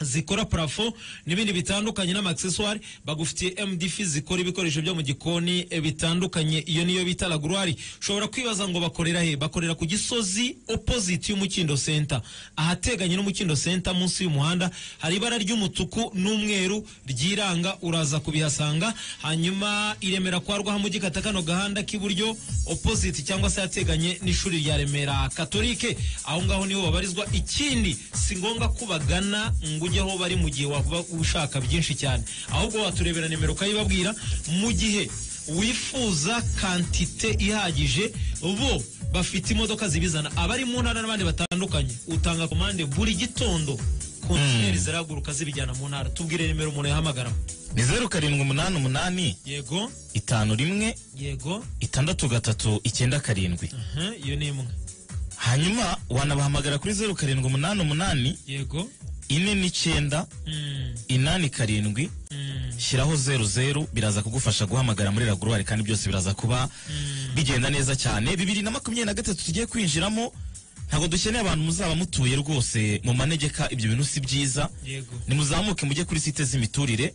zikora parafo n'ibindi bitandukanye n'amaccessoire bagufitiye mdf zikora ibikoresho byo mu gikoni eh, bitandukanye iyo niyo bita lagurari ushobora kwibaza ngo bakorera he bakorera ku gisozi opposite y'umukindo center ahateganye n'umukindo center munsi y'umuhanda hari ibara ry'umutuku n'umweru ryiranga uraza kubihasanga hanyuma i Remera kwa rwahamugi kata kano gahanda k'iburyo opposite cyangwa se ahateganye n'ishuri rya remera katolike aho ngaho niho babarizwa ikindi si ngombwa ko bagana ngo ujye aho bari mu gihe waba ushaka byinshi cyane ahubwo waturebera nimero ukayibabwira mu gihe wifuza kantite ihagije bo bafite imodoka zibizana abari mu ntara n'abandi batandukanye utanga komande buri gitondo kontineri zirahaguruka zibijyana mu ntara tubwire nimero umuntu yahamagaraho ni zeru karindwi umunani umunani yego itanu rimwe yego itandatu gatatu icyenda karindwi aha, iyo ni imwe hanyuma wanabahamagara kuri zeru karindwi umunani umunani yego ine n'icyenda inani karindwi shyiraho zeru zeru biraza kugufasha guhamagara muri raguruwari kandi byose biraza kuba bigenda neza cyane bibiri na makumyabiri na gatatu tugiye kwinjiramo ntabwo dukeneye abantu muzaba mutuye rwose mu manegeka ibyo bintu si byiza Yego. nimuzamuke mujye kuri site z'imiturire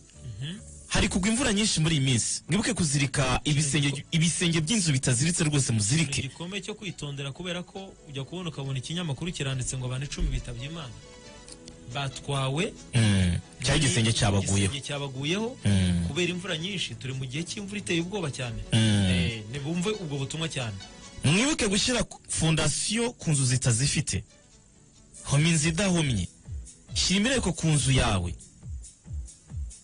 hari kugwa imvura nyinshi muri iyi minsi mwibuke kuzirika ibisenge ibisenge by'inzu bitaziritse rwose muzirike igikombe cyo kwitondera kubera ko ujya kubona ukabona ikinyamakuru kiranditse ngo abantu icumi bitabye imana batwawe Mm. cyari igisenge cyabaguyeho igisenge cyabaguyeho Mm. kubera imvura nyinshi turi mu gihe cy'imvura iteye ubwoba cyane Mm. Eh, nibumve ubwo butumwa cyane mwibuke gushyira ku- fondasiyo ku nzu zitazifite homa inzu idahomye shyira imireko ku nzu yawe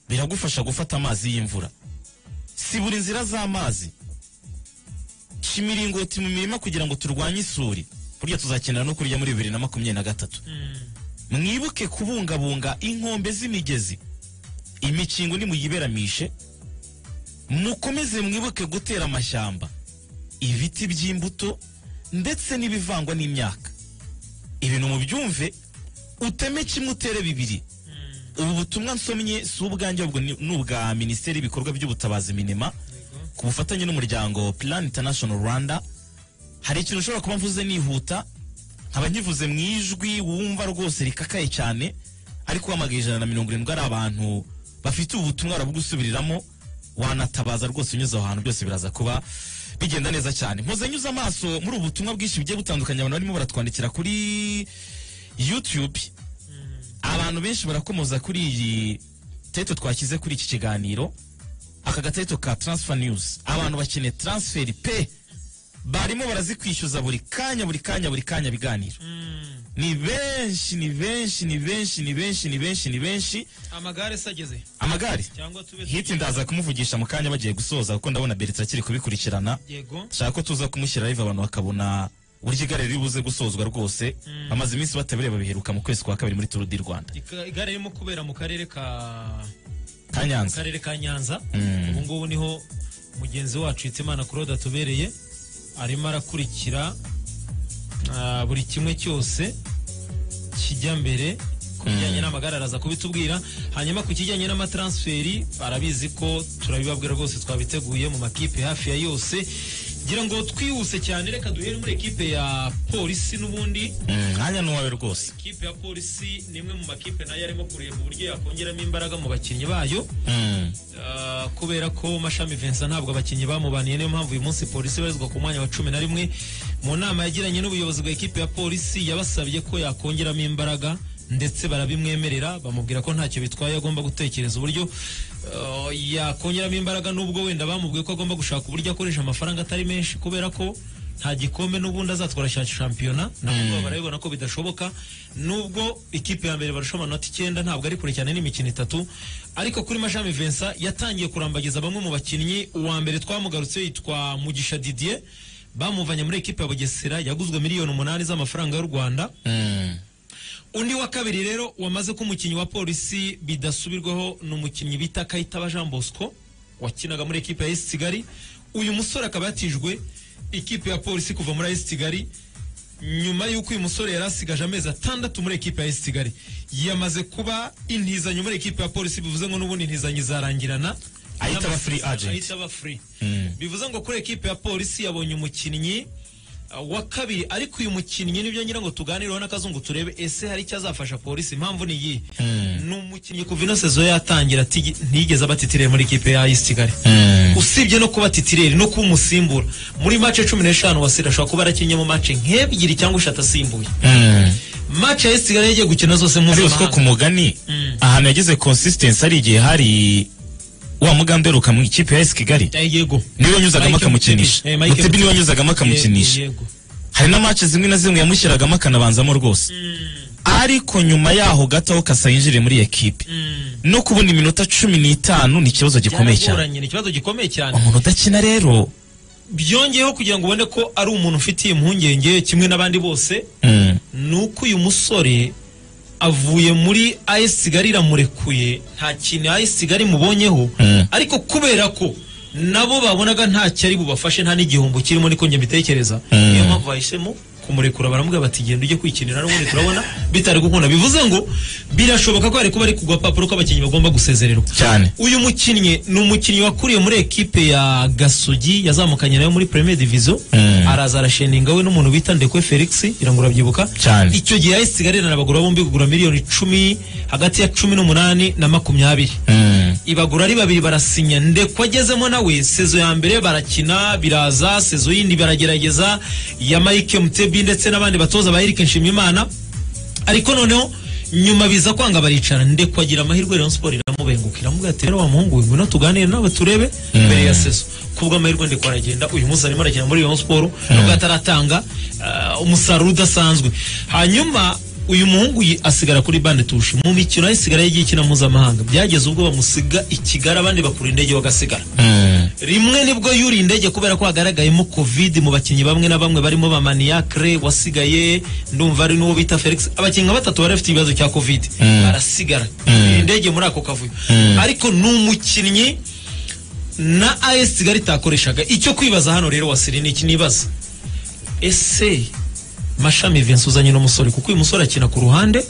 biragufasha gufata amazi y'imvura sibura inzira z'amazi sha imiringoti mu mirima kugira ngo turwanye isuri burya tuzakenera no kurya muri bibiri na makumyabiri na gatatu mwibuke kubungabunga inkombe z'imigezi imikingo nimuyiberamishe mukomeze mwibuke gutera amashyamba ibiti by'imbuto ndetse n'ibivangwa n'imyaka ibintu mubyumve uteme kimwe utere bibiri ubu butumwa nsomye si ubwanjye ahubwo ni ni ubwa minisiteri y'ibikorwa by'ubutabazi minema ku bufatanye n'umuryango plan international rwanda hari ikintu ushobora kuba mvuze nihuta nkaba nkivuze mu ijwi wumva rwose rikakaye cyane ariko uhamagaye ijana na mirongo irindwi ari abantu bafite ubu butumwa barabugusubiriramo wanatabaza rwose unyuze aho hantu byose biraza kuba bigenda neza cyane mpoze nyuze amaso muri ubu butumwa bwinshi bugiye butandukanye abantu barimo baratwandikira kuri youtube abantu benshi barakomoza kuri iyi teto twashyize kuri iki kiganiro aka gateto ka transfer news abantu bakeneye transferi pe barimo barazikwishyuza buri kanya buri kanya buri kanya biganiro ni benshi ni benshi ni benshi ni benshi ni benshi ni benshi amagare se ageze amagare cyangwa tube hiti ndaza kumuvugisha mu kanya bagiye gusoza kuko ndabona beretse akiri kubikurikirana yego shaka ko tuza kumushyira live abantu bakabona uburyo igare riri buze gusozwa rwose bamaze iminsi batabire babiheruka mu kwezi kwa kabiri muri turu di rwanda Ika- igare ririmo kubera mu karere ka ka nyanza karere ka nyanza Mm. ubu ngubu niho mugenzi wacu hitimana claude atubereye arimo arakurikira ah, buri kimwe cyose kijya mbere ku bijyanye n'amagare araza kubitubwira hanyuma ku kijyanye n'amatransferi barabizi ko turabibabwira rwose twabiteguye mu makipe hafi ya yose ngira ngo twihuse cyane reka duhere muri ekipe ya polisi n'ubundi Mm, mwanya n'uwawe rwose ikipe ya polisi ni imwe mu makipe nayo arimo kureba uburyo yakongeramo imbaraga mu bakinnyi bayo Mm, Ah, kubera ko mashami Vincent ntabwo abakinnyi bamubaniye niyo mpamvu uyu munsi polisi ibarizwa ku mwanya wa cumi na rimwe mu nama yagiranye n'ubuyobozi bwa ekipe ya polisi yabasabye ko yakongeramo imbaraga ndetse barabimwemerera bamubwira ko ntacyo bitwaye agomba gutekereza uburyo ah, yakongeramo imbaraga nubwo wenda bamubwiye ko agomba gushaka uburyo akoresha amafaranga atari menshi kubera ko nta gikombe n'ubundi azatwara cya shampiyona nabo barabibona ko bidashoboka nubwo ikipe ya mbere barusha amanota icyenda ntabwo ari kure cyane n'imikino itatu ariko kuri mashami Vincent yatangiye kurambagiza bamwe mu bakinnyi uwa mbere twamugarutse yitwa Mugisha Didier bamuvanye muri ekipe ya Bugesera yaguzwe miliyoni umunani z'amafaranga y'u Rwanda mm, undi wa kabiri rero wamaze ko umukinnyi wa polisi bidasubirwaho ni umukinnyi bita Kayitaba Jean Bosco wakinaga muri ekipe ya AS Kigali uyu musore akaba yatijwe ikipe ya polisi kuva muri AS Kigali nyuma y'uko uyu musore yari asigaje amezi atandatu muri ekipe ya AS Kigali yamaze kuba intizanyo muri ekipe ya polisi bivuze ngo n'ubundi intizanyo izarangirana Ahita aba free agent. Ahita aba free Mm. bivuze ngo kuri ekipe ya polisi yabonye umukinnyi uh, wa kabiri ariko uyu mukinnyi nibyo ngira ngo tuganireho n'akazungu turebe ese hari icyo azafasha polisi impamvu ni iyi ni umukinnyi kuva ino sezo yatangira atigi- ntiyigeze aba titire muri ikipe ya ayisi kigali mm. usibye no kuba titireri no kuba umusimbura muri mace cumi n'eshanu wasira ashobora kuba yarakinnye mu mace nk'ebyiri cyangwa eshatu asimbuye mace ya ayisi kigali yagiye gukina zose uzi ko ku mpuzamahanga mugani Mm. ahantu yagize consistency hari igihe hari wa mugambi uheruka mu ikipe ya esi kigali Eh, yego niwe wanyuzagamo Mike akamukinisha Mutebi. Eh, Mike mutebi niwe Mutebi. wanyuzagamo Eh, akamukinisha yego hari na match zimwe na zimwe yamushyiragamo akanabanzamo rwose ariko nyuma yaho gato aho kasa yinjiriye muri iyi ekipe no kubona iminota cumi n'itanu ni ikibazo gikomeye cyane Byaragoranye, ni ikibazo gikomeye cyane umuntu udakina rero byongeyeho kugira ngo ubone ko ari umuntu ufitiye impungenge kimwe n'abandi bose mm, ni uko uyu musore avuye muri AS Kigali iramurekuye nta kintu AS Kigali imubonyeho Mm. ariko kubera ko nabo babonaga ntacyo ari bubafashe nta n'igihombo kirimo niko njye mbitekereza Mm. niyo mpamvu bahisemo kumurekura baramubwira bati genda ujye kwikinira n'ubundi turabona bitari gukunda bivuze ngo birashoboka ko hari kuba ari ku gapapuro k'abakinnyi bagomba gusezererwa Cyane. uyu mukinnyi ni umukinnyi wakuriye muri ekipe ya gasogi yazamukanye nayo muri premier division araza arasheninga we n'umuntu bita ndekwe felix irangura abyibuka Cyane. icyo gihe yahise igarira abagura bombi kugura miliyoni icumi hagati ya cumi n'umunani na makumyabiri ibagura ari babiri barasinya ndekwa agezemo nawe sezo ya mbere barakina biraza sezo yindi baragerageza ya mike mutebi ndetse n'abandi batoza ba erike nshimiyimana ariko noneho nyuma biza kwanga baricara ndekwa agira amahirwe rayon sport iramubenguka iramubwira ati rero wa muhungu we ngwino tuganire nawe turebe mbere ya sezo kubw'amahirwe ndekwa aragenda uyu munsi arimo arakina muri rayon sport nubwo ataratanga ah, umusaruro udasanzwe hanyuma uyu muhungu yi- asigara kuri bande tushi mu mikino aho isigara yagiye ikina mpuzamahanga byageze ubwo bamusiga i kigali abandi bakura indege bagasigara rimwe nibwo yuriye indege kubera ko hagaragayemo covid mu bakinnyi bamwe na bamwe barimo ba maniacre wasigaye ndumva ari n'uwo bita felix abakinnyi nka batatu bari bafite ibibazo cya covid barasigara yuriye indege muri ako kavuyo ariko ni umukinnyi na as kigali itakoreshaga icyo kwibaza hano rero wasiri ni iki nibaza ese mashami Vincent uzanye n'umusore kuko uyu musore akina ku ruhande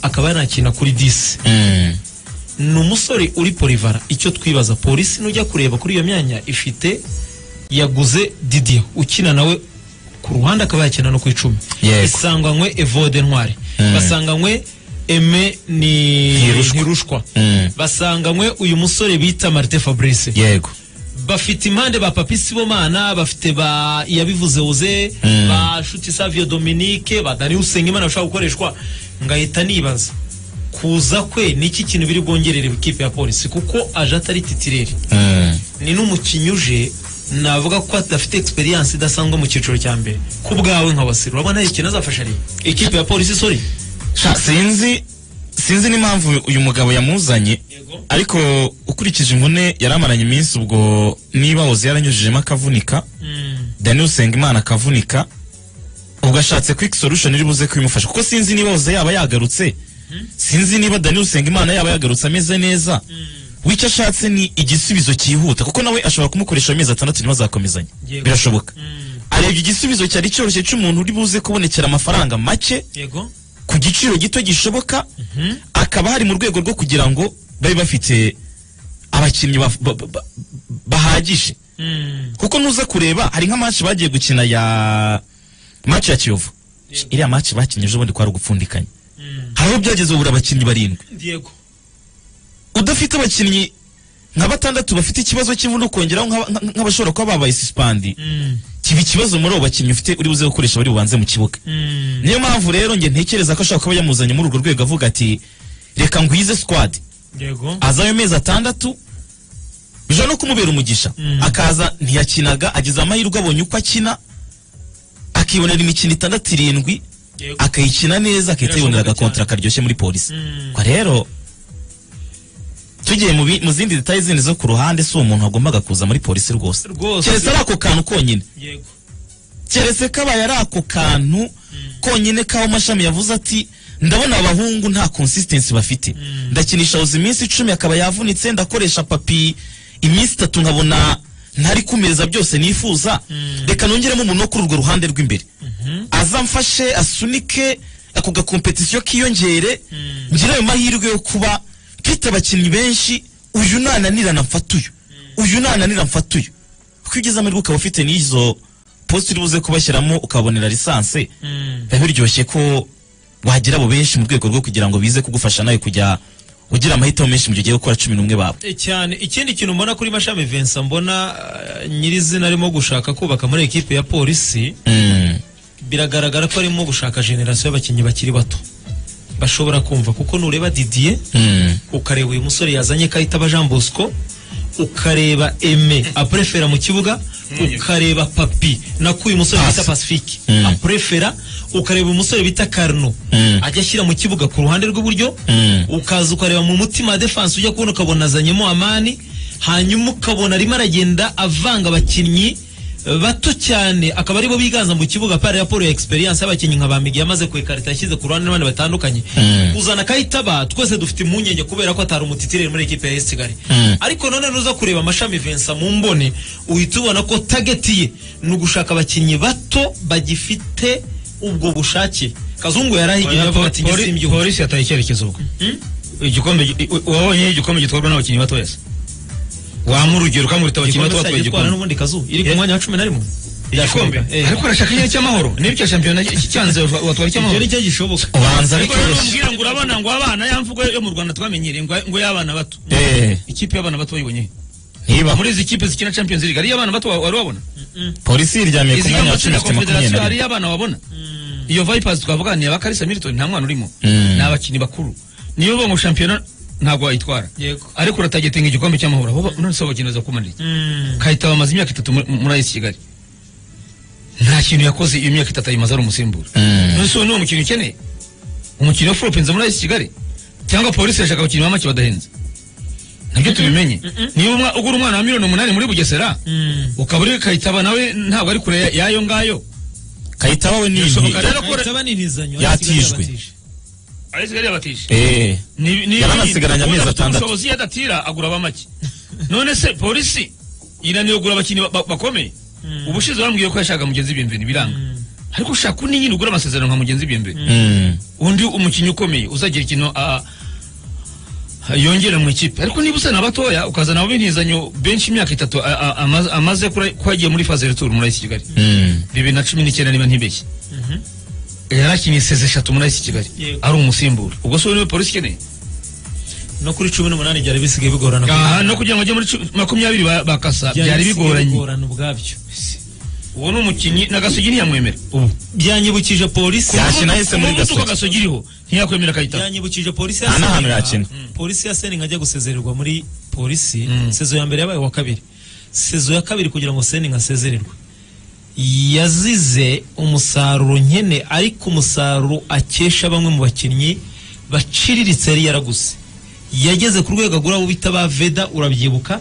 akaba yanakina kuri disi ni umusore uri polivara icyo twibaza polisi nujya kureba kuri iyo myanya ifite yaguze didier ukina nawe ku ruhande akaba yakina no ku icumi Yego. isanganywe evode ntwari basanganywe eme ni Ntirushwa. ntirushwa Mm. basanganywe uyu musore bita marite fabrice yego bafite impande ba papi sibomana bafite ba iyabivuze uze ba shuti savio dominique ba dani usengimana bashobora gukoreshwa ngahita nibaza kuza kwe niki kintu biri bwongerere ikipe ya polisi kuko aje atari titireri ni n'umukinnyi uje navuga ko adafite experience idasanzwe mu cyiciro cya mbere ku bwawe nka wasiro urabona hari ikintu azafasha ari ikipe ya polisi sorry Sha, sinzi sinzi n'impamvu uyu mugabo yamuzanye Yego. ariko ukurikije imvune yari amaranye iminsi ubwo niba woze yaranyujijemo akavunika daniel usengimana akavunika ubwo ashatse quick solution iri buze kubimufasha kuko sinzi niba woze yaba yagarutse sinzi niba daniel usengimana yaba yagarutse ameze neza wicyo ashatse ni igisubizo cyihuta kuko nawe ashobora kumukoresha amezi atandatu niba azakomezanya Yego. birashoboka arebye igisubizo cyari cyoroshye cy'umuntu uri buze kubonekera amafaranga make yego ku giciro gito gishoboka akaba hari mu rwego rwo kugira ngo babe bafite abakinnyi baf- ba- ba- ba- bahagije kuko nuza kureba hari nka match bagiye gukina ya match ya Kiyovu iriya match bakinnye ejo bundi kwari ugupfundikanya hariho byageze ubura abakinnyi barindwi yego udafite abakinnyi nka batandatu bafite ikibazo cy'imvune ukongeraho nk'aba- nka- nka- nk'abashobora kuba babaye suspandi kiba ikibazo muri abo bakinnyi ufite uri buze gukoresha bari bubanze mu kibuga niyo mpamvu rero njye ntekereza ko ashobora kuba yamuzanye muri urwo rwego avuga ati reka ngwize squad yego azayo amezi atandatu bije no kumubera umugisha akaza ntiyakinaga ageze amahirwe abonye uko akina akibonera imikino itandatu irindwi yego akayikina neza akahita yibonera Birashoboka agakontra karyoshye muri polisi Kwa rero tugiye mu bi- mu zindi detaye zindi zo ku ruhande si uwo muntu wagombaga kuza muri polisi rwose Rwose. keretse ari ako kantu konyine yego keretse kabaye ari ako kantu konyine kaho mashami yavuze ati ndabona abahungu nta consistency bafite ndakinisha uzi iminsi icumi akaba yavunitse ndakoresha papi iminsi itatu nkabona ntari kumereza byose nifuza reka nongeremo umuntu wo kuri urwo ruhande rw'imbere azamfashe asunike ako gakompetisiyo kiyongere ngire ayo mahirwe yo kuba mfite abakinnyi benshi uyu nananirana mfata uyu uyu nananira mfata uyu kuko iyo ugeze amahirwe ukaba ufite n'izo posite uri buze kubashyiramo ukabonera lisansi biba biryoshye ko wagira abo benshi mu rwego rwo kugira ngo bize kugufasha nawe kujya ugira amahitamo menshi mu gihe ugiye gukora cumi n'umwe babo E, cyane ikindi kintu mbona kuri mashami Vincent mbona eh, nyirizina arimo gushaka kubaka muri ekipe ya polisi biragaragara ko arimo gushaka generasiyo y'abakinnyi bakiri bato bashobora kumva kuko nureba Didier ukareba uyu musore yazanye kahita aba Jean Bosco ukareba Aime aprefera mu kibuga ukareba Papi nako uyu musore bita Pacifique aprefera ukareba uyu musore bita Carno ajya ashyira mu kibuga ku ruhande rw'iburyo ukaza ukareba mu mutima wa defense ujya kubona ukabona azanyemo Amani hanyuma ukabona arimo aragenda avanga abakinnyi bato cyane akaba aribo biganza mu kibuga pari raporo ya experience y'abakinnyi nka bamigi yamaze kwekarita yashyize ku ruhande n'abandi batandukanye kuzana kayitaba twese dufite impungenge kubera ko atari umutitireri muri ekipe ya esigari ariko none nuza kureba amashami Vincent mu mbone uhita ubona ko tageti ye ni ugushaka abakinnyi bato bagifite ubwo bushake kazungu yarahigira avuga ati njye Poli- simbyuka polisi yataye icyerekezo ubwo igikombe gi- i- wabonye igikombe gitwarwa n'abakinnyi bato wese wampa urugero ukamurita abakinnyi bato igikombe batwaye cyari gitwara igikombe n'ubundi kazu iri ku Eh. mwanya wa cumi na rimwe igikombe Eh. ariko arashaka igihe cy'amahoro n'ibyo shampiyona cy- cyanze watwara ibyo icy'amahoro ni cyo gishoboka ubanza ariko rero bitoroshye nambwira ngo urabona ngo abana ya mvugo yo mu Rwanda twamenyereye ngo ngo y'abana bato Eh. ikipe y'abana bato wayibonye niba muri izi kipe zikina Champions League ari y'abana bato wa- wari wabona polisi yiryamiye ku izi mwanya wa y'amatsinda cumi ya ifite makumyabiri Confederation na hari rimwe y'abana wabona iyo Vipers twavuga ni abakarisa Milton nta mwana urimo Mm. ni abakinnyi bakuru niyo bongo shampiyona ntabwo wayitwara yego ariko uratagetinga igikombe cy'amahoro aho ba- none se abakino bazakumarira iki? kahita bamaze imyaka itatu muri- muri ayisi kigali nta kintu yakoze iyo myaka itatu ayimaze ari umusimbura Mm. none se uwo ni umukino ukeneye umukino wa furopinze muri ayisi kigali cyangwa polisi irashaka abakinnyi ba make badahenze nabyo tubimenye niba umwa- ugura umwana wa miliyoni umunani muri bugesera ukaba uri kayitaba nawe ntabwo ari kure ya- y'ayo ngayo kayita wowe ni birashoboka impi rero ko Bahita baninizanya, Yatijwe. batije. ayisi kigali yabatije Eh, Ni- ni- Yaranasigaranye amezi ubundi afite atandatu. ubushobozi iyo adatira agura abamake none se polisi inaniwe kugura abakinnyi ba- ba- bakomeye ubushize bambwiye ko yashaka mugenzi biyembe ntibiranga ariko ushaka undi nyine ugura amasezerano nka mugenzi biyembe mm, undi umukinnyi ukomeye uzagira ikintu ah, ah, yongera mu ikipe ariko niba usana batoya ukazana ab'intizanyo benshi imyaka itatu ah, ah, amaze- amaze kuri- ko yagiye muri faze returu muri ayisi kigali mm. bibiri na cumi n'icyenda niba ntibeshye yarakinnye seze eshatu muri ayisi kigali Yego. ari umusimbura ubwo se uyu niwe polisi ikeneye no kuri cumi n'umunani byari bisigaye bigorana aha no kugira ngo ajye muri cu- makumyabiri ba- bakasa byari bigoranye bigorana ubwabyo uwo ni umukinnyi na gasogi ntiyamwemera ubu byanyibukije polisi Yakina yahise muri umuvuduko Gasogi. gasogi iriho ntiyakwemera akayitaba byanyibukije polisi Nta na Seninga- hantu yakina. polisi ya seninga ajya gusezererwa muri polisi Mm. sezo ya mbere yabaye uwa kabiri sezo ya kabiri kugira ngo seninga asezererwe yazize umusaruro nkene ariko umusaruro akesha bamwe mu bakinnyi baciriritse yari yaraguze yageze ku rwego agura abo bita ba veda urabyibuka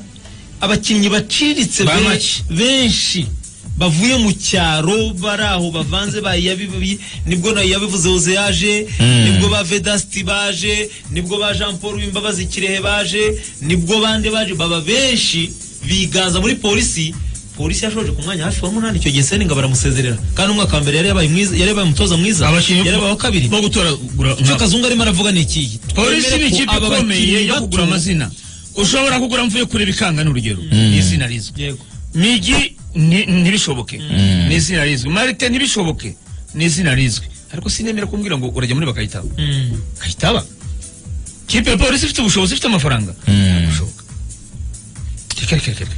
abakinnyi baciriritse Ba be- make. benshi bavuye mu cyaro bari aho bavanze bayabibi nibwo nayo yabivuze uze yaje nibwo ba vedasiti baje nibwo ba jean paul w'imbabazi kirehe baje nibwo bande baje baba benshi biganza muri polisi polisi yashoje ku mwanya hafi wa munani icyo gihe seninga baramusezerera kandi umwaka wa mbere yari yabaye mwiza yari yabaye umutoza mwiza Abakinnyi yari yabaye uwa kabiri bo gutoragura icyo nka- kazungu arimo aravuga ni ikiyi polisi Twemere ko n'ikipe aba ikomeye bakinnyi yo bato- kugura amazina ushobora kugura mvuye kure bikanga n'urugero ni izina rizwi yego migi ni- ntibishoboke ni izina rizwi marite ntibishoboke ni izina rizwi ariko sinemera kumbwira ngo urajya muri bakayitaba Mm. kayitaba kipe ya polisi ifite ubushobozi ifite amafaranga ntabwo reka reka reka reka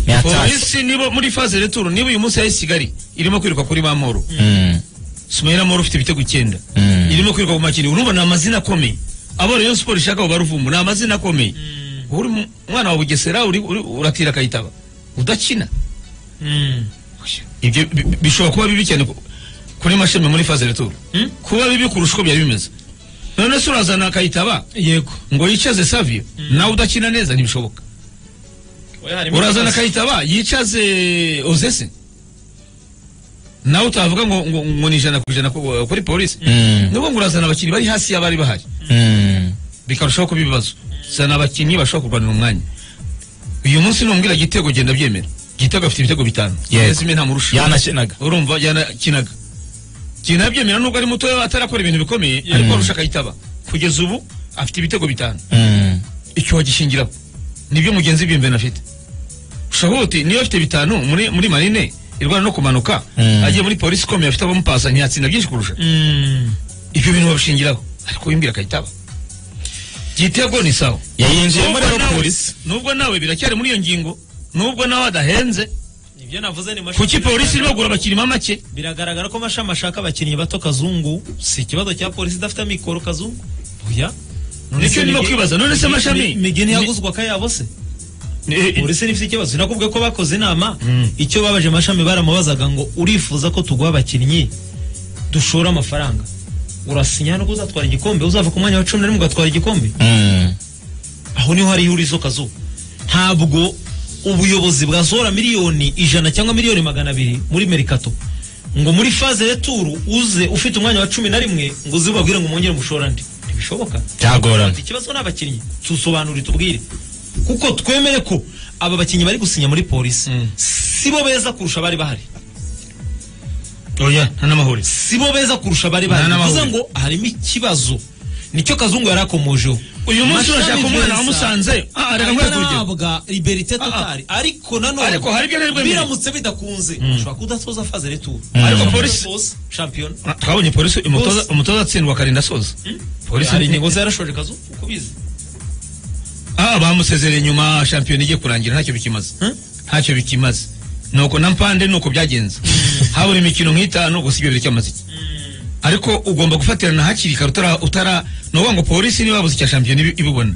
yatashye polisi nibo muri faze returu niba uyu munsi yahise kigali irimo kwiruka kuri bamoro Mm, sumayira moro ufite ibitego icyenda Mm. irimo kwiruka ku makiri urumva ni amazina akomeye abo rayon siporo ishaka abo baruvumbu ni amazina akomeye uba uri mu- umwana wa bugesera uri- uri- uratira akayitaba udakina Mm. ibyo bi- bi- bishobora kuba bibi cyane ku- kuri masheme muri faze returu kuba bibi kurusha uko byari bimeze none se urazana akayitaba yego ngo yicaze savio nawe udakina neza ntibishoboka urazana kayitaba yicaze ozese nawe utavuga ngo ngo, ngo ni ijana ku ijana ku- kuri polisi Mm. nubwo ngo urazana abakinnyi bari hasi y'abari bahari mm. bikarushaho kuba ibibazo zana abakinnyi bashobora kurwanira umwanya uyu munsi numbwira gitego genda byemera gitego afite ibitego bitanu Yego. Ozese imwe ntamurusha yanakinaga urumva yanakinaga genda byemera nubwo ari mutoya atarakora ibintu bikomeye ariko arusha kayitaba kugeza ubu afite ibitego bitanu Mm, icyo wagishingiraho nibyo mugenzi biyembe afite shahuti niyo afite bitanu muri muri marine irwana no kumanuka Mm. agiye muri polisi ikomeye afite abamupasa ntiyatsinda byinshi kurusha Mm. ibyo bintu babishingiraho ariko wimbwira akayitaba gitego ni sawa yayinjiyemo Nubwo rero nawe- polisi nubwo nawe biracyari muri iyo ngingo nubwo nawe adahenze ibyo navuze ni mashami kuki polisi irimo kugura abakiriya make biragaragara ko mashami ashaka abakinnyi bato kazungu si ikibazo cya polisi idafite amikoro kazungu oya None Nicyo se ndimo Mige- kwibaza, none se Mi- Mashami? Mi- migeni Mi- yaguzwe akayabo se Eh, eh, polisi nifite ikibazo sinakubwiye ko bakoze inama icyo babaje mashami baramubazaga ngo urifuza ko tuguha abakinnyi dushora amafaranga urasinya nuko uzatwara igikombe uzava ku mwanya wa cumi na rimwe ugatwara igikombe Mm, aho niho hari ihurizo kazu ntabwo ubuyobozi bwasohora miliyoni ijana cyangwa miliyoni magana abiri muri merikato ngo muri faze returu uze ufite umwanya wa cumi na rimwe ngo uze ubabwire ngo mwongere mushorande ntibishoboka byagorana ikibazo ni abakinnyi tusobanure tubwire kuko twemere ko aba bakinnyi bari gusinya muri polisi si bo beza kurusha abari bahari oya nta n'amahuri sibo beza kurusha bari Nta bari n'amahuri. bivuze ngo harimo ikibazo nicyo kazungu yari akomojeho uyu munsi Mashami urashaka umwana Vincent wamusanze ah reka ngwe kurya atarabwa liberite totari ariko Ariko hari ibyo nanone arirwemeye. biramutse bidakunze ushobora kudatoza faze returu Ariko polisi- shampiyona Ah, twabonye polisi umutoza Bose. umutoza atsindwa akarinda asoza polisi hari ingingo zarashoje kazungu uko ubizi ah bamusezereye nyuma shampiyona igiye kurangira ntacyo bikimaze ntacyo bikimaze nuko na mpande nuko byagenze habura imikino nk'itanu gusa ibyo biracyamaze ariko ugomba gufatirana hakiri kare utara utara ni ukuvuga ngo polisi niba babuze icya shampiyona ibi- ibibona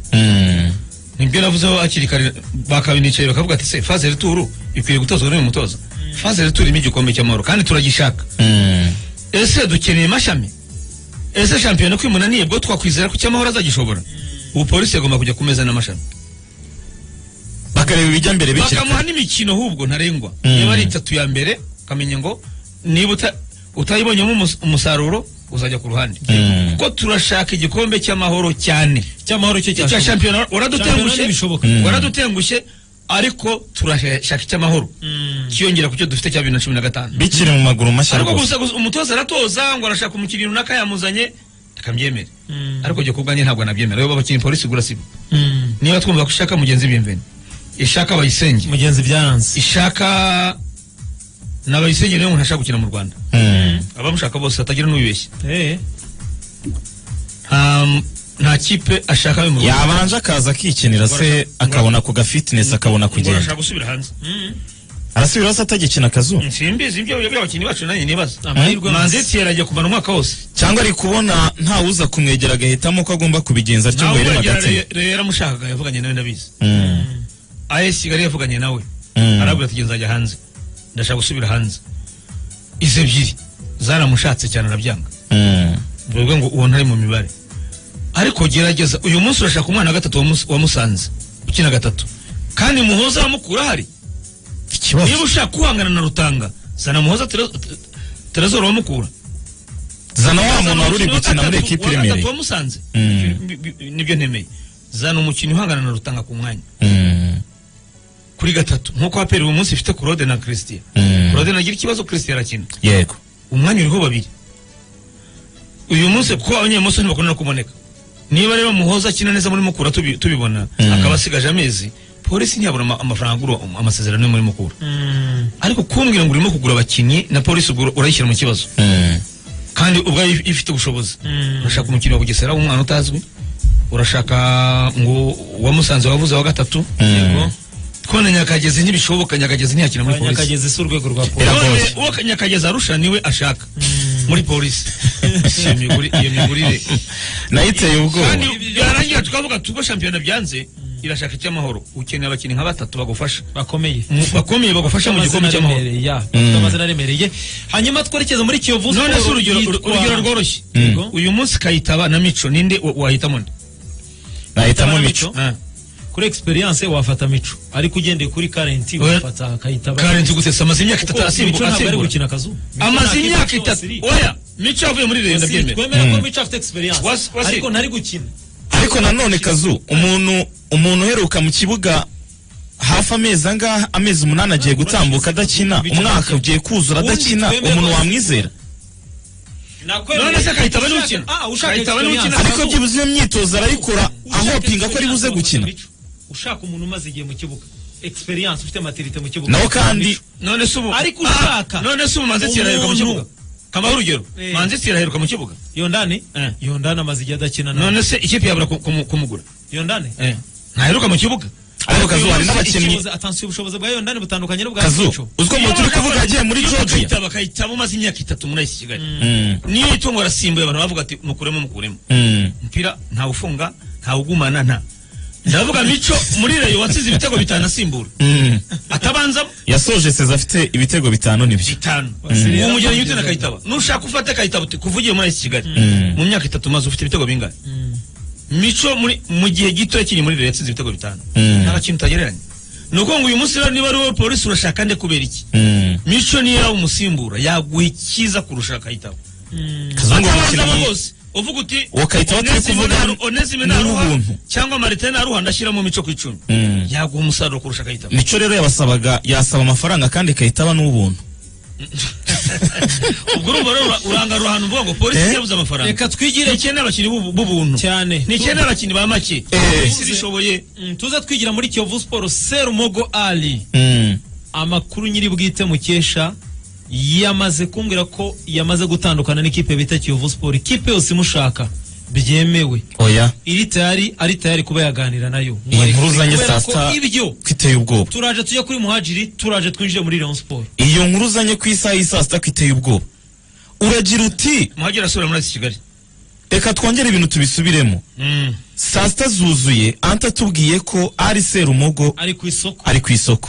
nibyo navuzeho hakiri kare bakabinicaye bakavuga ati se faze rituru ikwiye gutozwa n'uyu mutoza faze rituru irimo igikombe cy'amahoro kandi turagishaka ese dukeneye mashami ese shampiyona ko imunaniye bwo twakwizera ko icyamahoro azagishobora ubu polisi agomba kujya ku meza n'amashami bakareba ibijya mbere bikiri kare. bakamuha n'imikino ahubwo ntarengwa Mm. niba ari itatu ya mbere ukamenya ngo niba uta- utayibonyemo umus- umusaruro uzajya ku ruhande Mm. kuko turashaka igikombe cy'amahoro cyane cy'amahoro cyo icya cyashoboka. shampiyona Shampiyona waradutengushye ntibishoboka. waradutengushye ariko turashaka icy'amahoro kiyongera ku cyo dufite cya bibiri na cumi na gatanu bikiri mu maguru mashya ariko rwose gusa gusa umutoza aratoza ngo arashaka umukinnyi runaka yamuzanye akabyemera ariko jye ku bwanjye ntabwo nabyemera rero abakinnyi polisi igura sibo niba twumva ko ishaka mugenzi biyemveni ishaka bayisenge mugenzi byaranze ishaka n'abayisenge niyo umuntu ashaka gukina mu rwanda abamushaka bose hatagira n'ubibeshya Eh, nta nta kipe ashaka yo mu rwanda yabanje akaza akikinira se akabona ku gafitinesi akabona ngo kugenda arashaka gusubira hanze arasubiraho se atagikina akazuba simbizi ibyo ibyo abakinnyi bacu nanjye nibaza amahirwe manzi tiye aragiye kumara umwaka wose cyangwa ari kubona ntawuza kumwegera agahitamo ko agomba kubigenza atyo ngo nawe yere hagati rero yaramushakaga yavuganye nawe ndabizi AS Kigali yavuganye nawe Mm. arabwira ati genzajya hanze ndashaka gusubira hanze izi ebyiri zaramushatse cyane arabyanga bivuga ngo uwo ntari mu mibare ariko gerageza uyu munsi urashaka umwana wa gatatu wamus- wamusanze ukina gatatu kandi muhoza wamukura ahari ikibazo niba ushaka guhangana na rutanga zana muhoza terezoro wamukura zana wa muntu Zana wari uri umukinnyi wa gukina muri gatatu- ekipi wa gatatu iremereye wamusanze Mm. Bi- bi- nibyo ntemeye zana umukinnyi uhangana na rutanga ku mwanya Mm. kuri gatatu nk'uko aperi uyu munsi ifite kurode na christian Mm. kurode nagira ikibazo christian arakina yego umwanya uriho babiri uyu munsi kuko abanyemoso ntibakunda kuboneka niba rero muhoza akina neza muri mukura tubi- tubibona Mm. akaba asigaje amezi polisi ntiyabona ama- amafaranga agura um- amasezerano yo muri mukura ariko kumbwira ngo urimo kugura abakinnyi na polisi ubwo urayishyira mu kibazo Mm. kandi ubwayo if- ifite ubushobozi urashaka umukinnyi wa bugesera w'umwana utazwi urashaka ngo uwamusanze wavuze wa gatatu Mm. twone nyakagezi ntibishoboka nyakagezi ntiyakina muri polisi abanyakagezi si urwego rwa polisi None uwo nyakagezi arusha niwe ashaka muri polisi iyo miguri- iyo migurire nayiteye kandi ubwoba byarangira tukavuga tuko shampiyona byanze irashaka icy'amahoro ukeneye abakinnyi nka batatu bagufasha bakomeye Mu- bakomeye bagufasha mu gikombe Amazina cy'amahoro aremereye, ya, bafite amazina aremereye hanyuma twerekeze muri kiyovu none Sport se urugero yitwa- urugero rworoshye Yego. uyu munsi kayitaba na mico ninde wa- wahitamo nde nahitamo Nahitamo mico Mico. kuri experience wafata mico ariko ugendeye kuri karenti Oya. wafata kayitaba karenzi gutesa amaze imyaka kuko itatu asimbu- mico ntabwo ari asimbura gukina akazu amaze imyaka itatu oya mico yavuye muri leta ndabyemera twemera ko mico afite experience Wasi- wasi- ariko ntari gukina ariko nanone kazu umuntu umuntu uheruka mu kibuga hafi amezi angahe amezi umunani agiye gutambuka adakina umwaka ugiye kuzura adakina umuntu wamwizera none se kayitaba ni ukina Ah, ushaka kayitaba ni ukina experience. ariko byibuze iyo myitozo arayikora ahopinga ko ari buze gukina ushaka umuntu umaze igihe mu kibuga experience ufite matirite mu kibuga nawe kandi none se ubu Ariko ushaka Ah, none se ubu manzi umuntu- tiraheruka mu kibuga kamara urugero Eh. manzi tiraheruka mu kibuga yondani Eh. yondani amaze igihe adakina nawe none se ikipe yabura ku- kumu- kumugura yondani ntaheruka mu kibuga ariko kazu hari n'abakinnyi Ikibuze- atansiye ubushobozi bwa yondani butandukanye n'ubwa kazu mico uzwi umuntu uri kuvuga yagiye muri georgia bakayitaba bakayitaba umaze imyaka itatu muri ayisi kigali Mm, niyo itungo arasimbuye abantu bavuga ati mukuremo mukuremo mm. umupira ntawufunga ntawugumana nta ndavuga mico muri reyo watsinze ibitego bitanu asimbura Mm. atabanzamo yasoje seza afite ibitego bitanu nibyo bitanu uwo mugenyi ujya utera kayitaba nushaka ufate kayitaba uti kuva ugiye muri ayisi kigali Mm. mu myaka itatu maze ufite ibitego bingana mico muri mu gihe gito yakiri muri reyo yatsinze ibitego bitanu Mm. nta kintu utagereranya ni ukuvuga ngo uyu munsi rero niba ari wowe polisi urashaka nde kubera iki Mm. mico niyo yaba umusimbura yaguha ikiza kurusha kayitaba kazungu uwo atabazamo mukinnyi bose uvuga uti Uwo Kayitaba turi Onesimo kuvuga naru- onesime ni naruha uw'ubuntu. cyangwa marite naruha ndashyiramo mico ku icumi Mm. yaguha umusaruro kurusha kayitaba mico rero yabasabaga yasaba amafaranga kandi kayitaba n'ubuntu ubwo urumva rero urangarura ahantu uvuga ngo polisi yabuze amafaranga Reka twigire- ni icyenda abakinnyi b'ubu- b'ubuntu Cyane. ni icyenda abakinnyi ba make polisi bishoboye Mm, tuze twigira muri kiyovu siporo serumogo ali Mm. amakuru nyiri bwite mukesha yamaze kumbwira ko yamaze gutandukana n'ikipe bita kiyovu siporo ikipe yose imushaka byemewe oya iri tayari ari tayari kuba yaganira nayo iyi nkuru uzanye Kubera saa ko sita ibyo ko iteye ubwoba turaje tujya kuri muhajiri turaje twinjire muri rayon siporo iyo nkuru uzanye ku isaha y'i saa sita ko iteye ubwoba uragira uti muhagera asubira muri iki kigali reka twongere ibintu tubisubiremo Mm. saa sita zuzuye anta atubwiye ko ari serumogo ari ku isoko ari ku isoko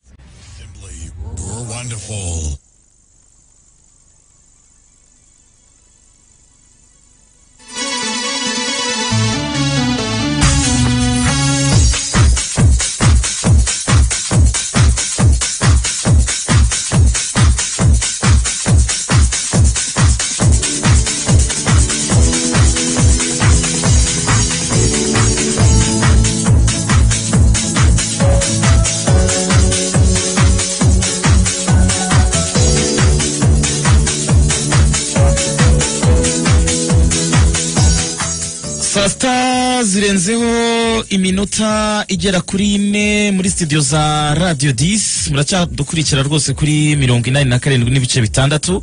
Assembly, you're wonderful. saa sita zirenzeho iminota igera kuri ine muri studio za radio disi muracyadukurikira rwose kuri mirongo inani na karindwi n'ibice bitandatu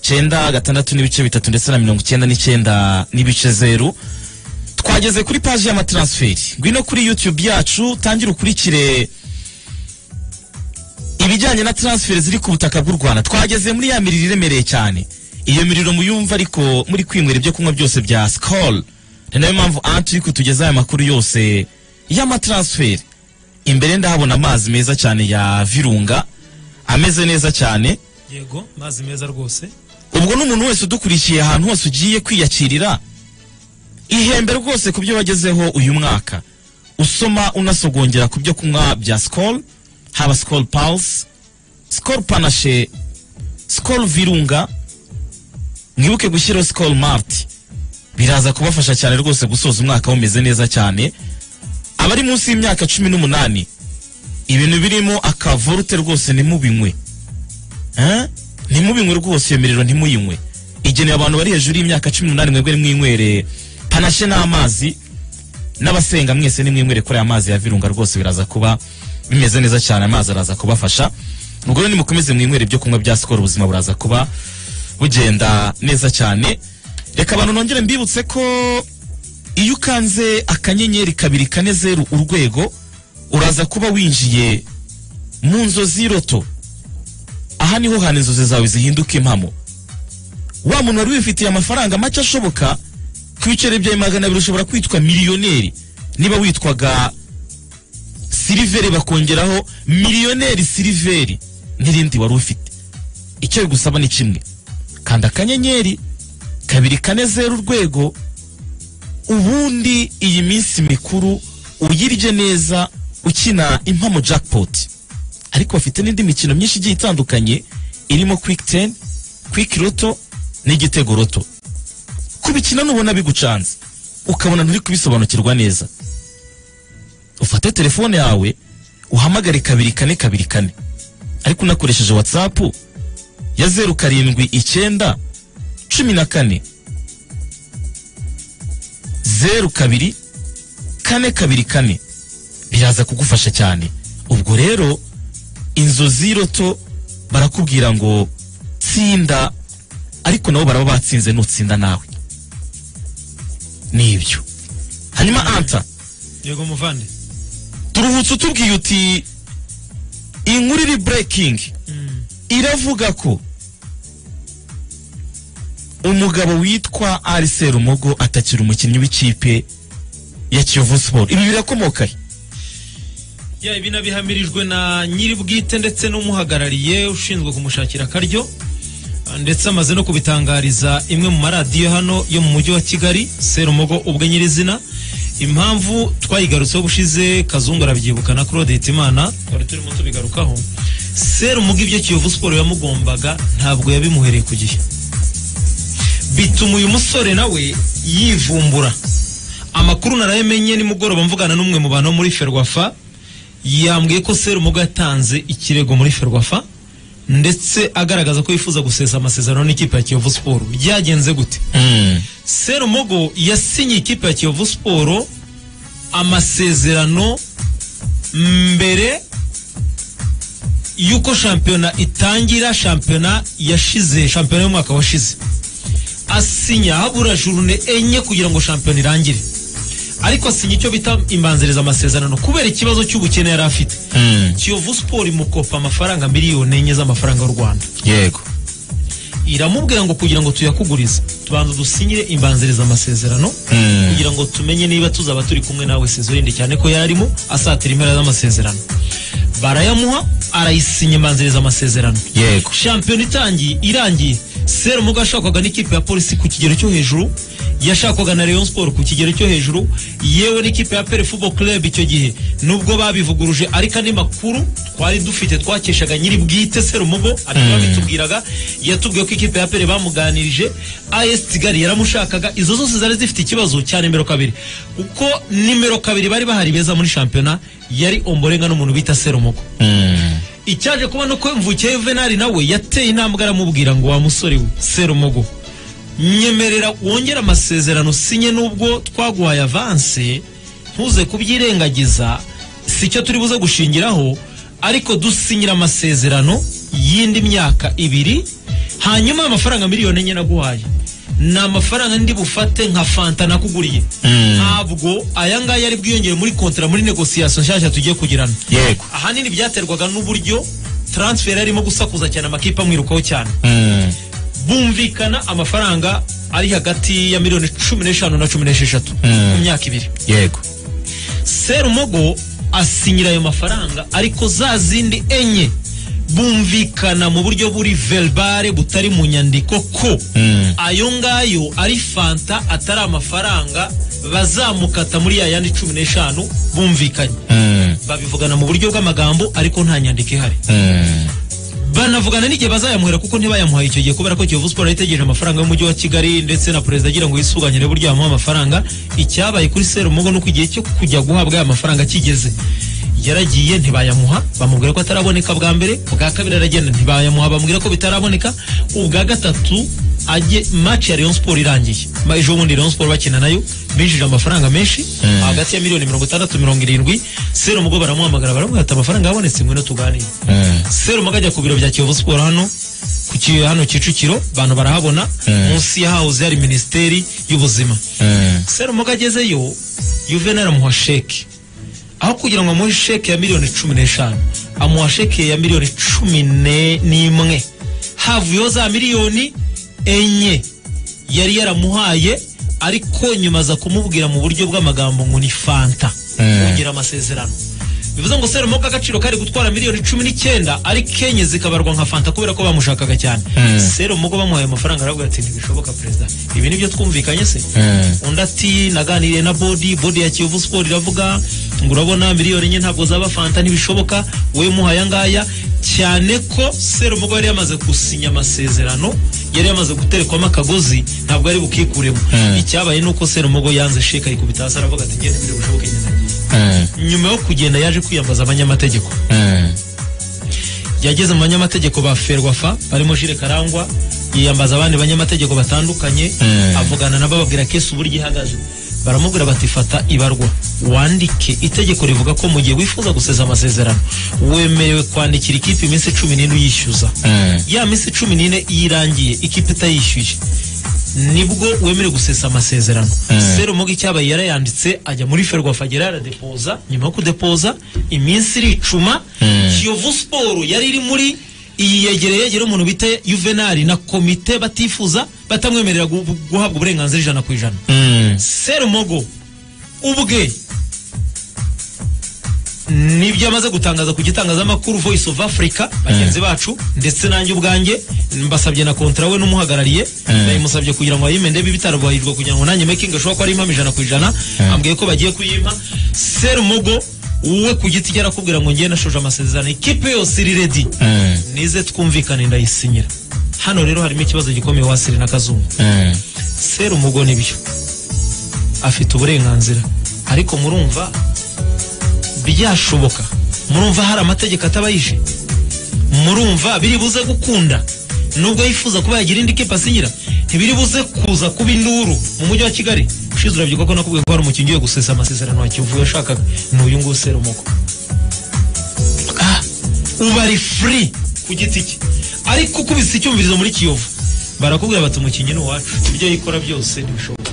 cyenda gatandatu n'ibice bitatu ndetse na mirongo icyenda n'icyenda n'ibice zeru twageze kuri paji y'amataransiferi ngwino kuri youtube yacu tangira ukurikire ibijyanye na transfer ziri ku butaka bw'u rwanda twageze muri ya miriro iremereye cyane iyo miriro muyumva ariko muri kwinywera ibyo kunywa byose bya skol ni nayo mpamvu anti uri kutugezaho aya makuru yose y'amatransferi imbere ndahabona amazi meza cyane ya virunga ameze neza cyane yego mazi meza rwose ubwo n'umuntu wese udukurikiye ahantu hose ugiye kwiyakirira ihembe rwose ku byo wagezeho uyu mwaka usoma unasogongera ku byo kunywa bya skol haba skol pulse skol panashe skol virunga mwibuke gushyiraho skol mart biraza kubafasha cyane rwose gusoza umwaka bumeze neza cyane abari munsi y'imyaka cumi n'umunani ibintu birimo akavorute rwose ntimubinywe Eh? ntimubinywe rwose iyo miriro ntimuyinywe igenewe abantu bari hejuru y'imyaka cumi n'umunani mwebwe nimwinywere panashe n'amazi n'abasenga mwese nimwinywere kuri aya mazi ya virunga rwose biraza kuba bimeze neza cyane amazi araza kubafasha ubwo rero nimukomeze mwinywere ibyo kunywa bya sikoro ubuzima buraza kuba bugenda neza cyane reka abantu nongere mbibutse ko iyo ukanze akanyenyeri kabiri kane zeru urwego uraza kuba winjiye mu nzozi y'iroto aha niho hana inzozi zawe zihinduka impamo wa muntu wari wifitiye amafaranga make ashoboka ku biceri byawe magana abiri ushobora kwitwa miliyoneri niba witwaga siliveri bakongeraho miliyoneri siliveri n'irindi wari ufite icyo bigusaba ni kimwe kanda akanyenyeri kabiri kane zeru urwego ubundi iyi minsi mikuru uyirye neza ukina impamo jackpot ariko bafite n'indi mikino myinshi igiye itandukanye irimo quick ten quick roto n'igitego roto kubikina nubona bigucanze ukabona nturi kubisobanukirwa neza ufate telefone yawe uhamagare kabiri kane kabiri kane ariko unakoresheje whatsapp ya zeru karindwi icyenda cumi na kane zeru kabiri kane kabiri kane biraza kugufasha cyane ubwo rero inzozi y'iroto barakubwira ngo tsinda ariko nabo baraba batsinze nutsinda nawe nibyo hanyuma anta yego muvande turuhutse utubwiye uti inkuru iri burekingi iravuga ko umugabo witwa arise rumogo atakiri umukinnyi w'ikipe ya kiyovu siporo ibi birakomokahe ya ibi nabihamirijwe na nyiri bwite ndetse n'umuhagarariye ushinzwe kumushakira akaryo Ah, ndetse amaze no kubitangariza imwe mu maradiyo hano yo mu mujyi wa kigali serumogo ubwe nyirizina impamvu twayigarutseho bushize kazungu arabyibuka na claude hitimana twari turimo tubigarukaho serumogo ibyo kiyovu siporo yamugombaga ntabwo yabimuhereye ku gihe bituma uyu musore nawe yivumbura amakuru narayamenye nimugoroba mvugana n'umwe mu bantu bo muri ferwafa yambwiye ko serumogo yatanze ikirego muri ferwafa ndetse agaragaza ko yifuza gusesa amasezerano n'ikipe ya kiyovu siporo byagenze gute serumogo yasinye ikipe ya kiyovu siporo amasezerano mbere y'uko shampiyona itangira shampiyona yashize shampiyona y'umwaka washize asinya habura jurune enye kugira ngo shampiyona irangire ariko asinya icyo bita imbanziriza amasezerano kubera ikibazo cy'ubukene yari afite kiyovu siporo imukopa amafaranga miliyoni enye z'amafaranga y'u rwanda yego iramubwira ngo kugira ngo tuyakugurize tubanza dusinyire imbanziriza amasezerano kugira ngo tumenye niba tuzaba turi kumwe nawe sezorinde cyane ko yarimo asatira impera z'amasezerano barayamuha arayisinya imbanziriza amasezerano Yego. shampiyona itangiye irangiye serumogo yashakwaga n'ikipe ya polisi ku kigero cyo hejuru yashakwaga na rayon sport ku kigero cyo hejuru yewe n'ikipe ya pere football club icyo gihe nubwo babivuguruje ariko andi makuru twari dufite twakeshaga nyiri bwite serumogo ariko babitubwiraga yatubwiye ko ikipe ya pere bamuganirije as kigali yaramushakaga izo zose zari zifite ikibazo cya nimero kabiri kuko nimero kabiri bari bahari beza muri shampiyona yari omborenga n'umuntu bita serumogo icyaje kuba nuko mvukiye venari nawe yateye intambwe aramubwira ngo wa musore we serumogo nyemerera wongere amasezerano sinye n'ubwo twaguhaye avanse ntuze kubyirengagiza si cyo turi buze gushingiraho ariko dusinyira amasezerano y'indi myaka ibiri hanyuma amafaranga miliyoni enye naguhaye ni amafaranga ndi bufate nka fanta nakuguriye ntabwo aya ngaya ari bwiyongere muri kontara muri negosiyasiyo nshyashya tugiye kugirana yego ahanini byaterwaga n'uburyo transfer yarimo gusakuza cyane amakipe amwirukaho cyane bumvikana amafaranga ari hagati ya miliyoni cumi n'eshanu na cumi n'esheshatu mu myaka ibiri yego serumogo asinyira ayo mafaranga ariko za zindi enye bumvikana mu buryo buri verbale butari mu nyandiko ko ayo ngayo ari fanta atari amafaranga bazamukata muri ya yandi cumi n'eshanu bumvikanye babivugana mu buryo bw'amagambo ariko nta nyandiko ihari banavugana n'igihe bazayamuhera kuko ntibayamuhaye icyo gihe kubera ko Kiyovu Sport yari itegereje amafaranga y'umujyi wa Kigali ndetse na perezida agira ngo yisuganyire buryo yamuha amafaranga icyabaye kuri Serumogo nuko igihe cyo kujya guhabwa aya mafaranga kigeze yaragiye ntibayamuha bamubwira ko ataraboneka bwa mbere bwa kabiri aragenda ntibayamuha bamubwira ko bitaraboneka ubwa gatatu ajye match ya Rayon Sport irangiye Ma- ejo bundi Rayon Sport bakina nayo binjije amafaranga menshi hagati ya miliyoni mirongo itandatu mirongo irindwi Serumogo baramuhamagara baramubwira ati amafaranga yabonetse mwino tuganire serumaga ajya ku biro bya kiyovu siporo hano ku ki- hano kicukiro abantu barahabona munsi ya hawuze hari minisiteri y'ubuzima serumaga agezeyo yuvenali amuha sheke aho kugira ngo amuhe sheke ya miliyoni cumi n'eshanu amuha sheke ya miliyoni cumi ne- n'imwe havuyeho za miliyoni enye yari yaramuhaye ariko nyuma aza kumubwira mu buryo bw'amagambo ngo ni fanta kugira amasezerano bivuze ngo serumo k'agaciro kari gutwara miliyoni cumi n'icyenda ariko enye zikabarwa nka fanta kubera ko bamushakaga cyane serumo ko bamuhaye amafaranga aravuga ati ntibishoboka perezida ibi nibyo twumvikanye se undi ati naganiriye na bodi bodi ya kiyovu siporo iravuga ngo urabona miliyoni enye ntabwo zaba fanta ntibishoboka we muhaye angaya cyane ko serumogo yari yamaze gusinya amasezerano yari yamaze guterekwamo akagozi ntabwo yari bukikuremo icyabaye ni uko serumogo yanze sheka ayikubita hasi aravuga ati ngende mbere bushoboke ngenda ngiye nyuma yo kugenda yaje kwiyambaza abanyamategeko yageze mu banyamategeko ba ferwafa barimo jire karangwa yiyambaza abandi banyamategeko batandukanye avugana nabo babwira kesi uburyo ihagaze baramubwira bati fata ibarwa wandike itegeko rivuga ko mu gihe wifuza guseza amasezerano wemerewe kwandikira ikipe iminsi cumi n'ine uyishyuza ya minsi cumi n'ine iyo irangiye ikipe itayishyuye nibwo wemerewe gusesa amasezerano serumoga icyabaye yarayanditse ajya muri ferwafa agera yaradepoza nyuma yo kudepoza iminsi iricuma kiyovu siporo yari iri muri iyi yegereye yegera umuntu bita yuvenali na komite batifuza batamwemerera gu- guhabwa uburenganzira ijana ku ijana serumogo ubwe nibyo amaze gutangaza ku gitangazamakuru voice of africa bagenzi bacu ndetse nanjye ubwanjye mbasabye na kontra we n'umuhagarariye nayimusabye kugira ngo ayime ndebe ibitarubahirwa kugira ngo nanjye making ashobora ko ari impamo ijana ku ijana ambwiye ko bagiye kuyimpa serumogo wowe ku giti cye arakubwira ngo ngiye nashoje amasezerano ikipe yose iri redi nize twumvikane ndayisinyira hano rero harimo ikibazo gikomeye wasiri na kazungu serumogo nibyo afite uburenganzira ariko murumva byashoboka murumva hari amategeko atabayije murumva biri buze gukunda nubwo yifuza kuba yagira indi kipe asinyira ntibiri buze kuza kuba induru mu mujyi wa kigali ushize urabyibuka ko nakubwiye ko hari umukinnyi ugiye gusesa amasezerano wa kivuye ashakaga ni uyu nguyu serumuko uba ari free ku giti cye ariko ukubise icyumvirizo muri kiyovu barakubwira bati umukinnyi ni uwacu ibyo yikora byose ntibishoboka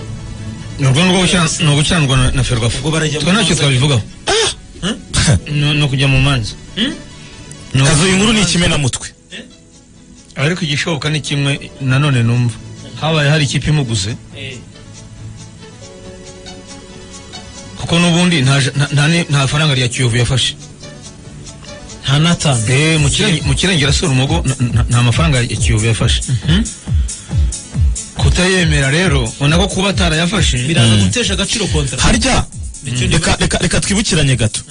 ni ugucandwa na- na ferwafa Ubwo barajya mu twe ntacyo manza. twabivugaho No- ni ukujya mu manza Ni uku- kazu iyi nkuru ni ikimenamutwe ariko igishoboka ni kimwe nanone numva habaye hari ikipe imuguze kuko n'ubundi nta ja- nta- nta ni- nta faranga rya kiyovu yafashe nta n'atanu Eh, mu Kirenge- mu kirengera sura umugo n- n- nta mafaranga ya kiyovu yafashe kutayemera rero ubona ko kuba atarayafashe biraza gutesha agaciro kontara harya reka reka reka twibukiranye gato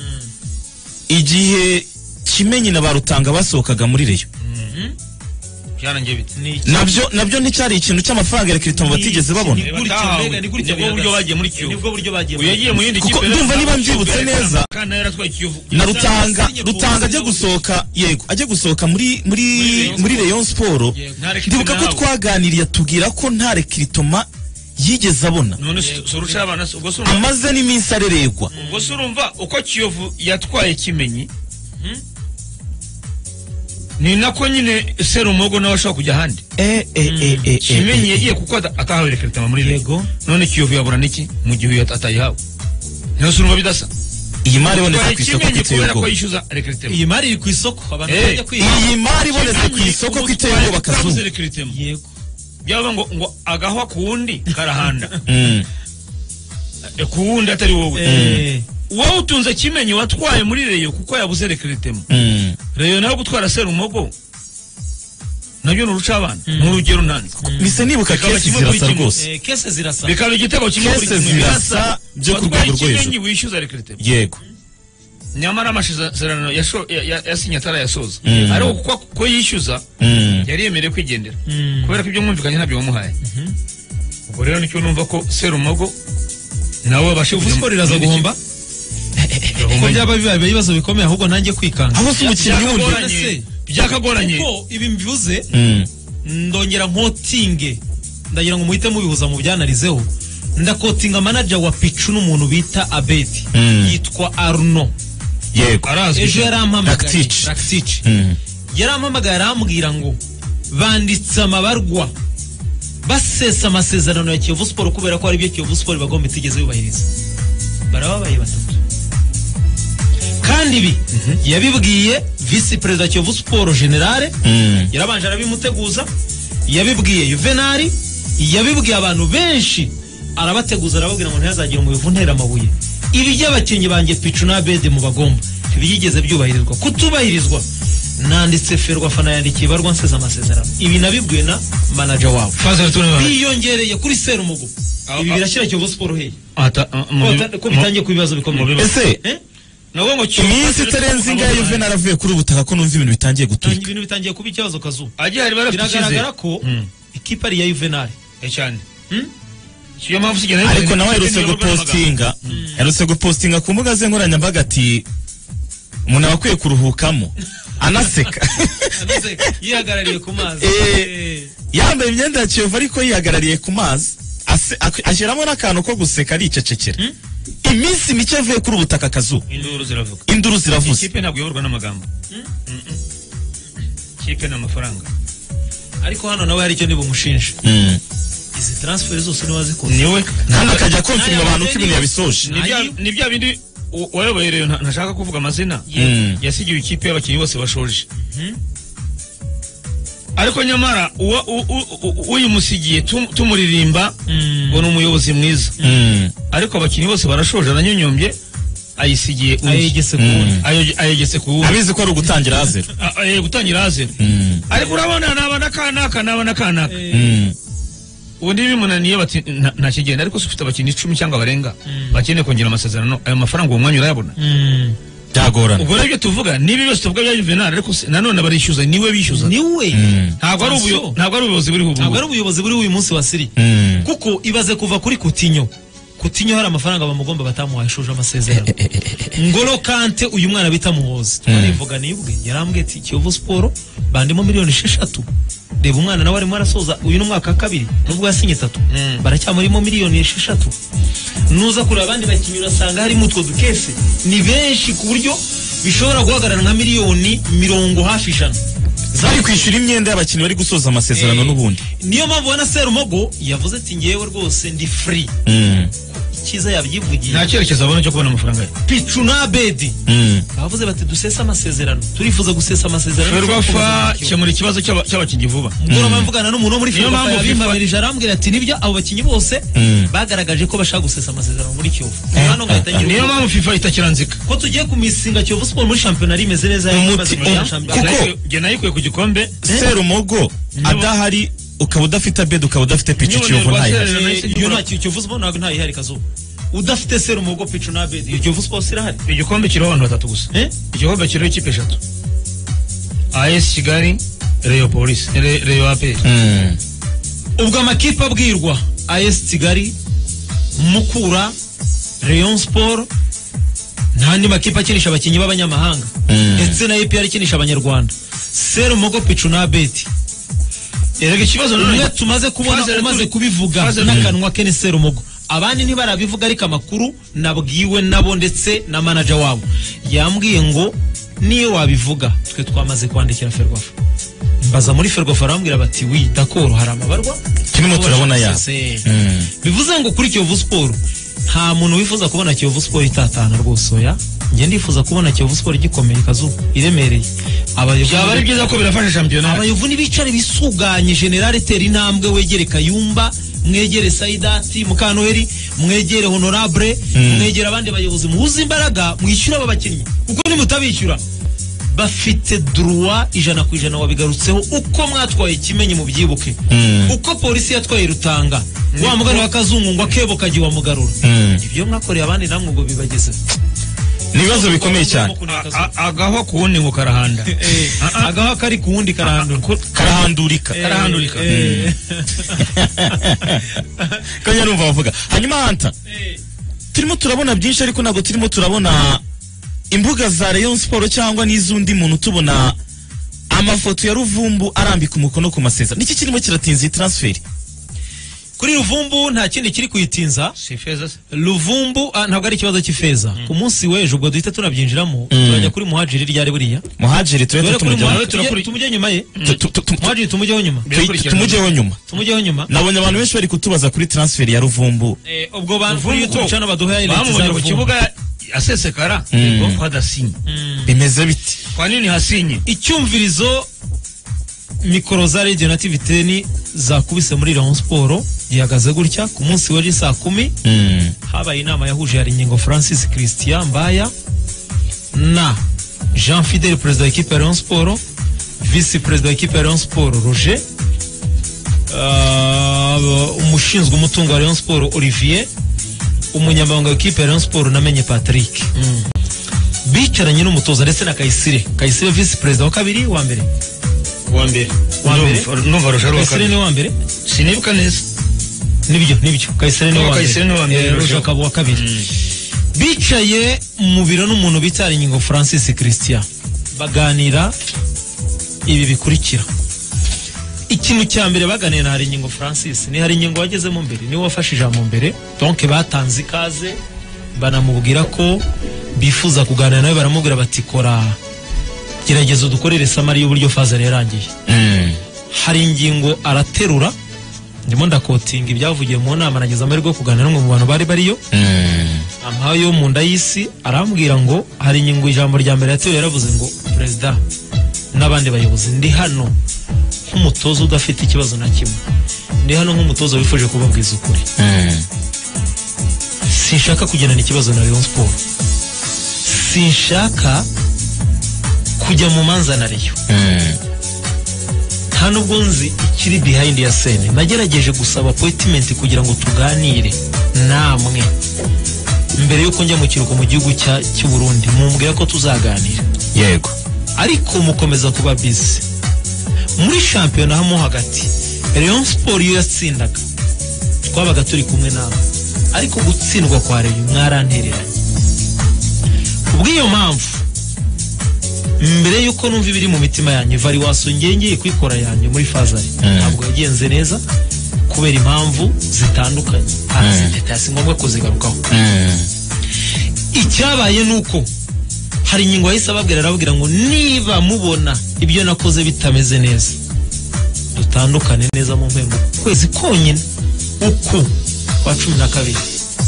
igihe kimenyi na barutanga basohokaga muri reyo byarangiye bite ni iki nabyo nabyo nticyari ikintu cy'amafaranga ya kiritomu batigeze babona Ni gutya Batahawe. mbega ni gutya Nibwo buryo bihagaze. bagiye muri Kiyovu. nibwo buryo bagiye uyu yagiye mu yindi Kuko kipe ndumva niba mbyibutse neza, kandi nawe yaratwaye kiyovu na rutanga Yasanze rutanga ajya gusohoka yego ajya gusohoka muri muri muri Rayon Sport Nta rekirito ndibuka ko nawe. twaganiriye atubwira ko nta rekiritoma yigeze abona none si- si uruca abana si- ubwo si urumva- amaze n'iminsi areregwa ubwo si urumva uko kiyovu yatwaye kimenyi ni nako nyine serumogo nawe ashobora kujya ahandi eh eh eh eh kimenyi yagiye kuko ata- atahawe rekiritama muri rego none kiyovu yabura n'iki mu gihe uyu at- atayihawe ntiyo si urumva bidasa iyi mari ibonetse Twari ku isoko kimenyi kw'iteye kubera ko ubwoba yishyuza elegitemu iyi mari iri ku isoko abantu Eh, bajya kwiga iyi mari ibonetse ku isoko kw'iteye ubwoba kabuze kazu elegitemu yego byaba ngo ngo agahwa ku wundi karahanda Mm. Eh, ku wundi atari wowe Eh, wowe utunze kimenyi watwaye muri reyo kuko yabuze elegitemu Mm. reyo nayo gutwara serumogo nabyo ni urucabana ni urugero ntanzi mise nibuka Bikaba kesi kimwe kuri zirasa kimwe. rwose eh, kese zirasa bikaba igitego kimwe Kese zirasa byo ku watwaye rwego rwo hejuru. ikimenyi wishyuza elegitemu yego nyamara amasezerano yasho- ya- ya- yasinye atarayasoza Mm. ariko kuko ko yishyuza Mm. yari yemerewe kwigendera kubera ko ibyo mwumvikanye ntabyo wamuhaye ubwo rero nicyo numva ko serumogo nawe abashe uvuze ko riraza guhomba ko byaba bibaye ibibazo bikomeye ahubwo nanjye kwikanga aho se umukinnyi wundi byakagoranye byakagoranye kuko ibi mbivuze Mm. ndongera nkotinge ndagira ngo muhite mubihuza mu byanarizeho ndakotinga manager wa picu n'umuntu bita abedi Mm. yitwa arno yego arazwi ejo yarampamagaye Rakitic. Rakitic. Mm. yarampamagaye arambwira ngo banditse amabarwa basesa amasezerano ya kiyovu siporo kubera ko aribyo kiyovu siporo bagomba itigeze yubahiriza barababaye batatu kandi ibi yabibwiye visi perezida kiyovu siporo generale Mm. yarabanje arabimuteguza yabibwiye juvenali yabibwiye abantu benshi arabateguza arababwira ngo ntihazagire umuyovu ntera amabuye ibi by'abakinnyi banjye picu na bede mu bagomba ntibiyigeze byubahirizwa kutubahirizwa nanditse ferwa fana yandikiye barwa nseze amasezerano ibi nabibwiwe na manaja wabo Fazil Tunabana. biyongereye kuri serumugo Ah, ibi ah. birashyira kiyovu siporo hehe Ata- mu- Ko bata- ko bitangiye ku bibazo bikomeye ese Eh? nabwo ngo Kiyovu- iminsi itarenze ingahe Juvenal avuye kuri ubu butaka ko numva ibintu bitangiye guturika ibintu bitangiye kuba ikibazo kazuba agihari barafite biragaragara icyizere ko Mm. ikipari ya juvenali Eh, cyane iyo mpamvu usigara ariko nawe aherutse Niyoborwa n'amagambo. gupostinga aherutse gupostinga ku mbuga ze nkoranyambaga ati umuntu aba akwiye kuruhukamo anaseka Anaze yihagarariye ku mazi Eh. Eh. yambaye imyenda ya kiyovu ariko yihagarariye ku mazi ase- ak- ashyiramo n'akantu ko guseka aricecekera iminsi mike avuye kuri ubu butaka kazuba induru ziravuga induru ziravuze ikipe ntabwo iyoborwa n'amagambo Mm-mm. ikipe ni amafaranga ariko hano nawe hari icyo nibumushinje Mm. izi transferi zose niba zikoze niwe kandi akajya konfirima Naya abantu Madeni- ko ibintu yabisoje Ni bya- Ayi- ni bya bindi u- wayoboye rero nta- ntashaka kuvuga amazina Mm. yasigiwe ikipe y'abakinnyi bose bashoje ariko nyamara uwa- u- u- u- uyimusigiye tum- tumuririmba ngo ni umuyobozi mwiza Mm. ariko abakinnyi bose barashoje aranyonyombye ayisigiye undi. ayegese ku wundi Ayo- ayegetse ku wundi abizi ko ari ugutangira hazero A- aye gutangira hazera Mm. ariko urabona naba n'akanaka naba n'akanaka Mm. ubundi bimunaniye bati "Nta- ntakigenda ariko se ufite abakinnyi icumi cyangwa barenga bakeneye kongera amasezerano ayo mafaranga uwo mwanya urayabona byagorana ubwo rero ibyo tuvuga niba byose tuvuga bya juvenal ariko se nanone barishyuza niwe bishyuza niwe Mm. ntabwo ari ubuyo- Attention. ntabwo ari ubuyobozi buriho ntabwo ari ubu ubuyobozi buri uyu munsi wa siri Mm. kuko ibaze kuva kuri kutinyo kutinyo hari amafaranga bamugomba batamuhaye shuje amasezerano ngolo kante uyu mwana bita muhozi twarivuga nibwe yarambwiye ati kiyovu siporo bandimo miliyoni esheshatu reba umwana nawe arimo arasoza uyu ni umwaka wa kabiri nubwo yasinye itatu Mm. baracyamurimo miliyoni esheshatu nuza kureba abandi bakinnyi urasanga harimo utwo dukese ni benshi ku buryo bishobora guhagarara nka miliyoni mirongo hafi ijana bari kwishyura imyenda y'abakinnyi bari gusoza amasezerano n'ubundi niyo mpamvu ubona serumogo yavuze ati ngewe rwose ndi free Mm. icyiza yabyivugiye nta cyerekezo abona cyo kubona amafaranga ye picu na bedi Mm. bavuze bati dusese amasezerano turifuza gusesa amasezerano ferwafa kemura ikibazo cy'aba- cy'abakinnyi vuba mugoroba mvugana n'umuntu wo muri Niyo ferwafa mpamvu yabimpamirije arambwira ati nibyo abo bakinnyi bose Mm. bagaragaje ko bashaka gusesa amasezerano muri kiyovu hano ngahita ngira niyo ubwoba mpamvu fifa itakiranzika ko tugiye kumisinga kiyovu siporo muri shampiyona rimeze neza Umuti- ikibazo muri umu- shampiyona. Kuko- njye nayikuye ku gikombe serumogo adahari ukaba udafite abedi ukaba udafite pici Niba kiyovu Nyarwanda ntayihari Serumogo- Eh, iyo nta kiyovu siporo ntabwo ntayihari kazuba udafite serumogo picu na bedi iyo kiyovu siporo sirahari igikombe kiriho abantu batatu gusa Eh? igikombe kiriho ikipe eshatu as kigali reyo polisi Re- reyo aperi Mm. ubwo amakipe abwirwa as kigali mukura rayon sport ntandi makipe akinisha abakinnyi b'abanyamahanga ndetse na epr ikinisha abanyarwanda serumogo picu na beti erega ikibazo umwe nanone tumaze kubona Fazel umaze turi- kubivuga Fazel turi- n'akanwa ke ni serumogo abandi ntibarabivuga ariko amakuru nabwiwe nabo ndetse na manaja wabo yambwiye ngo niyo wabivuga twe twamaze kwandikira ferwafa baza muri ferwafa arambwira bati wi dakoro hari amabarwa Turimo turabona ya. Se- bivuze ngo kuri kiyovu siporo nta muntu wifuza kubona kiyovu siporo itatana rwose oya njye ndifuza kubona kiyovu siporo igikomeye kazu iremereye abayobozi byaba ari byiza ko birafasha shampiyona abayovu n'ibicare bisuganye generale tera intambwe wegere kayumba mwegere saidati mukanoheri mwegere honorable mwegere abandi bayobozi muhuze imbaraga mwishyura aba bakinnyi kuko nimutabishyura bafite duruwa ijana ku ijana wabigarutseho uko mwatwaye kimenyi mu byibuke uko polisi yatwaye rutanga wa mugani wa kazungu ngo akebo kagiye wamugarura ibyo mwakoreye abandi namwe ubwo bibagezeho ni ibibazo bikomeye cyane agaho ku wundi ngo karahanda agaho kari ku wundi karandura karahandurika karahandurika ko nyarumva bavuga hanyuma hanta turimo turabona byinshi ariko ntabwo turimo turabona imbuga za Rayon Sport cyangwa n'iz'undi muntu tubona amafoto ya Ruvumbu arambika umukono ku masezerano niki kirimo kiratinza iyi transfer kuri ruvumbu nta kindi kiri kuyitinza si feza se ruvumbu ah, ntabwo ari ikibazo cy'ifeza ku munsi w'ejo ubwo duhita tunabyinjiramo turajya kuri muhajiri ryari buriya muhajiri turete Duhere kuri tumujyaho Muhadjiri, turakuri- tujye- tumujye nyuma ye Tu- tu- tu- tu- muhajiri tumujyeho nyuma tu- tu- tumujyeho nyuma tumujyeho nyuma nabonye abantu benshi bari kutubaza kuri transfer ya Ruvumbu Eh, ubwo bantu kuri Ruvumbu youtube ko channel baduhaye leta za bamubonye ku ruvumbu kibuga asesekara ngo hadasinye bimeze biti kwa nini hasinye icyumvirizo mikoro za radio na tv ten zakubise muri rayon siporo gihagaze gutya ku munsi w'ejo saa kumi Mm. habaye inama yahuje ya Rinyengo Francis Christian Mbaya na Jean Fidel perezida w'ikipe ya Rayon Sport visi perezida w'ikipe ya Rayon Sport Roger uh, umushinzwe umutungo wa Rayon Sport Olivier umunyamabanga w'ikipe ya Rayon Sport namenye Patrick bicaranye n'umutoza ndetse na Kayisire Kayisire visi perezida wa kabiri wa mbere wa mbere Wa mbere? numva rusha ruwa Kayisire ni kabiri wa mbere sinibuka neza nibyo nibyo Kayisire ni Uwa wa Kayisire ni uwa mbere, mbere Eh, Roger. Roger akaba uwa kabiri bicaye mu biro n'umuntu bita Ringingo Francis Christian baganira ibi bikurikira ikintu cya mbere baganiye na Haringingo Francis ni Haringingo wagezemo mbere niwe wafashe ijambo mbere donc batanze ikaze banamubwira ko bifuza kuganira nawe baramubwira bati kora gerageza udukorere samari y'uburyo fazari yarangiye Mm. hari ingingo araterura ndimo ndakotinga ibyavugiye mu nama nagize amahirwe yo kuganira n'umwe mu bantu bari bariyo Mm. ampaye yo mu nda y'isi arambwira ngo hari inyungu ijambo rya mbere yatewe yaravuze ngo perezida n'abandi bayobozi ndi hano nk'umutoza udafite ikibazo na kimwe ndi hano nk'umutoza wifuje kubabwiza ukuri Mm. sinshaka kugendana ikibazo na Rayon Sport sinshaka kujya mu manza na Rayon Mm. nta nubwo nzi ikiri behind ya sene nagerageje gusaba appointment kugira ngo tuganire namwe mbere y'uko njya mu kiruhuko mu gihugu cya- cy'u Burundi mumbwira ko tuzaganira yego ariko mukomeza kuba busy muri shampiyona hamo hagati Rayon Sport iyo yatsindaga twabaga turi kumwe nawe ariko gutsindwa kwa Rayon mwarantereranye kubw'iyo mpamvu mbere y'uko numva ibiri mu mitima yanjye variwaso ngengeye kwikora yanjye muri fazari ntabwo yagenze neza kubera impamvu zitandukanye araziteta si ngombwa kuzigarukaho Mm. icyabaye ni uko hari ingingo yahise ababwira arababwira ngo niba mubona ibyo nakoze bitameze neza dutandukane neza mu mpembo ukwezi konyine uku kwa cumi na kabiri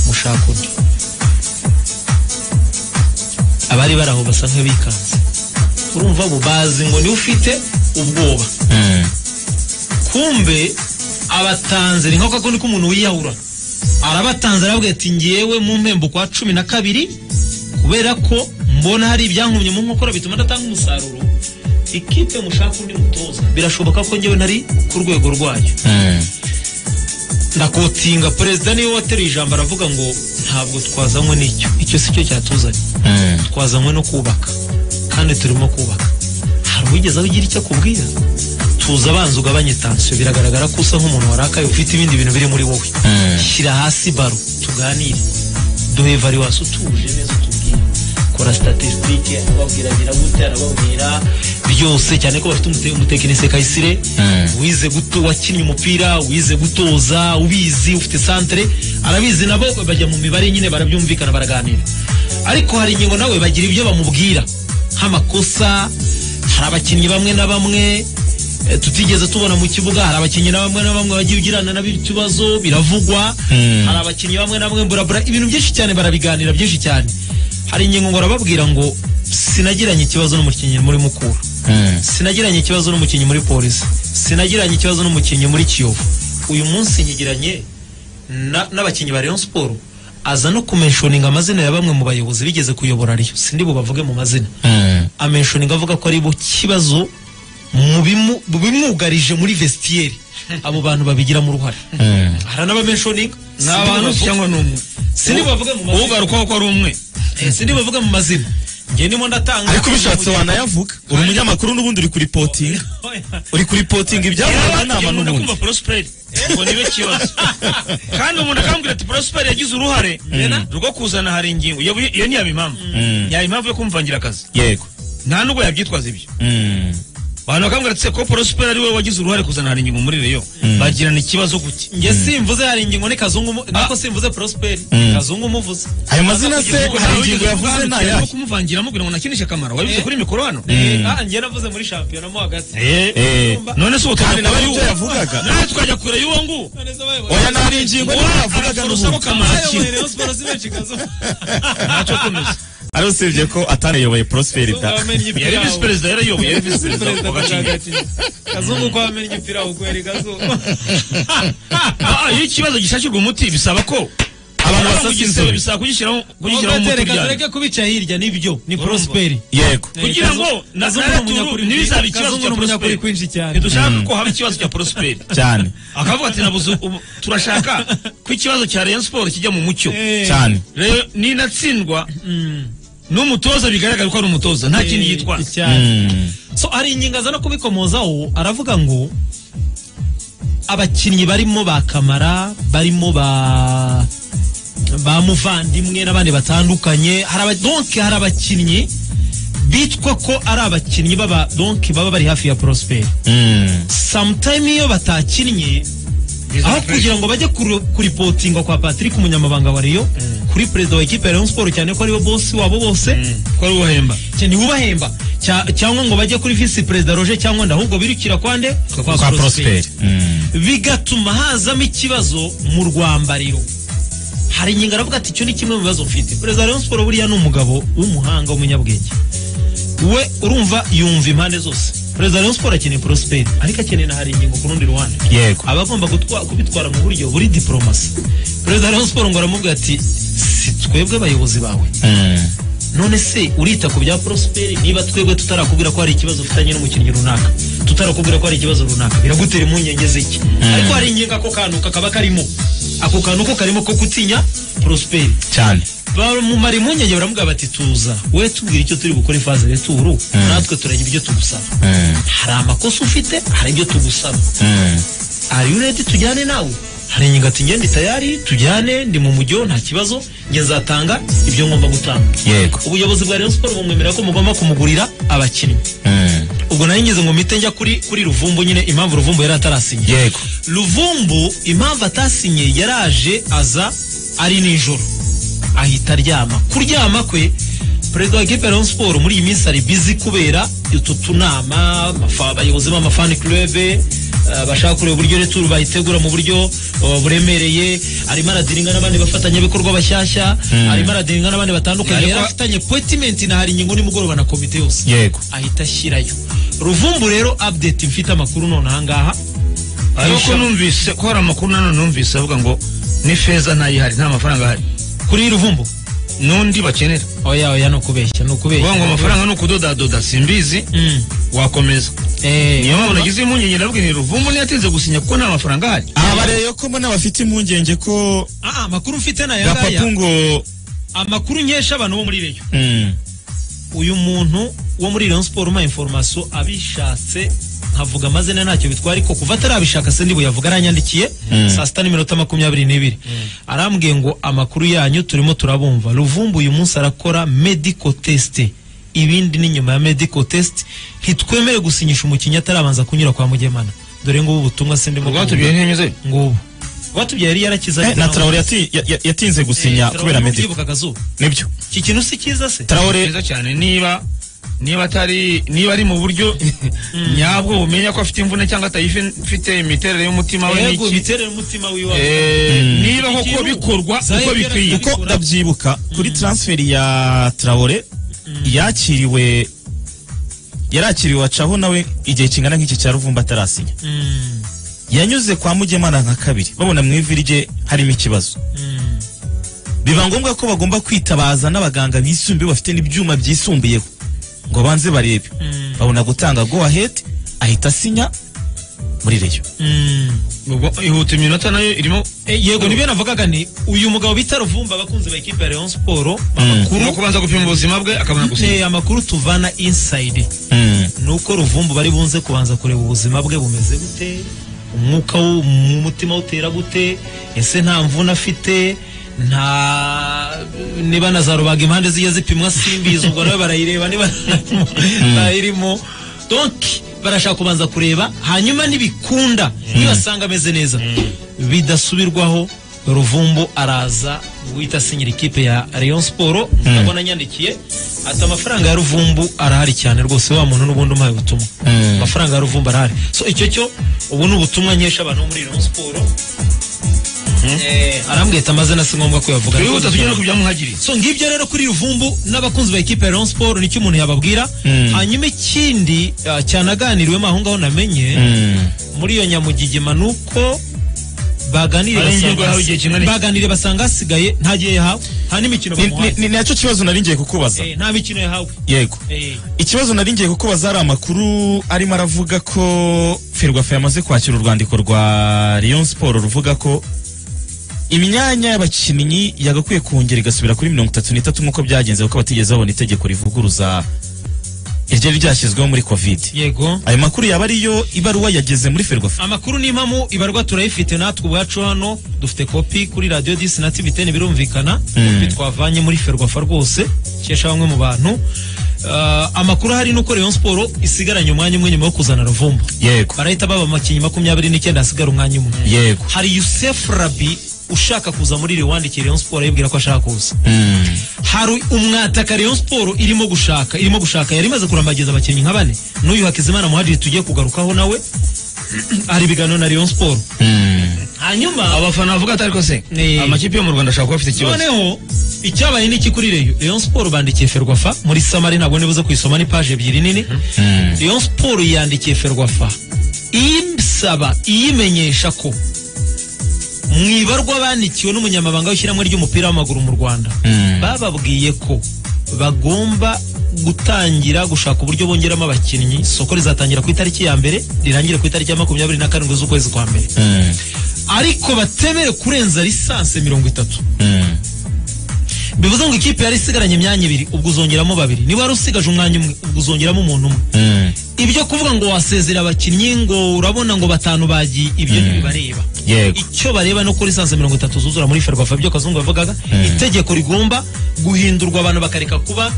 mushaka undi abari bari aho basa nk'abikanze urumva abo bazi ngo niwe ufite ubwoba Mm. kumbe abatanze ni nk'ako kundi k'umuntu wiyahura arabatanze arabwira ati ngewe mu mpembo kwa cumi na kabiri kubera ko mbona hari ibyankumye mu nkokora bituma ndatanga umusaruro ikipe mushaka undi mutoza birashoboka ko ngewe nari ku rwego rwayo Mm. ndakotinga perezida niwe wateruye ijambo aravuga ngo ntabwo twazanywe n'icyo icyo si cyo cyatuzanye Mm. twazanywe no kubaka kandi turimo kubaka hari uwigeze aho ugira icyo akubwira tuza abanza ugabanye tansiyo biragaragara ko usa nk'umuntu warakaye ufite ibindi bintu biri muri wowe Mm. shyira hasi baro tuganire duhe variwasi utuje neza utubwire kora statisitike arababwira biragute arababwira byose cyane ko bafite umute- umutekinisiye kayisire Mm. wize guto wakinnye umupira wize gutoza ubizi ufite santere arabizi nabo bajya mu mibare nyine barabyumvikana baraganira ariko hari ingingo nawe bagira ibyo bamubwira nk'amakosa hari abakinnyi bamwe na bamwe eh, tutigeze tubona mu kibuga hari abakinnyi na bamwe na bamwe bagiye ugirana nabo ibibazo biravugwa hari abakinnyi bamwe na bamwe burabura ibintu byinshi cyane barabiganira byinshi cyane hari ingingo ngorababwira ngo sinagiranye ikibazo n'umukinnyi muri mukura sinagiranye ikibazo n'umukinnyi muri polisi sinagiranye ikibazo n'umukinnyi muri kiyovu uyu munsi nyigiranye na- n'abakinnyi ba Rayon Sport aza no kumenshoninga amazina ya bamwe mu bayobozi bigeze kuyobora Rayon sindi bubavuge mu mazina amenshoninga avuga ko ari bo kibazo mu bimu- mu bimwugarije muri vestiaire abo bantu babigiramo uruhare hari n'abamenshoninga ni abantu Sindi bubavuge- cyangwa ni umwe sindi bavuge mu mazina ugarukaho ko ari umwe Eh, sindi bavuga mu mazina ngewe ndimo ndatanga ariko bishatse wanayavuga uri umunyamakuru n'ubundi uri kuri potinga uri kuri potinga ibyavuga Yarabaye inama umuntu n'ubundi akumva prosperi ngo nibe kibazo kandi umuntu akambwira ati prosperi yagize uruhare rwo kuzana hari ingingo iyo iyo ntiyaba impamvu yaba impamvu yo kumvangira akazi yego nta nubwo yabyitwaza ibyo Mm. abantu bakambwira ati se ko prosperi ari we wagize uruhare kuzana hari ingingo muri reyo bagirana ikibazo guke nge simvuze hari ingingo ni kazungu mu- nako simvuze prosperi kazungu umuvuze ayo mazina se hari ingingo yavuze ni nayo ayahe kumuvangira amubwira ngo nakinishe akamaro wabivuze kuri mikoro hano Ah, nge navuze muri shampiyona mo hagati Eh, Eh. none se kandi ubutumwa nawe kuri ari ibyo uwo yavugaga nawe tukajya kure y'uwo nguwo None se bayoboye- oya nta hari ingingo niyo yavugaga Urusaba n'ubundi kamaro ki? bayoboye Rayon Sport si benshi kazungu ntacyo komeza ari usibye ko atanayoboye prosperi da kwamenye yari imipira visi aho perezida yarayoboye yari visi perezida Perezida wa gacinya Mutagatifu. kazungu ko wamenye imipira aho kweri kazungu Ah, iyo ikibazo gishakirwa umuti bisaba ko abantu basasa kugisaba inzobe bisaba kugishyiraho kugishyiraho Ogatele, umuti kazu, byari reka kubica hirya nibyo ni prosperi yego kugira ngo na Kazungu ni umunyakuri- naraturu ntibizaba ikibazo Kazungu cya ni umunyakuri prosperi kwinshi cyane ntidushaka ko haba ikibazo cya prosperi cyane akavuga ati nabuze ubu- turashaka ko ikibazo cya rayon sport kijya mu mucyo Eh, cyane rero ninatsindwa n'umutoza bigaragara ko ari umutoza nta kindi yitwaza cyane Mm. so hari ingingo aza no kubikomozaho aravuga ngo abakinnyi barimo ba kamara barimo ba ba muvandimwe n'abandi batandukanye hari aba- donc hari abakinnyi bitwa ko ari abakinnyi baba donc baba bari hafi ya prosperi Mm. sometime iyo batakinnye aho kugira ngo bajye kuri- kuripotingwa kwa patrick umunyamabanga wa rayon kuri perezida wa ekipe ya rayon sport cyane ko ariwe bosi wabo bose ko ari ubahemba cya niwubahemba cya- cyangwa ngo bajye kuri visi perezida roger cyangwa nda ahubwo birukira kwande kwa prosperi Mm. bigatuma hazamo ikibazo mu rwambariro hari ingingo aravuga ati icyo ni kimwe mu bibazo mfite perezida wa rayon siporo buriya ni umugabo w'umuhanga w'umunyabwenge we urumva yumva impande zose perezida wa rayon siporo akeneye porosiperi ariko akeneye na hari ingingo ku rundi ruhande Yego. aba agomba gutwa- kubitwara mu buryo buri diporomasi perezida wa rayon siporo ngo aramubwira ati si twebwe abayobozi bawe Mm. none se urita ku bya prosperi niba twebwe tutarakubwira ko hari ikibazo ufitanye n'umukinnyi runaka tutarakubwira ko hari ikibazo runaka biragutera impungenge z'iki ariko hari ingingo ako kantu kakaba karimo ako kantu ko karimo ko gutinya prosperi cyane bamumara impungenge baramubwira bati tuza we tubwira icyo turi bukore ifaze ya turu natwe turajya ibyo tugusaba Mm. hari amakosa ufite hari ibyo tugusaba Mm. are you ready tujyane nawe hari ingingo ati ngende tayari tujyane ndi mu mujyo nta kibazo nge nzatanga ibyo ngomba gutanga Yego. ubuyobozi bwa Rayon Sport bumwemerera ko mugomba kumugurira abakinnyi Mm. ubwo nari ngeze ngo mpite njya kuri kuri Ruvumbu nyine impamvu Ruvumbu yari atarasinye yego Ruvumbu impamvu atasinye yaraje aza ari nijoro ahita aryama kuryama kwe perezida wa ekipe ya Rayon Sport muri iyi minsi ari bizi kubera utu tunama amafa- abayobozi b'amafani club eh, bashaka kureba uburyo returu bayitegura mu buryo eh, buremereye arimo aradiringa n'abandi bafatanyabikorwa bashyashya arimo aradiringa n'abandi batandukanye yari afitanye poetimenti na hari ingingo nimugoroba na komite yose yego ahita ashyirayo ruvumbu rero update mfite amakuru none ahangaha ariko numvise ko hari amakuru nanone numvise avuga ngo ni feza ntayihari nta mafaranga ahari kuri ruvumbu n'undi bakenera oya oya ni ukubeshya ni uvuga ngo ukubeshya amafaranga ni ukudodadoda simbizi Mm. wakomeza Eh, niyo mpamvu nagize impungenge ndavuga nti ruvumbu ntiyatinze gusinya kuko nta mafaranga ahari aha bareba ko mbona bafite impungenge ko ah, amakuru mfite ni aya gapapu ngaya ngo amakuru nkesha abantu bo muri reyo Mm. uyu muntu wo muri Rayon Sport uma information abishatse nkavuga amazina ntacyo bitwara ariko kuva atarabishaka se ndi buyavuga aranyandikiye saa sita n'iminota makumyabiri n'ibiri arambwiye ngo amakuru yanyu turimo turabumva ruvumbu uyu munsi arakora medical test ibindi ni nyuma ya medical test ntitwemere gusinyisha umukinnyi atarabanza kunyura kwa mugemana dore ngubu ubutumwa se ndimo rwatubwiye ntinyuze ngubu rwatubyaye yari yarakize Eh, na Traore yati- ya- ya- yatinze gusinya kubera mediko medical nibyo iki kintu si cyiza se Traore neza cyane niba niba atari niba ari mu buryo nyabwo bumenya ko afite imvune cyangwa atayifite imiterere y'umutima we yego n'iki biterere umutima wiwe Eh, niba koko Ikiru- bikorwa Zaire uko bikwiye Bikora. kuko ndabyibuka kuri transferi ya Traore yakiriwe yarakiriwe acaho nawe igihe kingana nk'iki cya Ruvumba atarasinya yanyuze kwa Mugemana nka kabiri babona mu ivi rye harimo ikibazo biba ngombwa ko bagomba kwitabaza n'abaganga bisumbuye bafite n'ibyuma byisumbuyeho ngo banze barebe babona gutanga go ahead ahita asinya muri Rayon ubwo ihuta iminota nayo irimo yego nibyo navugaga ni uyu mugabo bita ruvumba abakunzi ba ekipa ya Rayon Sport no amakuru kubanza gupima ubuzima bwe akabona gusinya Eh, amakuru tuvana inside nuko ruvumbu bari bunze kubanza kureba ubuzima bwe bumeze gute umwuka wo mu mutima utera gute ese nta mvune afite nta niba na za rubaga impande zijya zipimwa simbizi ubwo nawe barayireba niba ntayirimo donki barashaka kubanza kureba hanyuma nibikunda nibasanga ameze neza bidasubirwaho ruvumbu araza guhita asinyira ikipe ya Rayon Sport ndabona nyandikiye ati amafaranga ya ruvumbu arahari cyane rwose wa muntu n'ubundi umuhaye ubutumwa amafaranga ya ruvumbu arahari so icyo cyo ubu ni ubutumwa nkesha abantu bo muri Rayon Sport Eh, arambwira ati amazina si ngombwa ko yavuga twihuta tujya no kubyamuhagiriye so ngibyo rero kuri ruvumbu n'abakunzi ba ekipe ya Rayon Sport nicyo umuntu yababwira hanyuma ikindi ah, cyanaganiriwemo aho ngaho namenye muri iyo nyamugigima ni uko baganiriye Hari basanga- ingingo yahawe igihe kingana iki? baganiriye basanga hasigaye nta gihe yahawe nta n'imikino Ni- bamuhaye ni- ni nacyo kibazo nari ngiye kukubaza Eh, nta mikino yahawe yego Eh, ikibazo nari ngiye kukubaza hari amakuru arimo aravuga ko ferwafa yamaze kwakira urwandiko rwa Rayon Sport ruvuga ko imyanya y'abakinnyi yagakwiye kongera igasubira kuri mirongo itatu n'itatu nk'uko byagenze kuko batigeze babona itegeko rivuguruza iryari ryashyizweho muri covid yego ayo makuru yaba ariyo ibaruwa yageze muri ferwafa amakuru n'impamu ibarwa turayifite natwe ubwacu hano dufite kopi kuri radiyo disi na tivi teni birumvikana kopi twavanye muri ferwafa rwose cyesha bamwe mu bantu Ah, amakuru ahari ni uko Rayon Sport isigaranye umwanya umwe nyuma yo kuzana ruvumbu yego barahita baba amakinnyi makumyabiri n'icyenda hasigara umwanya umwe yego hari Youssef Rabi ushaka kuza muri Rwandikiye Rayon Sport ayibwira ko ashaka kuza hari umwataka Rayon Sport irimo gushaka irimo gushaka yari imaze kurambagiza abakinnyi nka bane n'uyu Hakizimana Muhadiri tugiye kugarukaho nawe hari ibiganiro na Rayon Sport hanyuma abafana bavuga atari ko se Eh. amakipe yo mu rwanda ashobora kuba afite ikibazo noneho icyabaye ni iki kuri Rayon Rayon Sport bandikiye Ferwafa muri Samari ntabwo nibuze kuyisoma ni page ebyiri nini Rayon Sport yandikiye Ferwafa ibisaba iyimenyesha ko mu ibarwa bandikiwe n'umunyamabanga w'ishyirahamwe ry'umupira w'amaguru mu Rwanda bababwiye ko bagomba gutangira gushaka uburyo bongeramo abakinnyi isoko rizatangira ku itariki ya mbere rirangire ku itariki ya makumyabiri na karindwi z'ukwezi kwa mbere ariko batemere kurenza lisansi mirongo itatu bivuze ngo ikipe yari isigaranye imyanya ibiri ubwo uzongeramo babiri niba wari usigaje umwanya umwe ubwo uzongeramo umuntu umwe ibyo kuvuga ngo wasezera abakinnyi ngo urabona ngo batanu bagiye ibyo ntibibareba Yego. icyo bareba no kuri lisansi mirongo itatu zuzura muri ferwafa byo kazungu yavugaga itegeko rigomba guhindurwa abantu bakareka kuba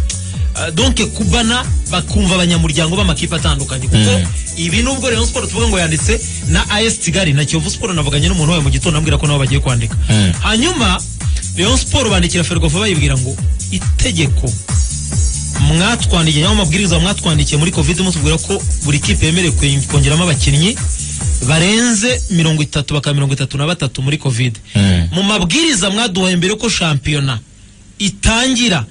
ah, donke kubana bakumva abanyamuryango b'amakipe atandukanye kuko ibi nubwo Rayon Sport tuvuga ngo yanditse na AS Kigali na Kiyovu Sport navuganye n'umuntu wayo mu gitondo ambwira ko nabo bagiye kwandika hanyuma Rayon Sport bandikira Ferwafa bayibwira ngo itegeko mwatwandikiye cyangwa amabwiriza mwatwandikiye muri covid mutubwira ko buri kipe yemerewe kwe- kongeramo abakinnyi barenze mirongo itatu bakaba mirongo itatu na batatu muri covid mu mabwiriza mwaduhaye mbere ko shampiyona itangira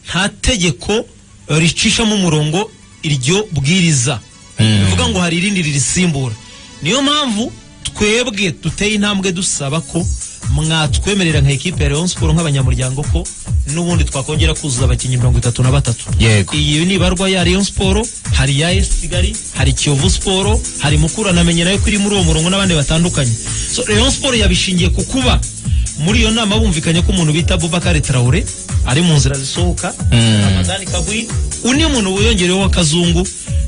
nta tegeko ricishamo umurongo iryo bwiriza bivuga ngo hari irindi ririsimbura niyo mpamvu twebwe duteye intambwe dusaba ko mwatwemerera nka ekipe ya Rayon Sport nk'abanyamuryango ko n'ubundi twakongera kuzuza abakinnyi mirongo itatu na batatu Yego. iyi ni ibarwa ya Rayon Sport hari ya AS Kigali hari Kiyovu Sport hari Mukura namenye nayo ko iri muri uwo murongo n'abandi batandukanye so Rayon Sport yabishingiye ku kuba muri iyo nama bumvikanye ko umuntu bita Boubacar Traoré ari mu nzira zisohoka Ramadani Kabwi undi muntu wiyongereyeho w'akazungu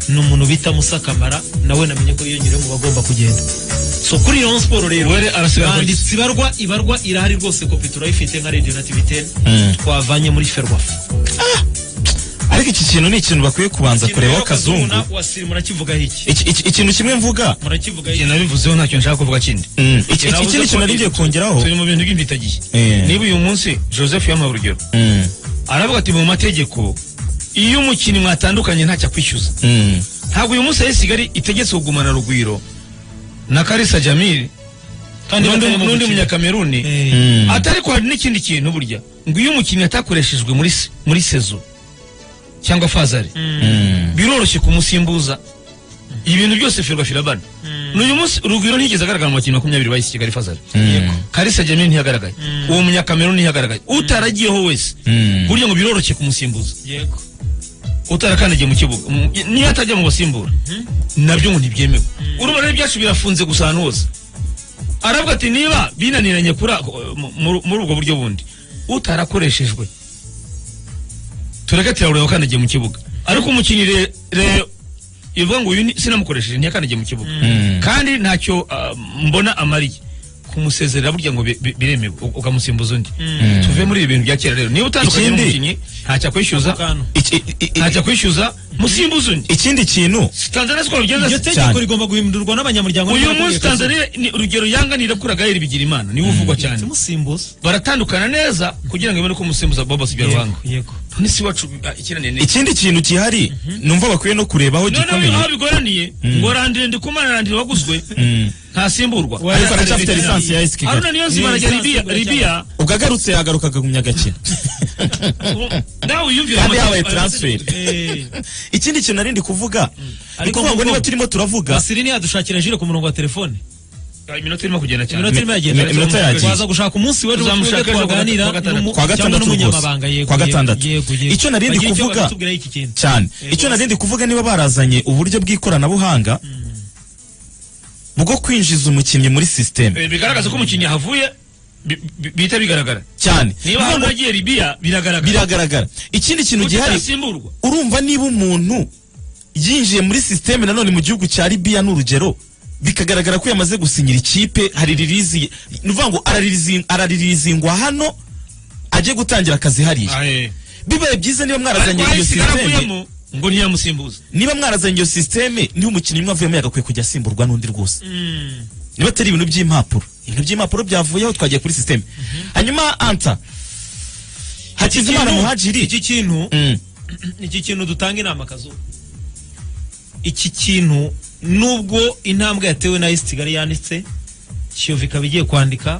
ni umuntu bita Musa Kamara nawe namenye ko yiyongereyeho mu bagomba kugenda so kuri Rayon Sport rero Were arasigara ku banditse ibarwa ibarwa irahari rwose kopi turayifite nka Radio Nativité twavanye muri Ferwafa ariko iki kintu ni ikintu bakwiye kubanza kurebaho kazungu wasiri murakivugaho iki Iki- iki- ikintu kimwe mvuga murakivugaho Igihe iki nabivuzeho ntacyo nshaka kuvuga kindi Mm. Iki- Navuze ikindi ko kintu nari ngiye kongeraho turi mu bintu by'imvitagihe Eh. niba uyu munsi joseph yamuha urugero Mm. aravuga ati mu mategeko iyo umukinnyi mwatandukanye ntacyo akwishyuza Mm. ntabwo uyu munsi ayo kigali itegetse kugumana rugwiro na karisa jamil Kandi n'undi- batarimo n'undi gukina. munyakameruni Eh, ati ariko hari n'ikindi kintu burya ngo iyo umukinnyi atakoreshejwe muri se- muri sezo cyangwa fazari biroroshye kumusimbuza ibintu byose firwa firabana n'uyu munsi urugwiro ntiyigeze agaragara mu bakinnyi makumyabiri bahise kigali fazari karisa jamil ntiyagaragaye uwo munyakameruni ntiyagaragaye utaragiyeho wese Mm. burya ngo biroroshye kumusimbuza yego utarakandagiye mu kibuga Mm, niyo atajya mu basimbura nabyo ngo ntibyemewe urumva rero ibyacu birafunze gusa ahantu hose aravuga ati niba binaniranye kuri ako- mu- mu- muri ubwo buryo bundi utarakoreshejwe tureke tirabure wakandagiye mu kibuga ariko umukinnyi re- re- ivuga ngo uyu ni- sinamukoresheje ntiyakandagiye mu kibuga kandi ntacyo ah, mbona amariye kumusezerera burya ngo bi- bi- biremewe u- ukamusimbuza undi tuve muri ibi bintu bya kera rero niba utandukanye Ikindi- n'umukinnyi ntacyo akwishyuza kantu Iki- i- i- ntajya kwishyuza musimbuze undi ikindi kintu tanzania siko iryo bigenza se tegeko cyane. rigomba guhindurwa n'abanyamuryango uyu n'abanyamategeko. munsi tanzania ni urugero yanganira kuri agahera ibigira imana niwe uvugwa cyane Tumusimbuze. baratandukana neza kugira ngo ibone ko umusimbuza bobo sibyo ruhango yego none si iwacu ah, ikinaniye neza ikindi kintu kihari numva bakwiye no kurebaho none gikomeye aho bigoraniye ngo randire ndi kumana randire waguzwe ntasimburwa ariko aracyafite lisansi ya AS Kigali. aruna niyo nzima arajya lisansi Libya- igura cyane. libiya ubwo agarutse yagaruka akagumya agakina nawe wiyumvira kandi amategeko- yabaye transferi Eh, ikindi kintu nari ndi kuvuga ni Ariko ukuvuga ngo nubwo- niba turimo turavuga basiri niyadushakira jire ku murongo wa telefone Ah, iminota irimo kugenda cyane iminota irimo Mi- iminota yagenda yagiye. waza gushaka umunsi wari Uzamushaka ejo kuwa twaganira gatandatu. n'umu- Kuwa cyangwa gatandatu n'umunyamabanga rwose. yego Kuwa yego, gatandatu. yego, yego. Icyo narindi Bagira icyo kuvuga- bakatubwiraho iki kintu. cyane Eh, icyo bose. narindi kuvuga niba barazanye uburyo bw'ikoranabuhanga bwo kwinjiza umukinnyi muri sisiteme Eh, bigaragaza ko umukinnyi ahavuye bi- bi- bihita bigaragara cyane niba Niba ngo- hantu agiye libiya biragaragara biragaragara ikindi kintu gihari utasimburwa urumva niba umuntu yinjiye muri sisiteme nanone mu gihugu cya libiya ni urugero bikagaragara ko yamaze gusinyira ikipe hari ririzi ni ukuvuga ngo araririzi- arariririziingwa hano ajye gutangira akazi hariya bibaye byiza niba mwarazanye iyo sisiteme aravuyemo ngo ntiyamusimbuza niba mwarazanye iyo sisiteme niba umukinnyi umwe avuyemo yagakwiye kujya asimburwa n'undi rwose niba atari ibintu by'impapuro ibintu by'impapuro byavuyeho twagiye kuri sisiteme hanyuma anta hakizimana kintu- muhajiri iki kintu Mm. iki kintu dutanga inama kazuba iki kintu nubwo intambwe yatewe na isi kigali yanditse kiyovu ikaba igiye kwandika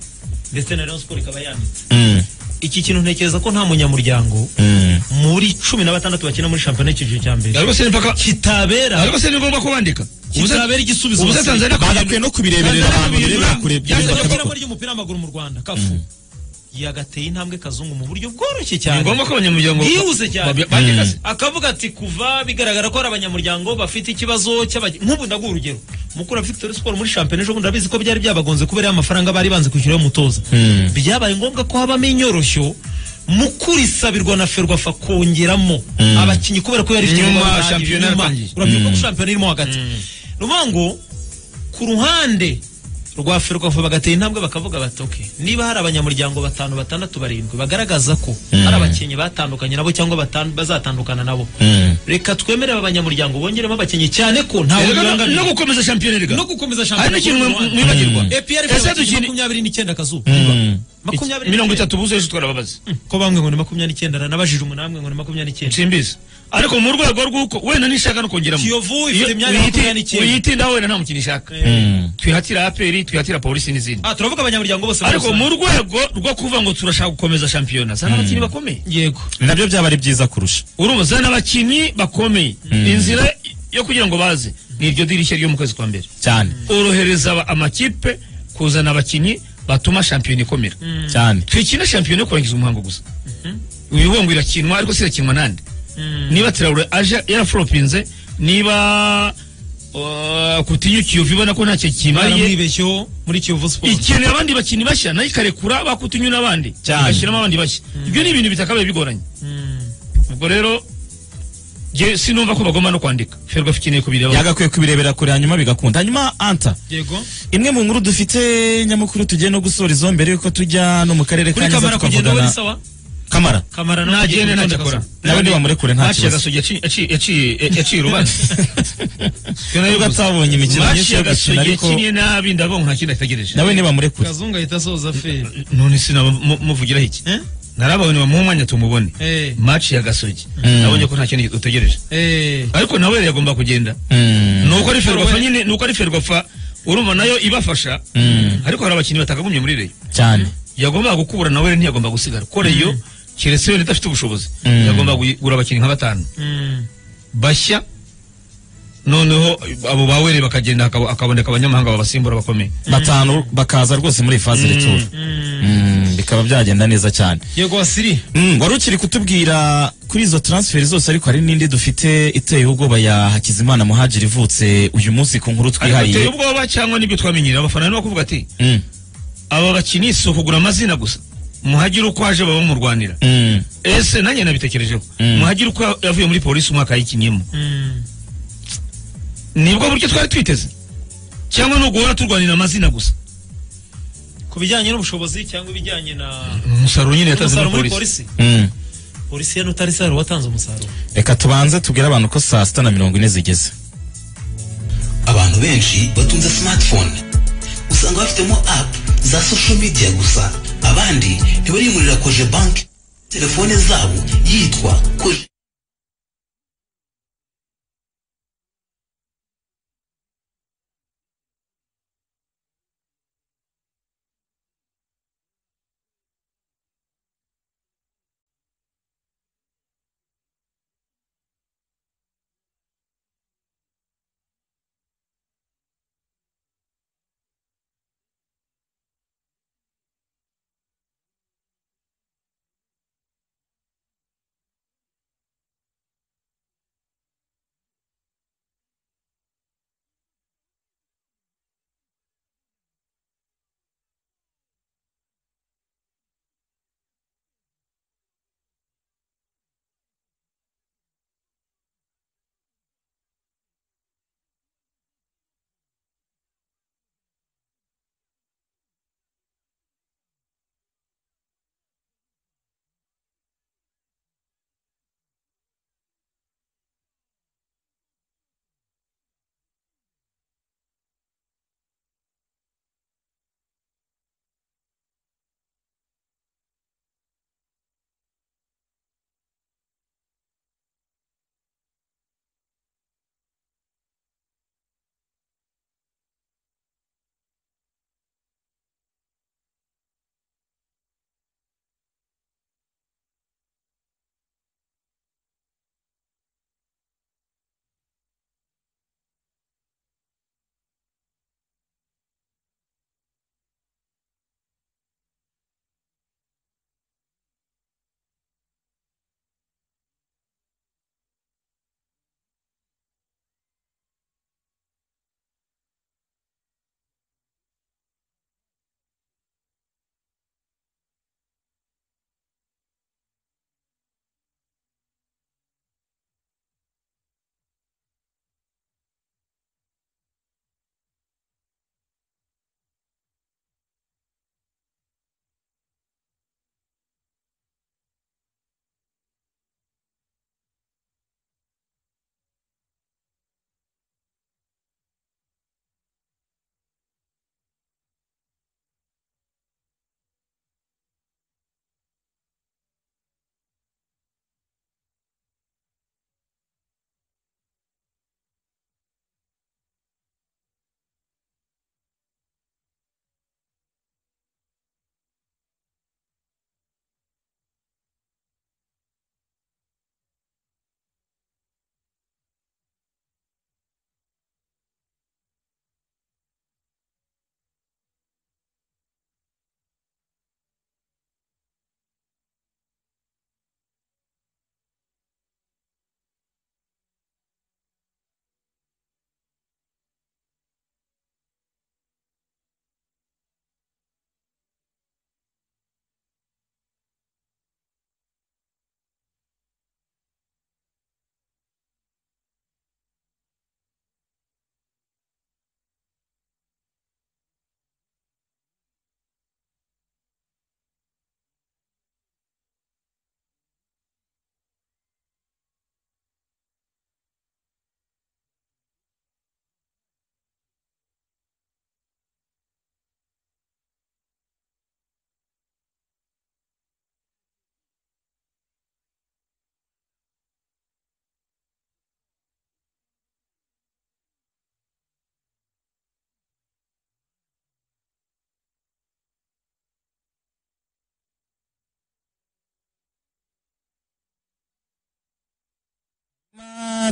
ndetse na rayon sport ikaba yanditse Mm. iki kintu ntekereza ko nta munyamuryango Mm. muri cumi na batandatu bakina muri shampiyona y'icyiciro cya mbere ariko se mpaka kitabera ariko se ni ngombwa ko bandika kitabera igisubizo ubusa basabye. tanzania bagakwiye no kubireberera ahantu birebera kure Byari birebera iryo kabakora kuramo ry'umupira w'amaguru mu Rwanda kafu yagateye intambwe kazungu mu buryo bworoshye ni cyane ngombwa ko abanyamuryango bwihuse cyane babi- bandika se akavuga ati kuva bigaragara ko hari abanyamuryango bafite ikibazo cy'abaj- nk'ubu ndaguha urugero mukura victoire sport muri shampiyona ejo bundi urabizi ko byari byabagonze kubera y'amafaranga bari banze kwishyura y'umutoza byabaye ngombwa ko habamo inyoroshyo mukura isabirwa na ferwafa kongeramo abakinnyi kubera ko yari ifite Nyuma ibibazo byahagije, shampiyona nyuma. yaratangiye. urabyibuka ko shampiyona irimo hagati ni ukuvuga ngo ku ruhande rwa ferwafa bagatera intambwe bakavuga bati "Okay, niba hari abanyamuryango batanu batandatu barindwi bagaragaza ko hari abakinnyi batandukanye nabo cyangwa batan- bazatandukana nabo reka twemerere abanyamuryango bongeremo abakinnyi cyane ko ntawe Erega no- bibangamiye no gukomeza shampiyona erega no gukomeza hari n'ikintu shampiyona mwe- mwibagirwa epr Ese dukine- makumyabiri n'icyenda kazuba makumyabiri mirongo n'icyenda. itatu buze ejo twara babazi ko bamwe ngo ni makumyabiri n'icyenda nabajije umunani ngo ni makumyabiri n'icyenda simbizi ariko mu rwego rw'uko wenda nishaka no kongeramo kiyovu Iyo- ifite imyanya wiyitinda- makumyabiri n'icyenda wiyitindaho wenda nta mukino ishaka twihatira aperi twihatira polisi n'izindi ah turavuga abanyamuryango bose muri ariko rusange. mu rwego rwo kuvuga ngo turashaka gukomeza shampiyona zana abakinnyi bakomeye yego nabyo byaba ari byiza kurusha urumva zana abakinnyi bakomeye inzira yo kugira ngo baze ni iryo dirishya ryo mu kwezi kwa mbere cyane orohereza aba- amakipe kuzana abakinnyi batuma shampiyona ikomera cyane twikina shampiyona yo kurangiza umuhango gusa uyu wongo irakinwa ariko si irakinwa nande niba tirawure aje yaraforopinze niba uh, kutinyu kiyovu ibona ko ntacyo kimariye baramwibeshyeho muri kiyovu siporo ikeneye abandi bakinnyi bashya nayo ikarekura bakutinyu n'abandi Cyane. igashyiramo abandi bashya ibyo ni ibintu bitakabaye bigoranye ubwo rero je sinumva ko bagomba no kwandika ferwafa ikeneye kubireba yagakwiye kubirebera kure hanyuma bigakunda hanyuma anta yego imwe mu nkuru dufite nyamukuru tugiye no gusorizaho mbere yuko tujya no mu karere ka kuri kamara Nyanza kugenda we tukavugana ni sawa kamara kamara nawe ntagende kugenda ntacyo utonde akora kazuba. nawe ntibamurekure nta Match ya kibazo Gasogi yaci- yaci- yaci- yaciye urubanza nubwo atabonye imikino Match myinshi ya yo gukina Gasogi ariko yakinnye nabi ndavuga ngo nta kindi ategereje nawe ntibamurekure kazungu ahita asoza feri none sinamuvugira iki Eh? narababonye bamuha umwanya tumubone Eh. match ya gasogi nabonye ko nta kintu utegereje Eh, ariko nawe yagomba kugenda ni uko ari ferwafa nyine ni uko ari ferwafa urumva nayo ibafasha ariko hari abakinnyi batagagumye muri reyo cyane yagombaga gukubura nawe ntiyagomba gusigara kuko reyo keretse yari idafite ubushobozi Mm. yagomba kugura abakinnyi nka batanu mm, bashya noneho abo bawereye bakagenda hakabo- hakaboneka abanyamahanga babasimbura bakomeye batanu bakaza rwose muri iyi faze retour Mm, bikaba byagenda neza cyane yego wasiri Mm, wari ukiri kutubwira kuri izo transfer zose ariko hari n'indi dufite iteye ubwoba ya Hakizimana Muhajiri ivutse uyu munsi ku nkuru Ariko ateye twihariye ubwoba cyangwa nibyo twamenyereye abafana nibo kuvuga ati Mm, aba bakinnyi si ukugura amazina gusa muhagire uko aje baba bamurwanira mm, ese nanjye nabitekerejeho Mm. muhagire uko yavuye muri polisi umwaka yayikinnyemo Mm, nibwo buryo twari twiteze cyangwa ni uguhora turwanira amazina gusa ku bijyanye n'ubushobozi cyangwa ibijyanye na umusaruro nyine yatanze umusaruro muri muri polisi polisi mm. polisi ya nutari saro watanze umusaruro reka tubanze tubwire abantu ko saa sita na mirongo ine zigeze abantu benshi batunze smartphone usanga bafitemo app za social media gusa abandi ntibarimurira koje banki telefone zabo yitwa koje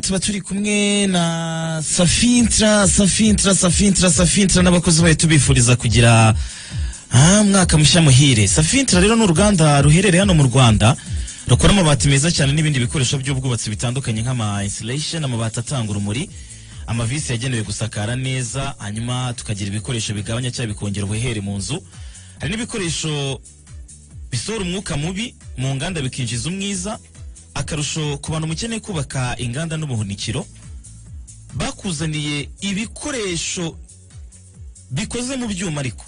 tuba turi kumwe na safintra safintra safintra safintra n'abakozi bayo tubifuriza kugira ah, mwaka mushya muhire safintra rero ni uruganda ruherereye hano mu rwanda rukora amabati meza cyane n'ibindi bikoresho by'ubwubatsi bitandukanye nk'ama insulation amabati atanga urumuri amavisi yagenewe gusakara neza hanyuma tukagira ibikoresho bigabanya cyangwa bikongera ubuhere mu nzu hari n'ibikoresho bisohora umwuka mubi mu nganda bikinjiza umwiza akarusho ku bantu mukeneye kubaka inganda n'ubuhunikiro bakuzaniye ibikoresho bikoze mu byuma ariko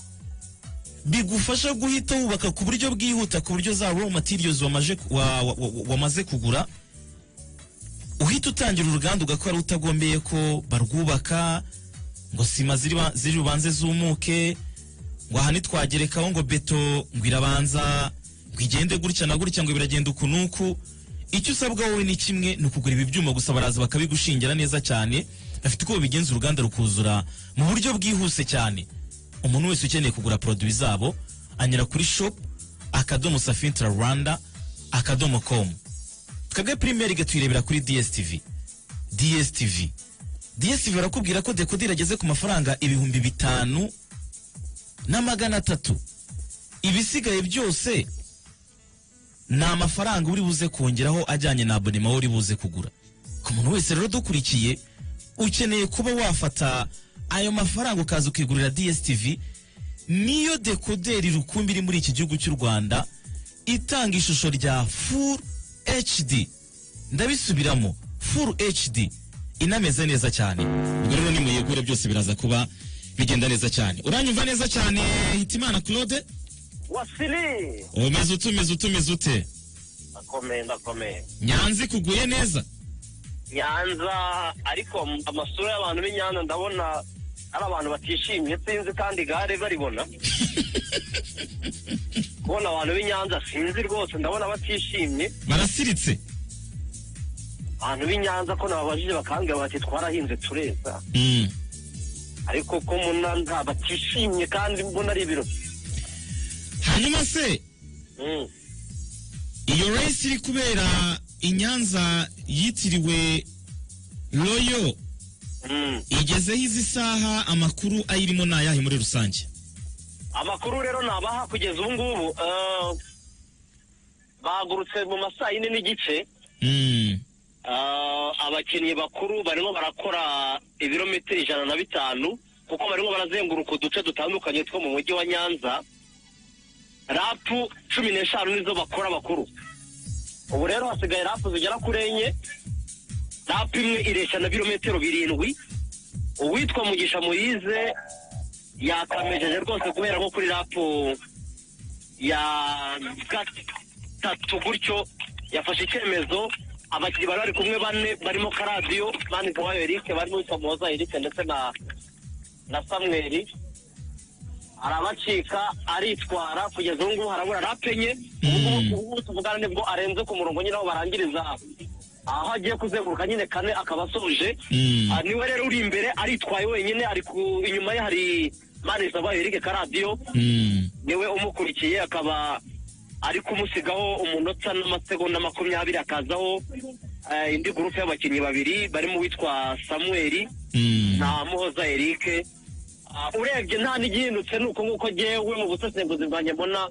bigufasha guhita wubaka ku buryo bwihuta ku buryo zabo matiriyozi wamaje wa- wa- wa- wamaze kugura uhita utangira uruganda ugakora utagombeye ko barwubaka ngo sima ziri ba- ziri bubanze zumuke ngo aha ntitwagerekaho ngo beto ngo irabanza ngo igende gutya na gutya ngo biragenda uku n'uku icyo usabwa wowe ni kimwe ni ukugura ibi byuma gusa baraza bakabigushingira neza cyane bafite uko babigenza uruganda rukuzura mu buryo bwihuse cyane umuntu wese ukeneye kugura poroduwi zabo anyura kuri shopu akadomo safintra rwanda akadomo komu twebwe primeri tuyirebera kuri dstv dstv dstv barakubwira ko dekoderi ageze ku mafaranga ibihumbi bitanu na magana atatu ibisigaye byose ni amafaranga uri buze kongeraho ajyanye na abonema wowe uri buze kugura ku muntu wese rero dukurikiye ukeneye kuba wafata ayo mafaranga ukaza ukigurira dstv niyo dekoderi rukumbi iri muri iki gihugu cy'u rwanda itanga ishusho rya full hd ndabisubiramo full hd inameze neza cyane ubwo rero nimuyegure byose biraza kuba bigenda neza cyane uranyumva neza cyane hitimana claude wasiri umeze ute umeze ute umeze ute akomeye ndakomeye nyanza ikuguye neza nyanza ariko m- amasura y'abantu b'i nyanza ndabona ari abantu batishimye sinzi kandi igare baribona kubona abantu b'i nyanza sinzi rwose ndabona batishimye barasiritse abantu b'i nyanza ko nababajije bakambwira bati twarahinze tureza Mm. ariko ko muna nta batishimye kandi mbona ari ibirori hanyuma se Mm. iyo resi iri kubera inyanza yitiriwe royo igezeho izi saha amakuru ayirimo ni ayahe muri rusange amakuru rero nabaha kugeza ubu ngubu eh, bagurutse mu masaa yine n'igice Ah, abakinnyi bakuru barimo barakora ibirometero ijana na bitanu kuko barimo barazenguruka uduce dutandukanye two mu mujyi wa nyanza rapu cumi n'eshanu nizo bakora bakuru ubu rero hasigaye rapu zigera kuri enye rapu imwe ireshya na birometero birindwi uwitwa mugisha moyize yakamejeje rwose guhera nko kuri rapu ya gatatu gutyo yafashe icyemezo abakinnyi bari bari kumwe bane barimo karadiyo mani kawayo erike barimo witwa muhoza erike ndetse na na samweri arabacika aritwara kugeza ubu ngubu harabura rape enye ubu ngubu tuvugana nibwo arenze ku murongo nyine aho barangiriza aho agiye kuzenguruka nyine kane akaba asoje Ah, niwe rero uri imbere aritwaye wenyine ari ku inyuma ye hari mani kawayo erike karadiyo niwe umukurikiye akaba ari kumusigaho umunota n'amasegonda makumyabiri akazaho eh, indi gurupe y'abakinnyi babiri barimo uwitwa samuel na muhoza eric Ah, urebye nta n'igihindutse ni uko nguko ngewe mu busesenguzi bwanjye mbona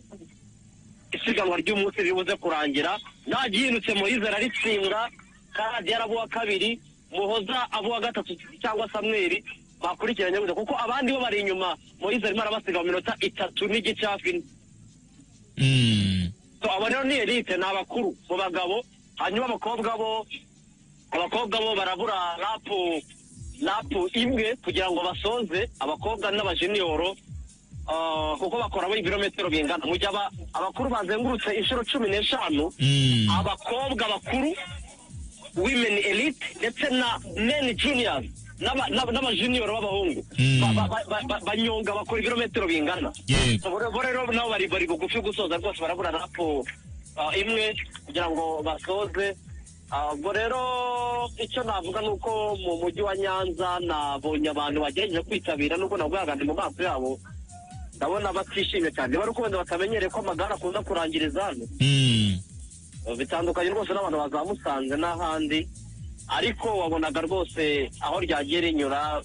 isiganwa ry'umunsi ribuze kurangira nta gihindutse moyize araritsinda karadiyo arabuwa kabiri muhoza abuwa gatatu cyangwa samweri bakurikiranye gusa kuko abandi bo bari inyuma moyize arimo arabasiga mu minota itatu n'igice hafi ine So, abo rero ni elite ni abakuru mu bagabo hanyuma abakobwa bo abakobwa bo barabura rapu rapu imwe kugira ngo basoze abakobwa n'abajeniyoro ah, kuko bakoramo ibirometero bingana mu gihe aba- abakuru bazengurutse inshuro cumi n'eshanu abakobwa bakuru women elite ndetse na men juniors n'aba- n'aba- n'abajuniyoro b'abahungu Ba- ba- ba- ba- ba- banyonga bakora ibirometero bingana bo rero nabo bari bari bugufi gusoza rwose barabura rapo ah, imwe kugira ngo basoze Ah, ubwo rero icyo navuga ni uko mu mujyi wa nyanza nabonye abantu bagerageje kwitabira nubwo nabwaganje mu maso yabo ndabona batishimye cyane bari uko wenda batamenyereye ko amagare akunda kurangiriza hano bitandukanye rwose n'abantu baza musanze n'ahandi ariko wabonaga rwose aho ryagiye rinyura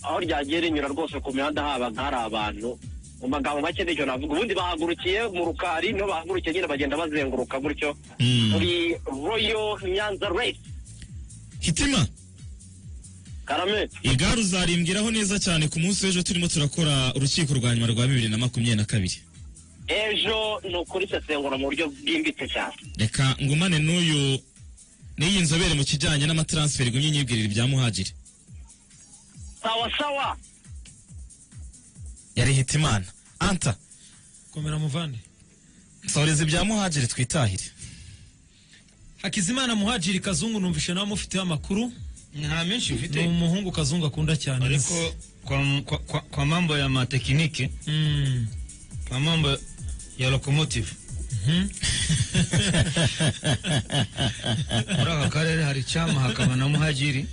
aho ryagiye rinyura rwose ku mihanda habaga hari abantu mu magambo make nicyo navuga ubundi bahagurukiye mu rukari niho bahagurukiye nyine bagenda bazenguruka gutyo muri royo nyanza reyisi hitima karame igare uzarimbwiraho neza cyane ku munsi w'ejo turimo turakora urukiko rwa nyuma rwa bibiri na makumyabiri na kabiri ejo ni ukurisesengura mu buryo bwimbitse cyane reka ngumane n'uyu n'iyi nzobere mu kijyanye n'amataransiferi gumye nyibwirira ibya muhagiri sawa sawa yari hitimana anta komera muvande nsoreza ibya muhagiri twitahire hakizimana muhajiri kazungu numvishe nawe mufiteho amakuru nta menshi mfite ni umuhungu kazungu akunda cyane ariko kwa, kwa, kwa, kwa mambo ya matekinike Mm. kwa mambo ya locomotive muri aka karere hari cyama hakaba na muhagiri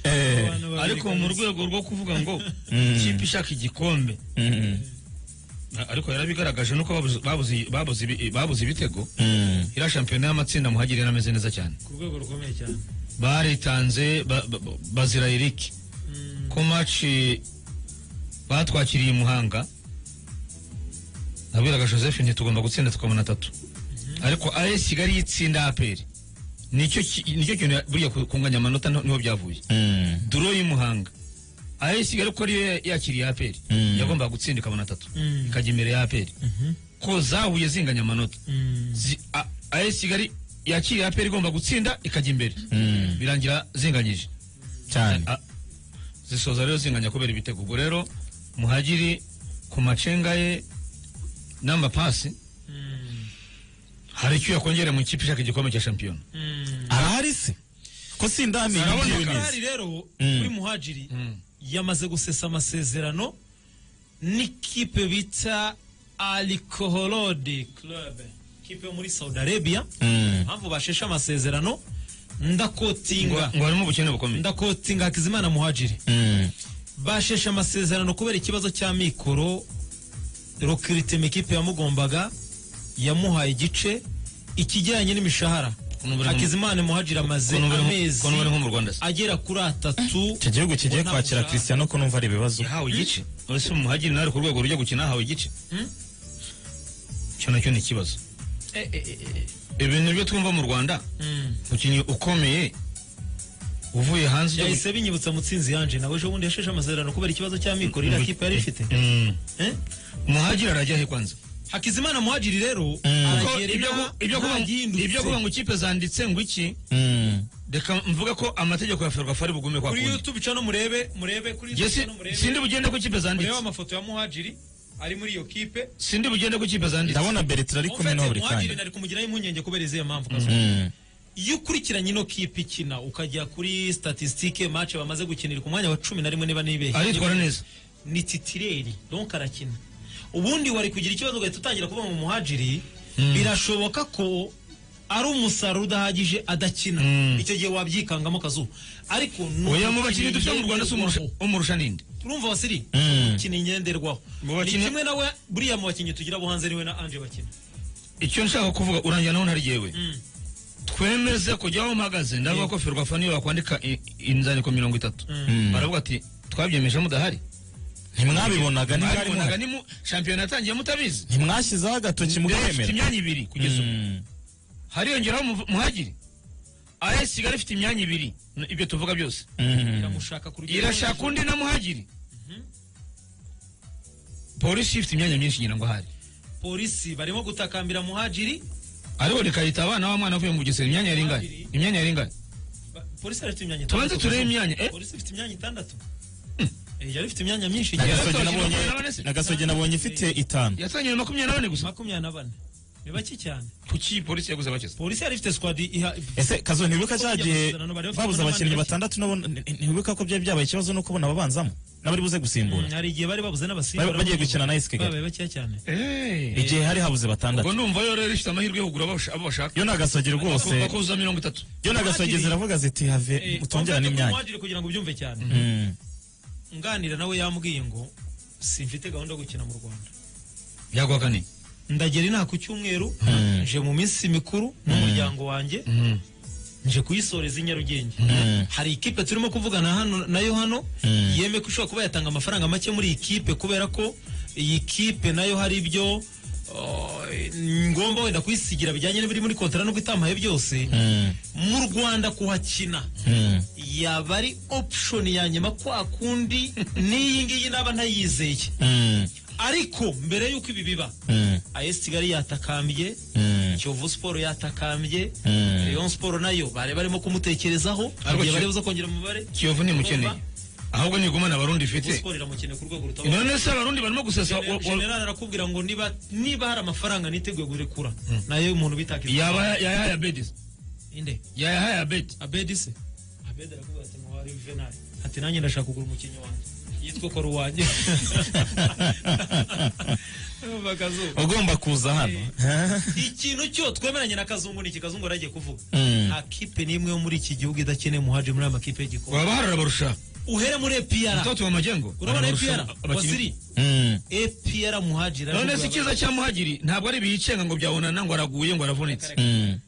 ariko mu rwego rwo kuvuga ngo Mm. ikipe ishaka igikombe a- ariko yarabigaragaje nuko babuze- babuze- babuze ibi- babuze ibitego iriya shampiyona y'amatsinda muhagiri yarameze neza cyane ku rwego rukomeye cyane baritanze ba- ba- ba- bazira iriki ko maci batwakiriye i muhanga nabwiraga joseph nti tugomba gutsinda tukabona atatu ariko as kigali yitsinda aperi nicyo ki- nicyo kintu ya- buriya ku- kunganya amanota ni- niho byavuye duro y'i muhanga as kigali ko ariyo yakiriye aperi Mm. yagombaga gutsinda ikabona atatu Mm. ikajya imbere ya aperi ko zahuye zinganya amanota Zi- a- as kigali yakiriye aperi igomba gutsinda ikajya imbere birangira zinganyije cyane zisoza rero zinganya kubera ibitego ubwo rero muhagiri ku macenga ye n'amapasi hari icyo yakongera mu ikipe ishaka igikombe cya shampiyona arahari se ko sindamenya ibyo Araboneka neza rero Mm. kuri muhajiri yamaze gusesa amasezerano n'ikipe bita Alkoholode Club kipe yo muri Saudi Arabia Mm. impamvu basheshe amasezerano ndakotinga ngo harimo ubukene bukomeye ndakotinga Hakizimana Muhajiri Mm. basheshe amasezerano kubera ikibazo cy'amikoro rokirite ikipe yamugombaga yamuhaye igice ikijyanye n'imishahara Ukuntu bari mu- Hakizimana Muhajiri amaze ukuntu bari nko- amezi ukuntu bari nko mu Rwanda se. agera kuri atatu icyo gihugu kigiye Ubona kwakira mushahara. christiano ko numva ari ibibazo yahawe igice ese muhagiri nawe ari ku rwego rujya gukina ahawe igice Mm. icyo nacyo ni ikibazo ibintu byo twumva mu rwanda Mm. umukinnyi ukomeye uvuye hanze ujya yahise binyibutsa mutsinzi yanje nawe ejo bundi yasheshe amasezerano kubera ikibazo cy'amikoro iriya kipe yari ifite Mm. muhagiri arajya he kwanza Hakizimana Muhajiri rero Kuko aragera ibyo inaha, ku- ibyo kuvuga ngo- ntagihindutse. ibyo kuvuga ngo ikipe zanditse ngo iki Mm. reka mvuga ko amategeko ya ferwafa ari bugume kwa kuri kundi YouTube cano murebe murebe kuri Jye YouTube si- cano murebe sindi bugende ko ikipe zanditse murebe amafoto ya Muhajiri ari muri iyo kipe sindi bugende ko ikipe zanditse ndabona bertrand ari kumwe nawe buri muhagiri kanya nari kumugiraho impungenge kubera izihe mpamvu Kazungu. Mm. iyo ukurikiranye ino kipe ikina ukajya kuri statistique match bamaze gukinira ku mwanya wa cumi na rimwe niba nibeshye aritwara neza ni titireri donc arakina ubundi wari kugira ikibazo ugahita utangira kuba mu muhajiri birashoboka ko ari umusaruro udahagije adakina Mm. icyo gihe wabyikangamo akazuba ariko ni oya mu umukino bakinnyi dufite mu rwanda si umurusha- ngenderwaho. umurusha ninde turumva wasiri Mm. umukino ngenderwaho Mu ni bakinnyi- kimwe nawe buriya mu bakinnyi tugira abo hanze niwe na anje bakina icyo nshaka kuvuga urangira naho ntari yewe Mm. twemeze kujya aho mpagaze ndavuga ko ferwafa niyo bakwandika i- inzandiko mirongo itatu Mm. baravuga ati twabyemeje mudahari ntimwabibonaga ntibari mwabibonaga muhari ni mu shampiyona yatangiye mutabizi ntimwashyizeho agatoki Rero ifite mukemera imyanya ibiri kugeza ubu Mm. hariyongeraho umuv- muhagiri as kigali ifite imyanya ibiri n- ibyo tuvuga byose Mm. iramushaka ku rugero irashaka undi na muhagiri polisi ifite imyanya myinshi ngira ngo ahari polisi barimo gutakambira muhajiri ariko rikahita abana b'umwana bavuye mu bugesera imyanya yari ingana Abiri. imyanya yari ingana Ba- polisi yari ifite imyanya Tubanze itandatu turebe Kazungu. imyanya, eh? polisi ifite imyanya itandatu Eh, yari ifite imyanya myinshi Nagasogi Yatangije nabonye- makumyabiri na bane se? nagasogi nabonye ifite itanu yatangiye makumyabiri na bane gusa makumyabiri na bane ni bake cyane kuki polisi yaguze abakezi polisi yari ifite squad iha ese kazo ntibuka Kuko kujya cyagiye gusezerana bari bafite babuze n'abandi abakinnyi bakina. batandatu n'abo- nti- ntibuka ko byari byabaye ikibazo no kubona ababanzamo n'abari buze gusimbura Mm, hari igihe bari babuze n'abasimba Bari- bagiye gukina na AS Kigali. babaye bakeya cyane igihe hari habuze ubwo batandatu ndumva yo rero ifite amahirwe yo kugura abasha- abo bashaka yo nagasogera rwose bakuzuza mirongo itatu yo nagasogera ziravuga ziti have Eh, mutongera n'imyanya Muhadjili kugira ngo ubyumve cyane Mm. nganira nawe yambwiye ngo simfite gahunda yo gukina mu rwanda byaguha kane ndagera inaha ku cyumweru Mm. nje mu minsi mikuru n'umuryango wanjye nje kuyisoreza i nyarugenge Mm. hari ikipe turimo kuvugana hano nayo hano Mm. yemeye ko ishobora kuba yatanga amafaranga make muri iyi kipe kubera ko iyi kipe nayo hari ibyo uh, ngomba wenda kuyisigira bijyanye n'ibiri muri kontara nubwo itampaye byose mu rwanda kuhakina yaba ari option ya nyuma kwa kundi n'iyi ngiyi naba ntayizeye ariko mbere y'uko ibi biba AS Kigali yatakambye Mm. Kiyovu Sport yatakambye Mm. Rayon Sport nayo bari barimo kumutekerezaho Ariko igihe bari Kiyo- buza kongera umubare Kiyovu ntimukeneye. Urumva? ahubwo ni igumana abarundi ifite Kiyovu Sport iramukeneye ku rwego rutabarika. none se abarundi barimo gusesa Gen- wa- wa- General arakubwira ngo niba niba hari amafaranga niteguye kurekura nayo umuntu bitaka yaba yayahaye abedis inde yayahaye abedi abedi se abedi aravuga ati ngo wari venali ati nanjye ndashaka kugura umukinnyi wanjye yitwa kora uwanjye Urumva Kazungu? ugomba kuza hano ikintu cyo twemeranye na kazungu ni iki kazungu yari agiye kuvuga Mm. nta kipe n'imwe yo muri iki gihugu idakeneye umuhaje muri aya makipe y'igikombe baba baharura barusha uhere muri epiyara mtoto wa majengo urabona Barusha epiyara abakinnyi. wasiri Mm. epiyara muhajira none se icyiza cya muhagiri ntabwo ari ibiyicenga ngo byabonana ngo araguye ngo aravunitse Mm.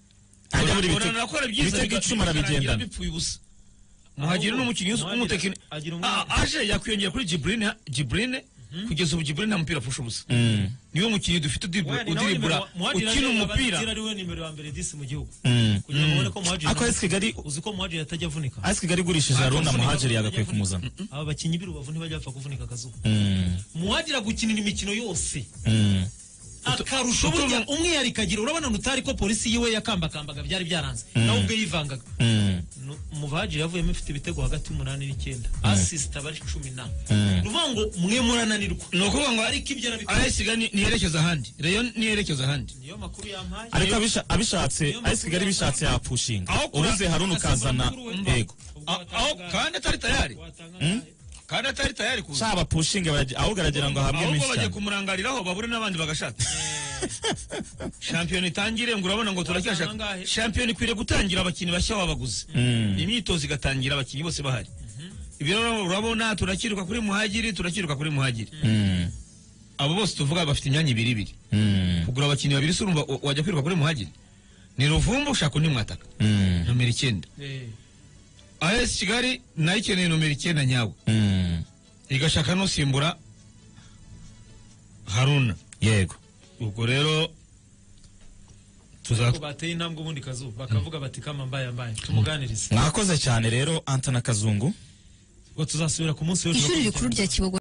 Ajya muri Urabona Bitega. arakora ibyiza, Bitega biga- icuma bikarangira arabigendana. bipfuye ubusa muhagiri ni umukinnyi w'umutekino agira aje yakwiyongera kuri jibrine jibrine kugeza ubu jibrine nta mupira apfusha ubusa Mm. niwe mukinnyi dufite udiribura ukina umupira ari we nimero ya mbere disi mu gihugu Mm. kugira ngo ubone ko muhajira Ariko AS Kigali uzi ko muhajira atajya avunika AS Kigali igurishije Haruna Muhajiri yagakwiye kumuzana. aba bakinnyi b'urubavu ntibajya bapfa kuvunika akazuba Mm. muhajira gukinira imikino yose Mm. akarusho burya umwihariko agira urabona utari ko polisi yiwe yakambakambaga byari byaranze nawe ubwo yivangaga Mm. No- umuvajiri yavuyemo ifite ibitego hagati y'umunani n'icyenda asisita bari cumi na Mm. ni ukuvuga ngo mwe murananirwa ni ukuvuga ngo ariko ibyo arabikora AS Kigali niyerekeza ahandi reyo niyerekeza ahandi niyo makuru yampaye ariko abisha- abishatse AS Kigali bishatse yapushinga Aho kura- ubuze Haruna ukazana Umva. yego A- aho kandi atari tayari kandi atari tayari kuza shaba pushinga barajya- ahubwo aragira ngo ahabwe ahubwo menshi bagiye cyane kumurangariraho babure n'abandi bagashaka shampiyona itangire ngo urabona ngo turacyashaka shampiyona ikwiriye gutangira abakinnyi bashya babaguze Mm. imyitozo igatangira abakinnyi bose bahari ibyo rero urabona turakiruka kuri muhagiri turakiruka kuri muhagiri Mm. abo bose tuvuga bafite imyanya ibiri ibiri Mm. kugura abakinnyi babiri se urumva wa- wajya kwiruka kuri muhagiri ni ruvumbu ushaka undi mwataka Mm. nomero icyenda AS Kigali nayo ikeneye nomero icyenda nyawe Mm. igashaka nusimbura haruna yego ubwo rero ariko tuzakora bateye intambwe ubundi kazuba bakavuga bati kama mbaye mbaye tumuganirize mwakoze cyane rero antana kazungu ubwo tuzasubira ku munsi w'ejo ishuri rikuru rya kibogo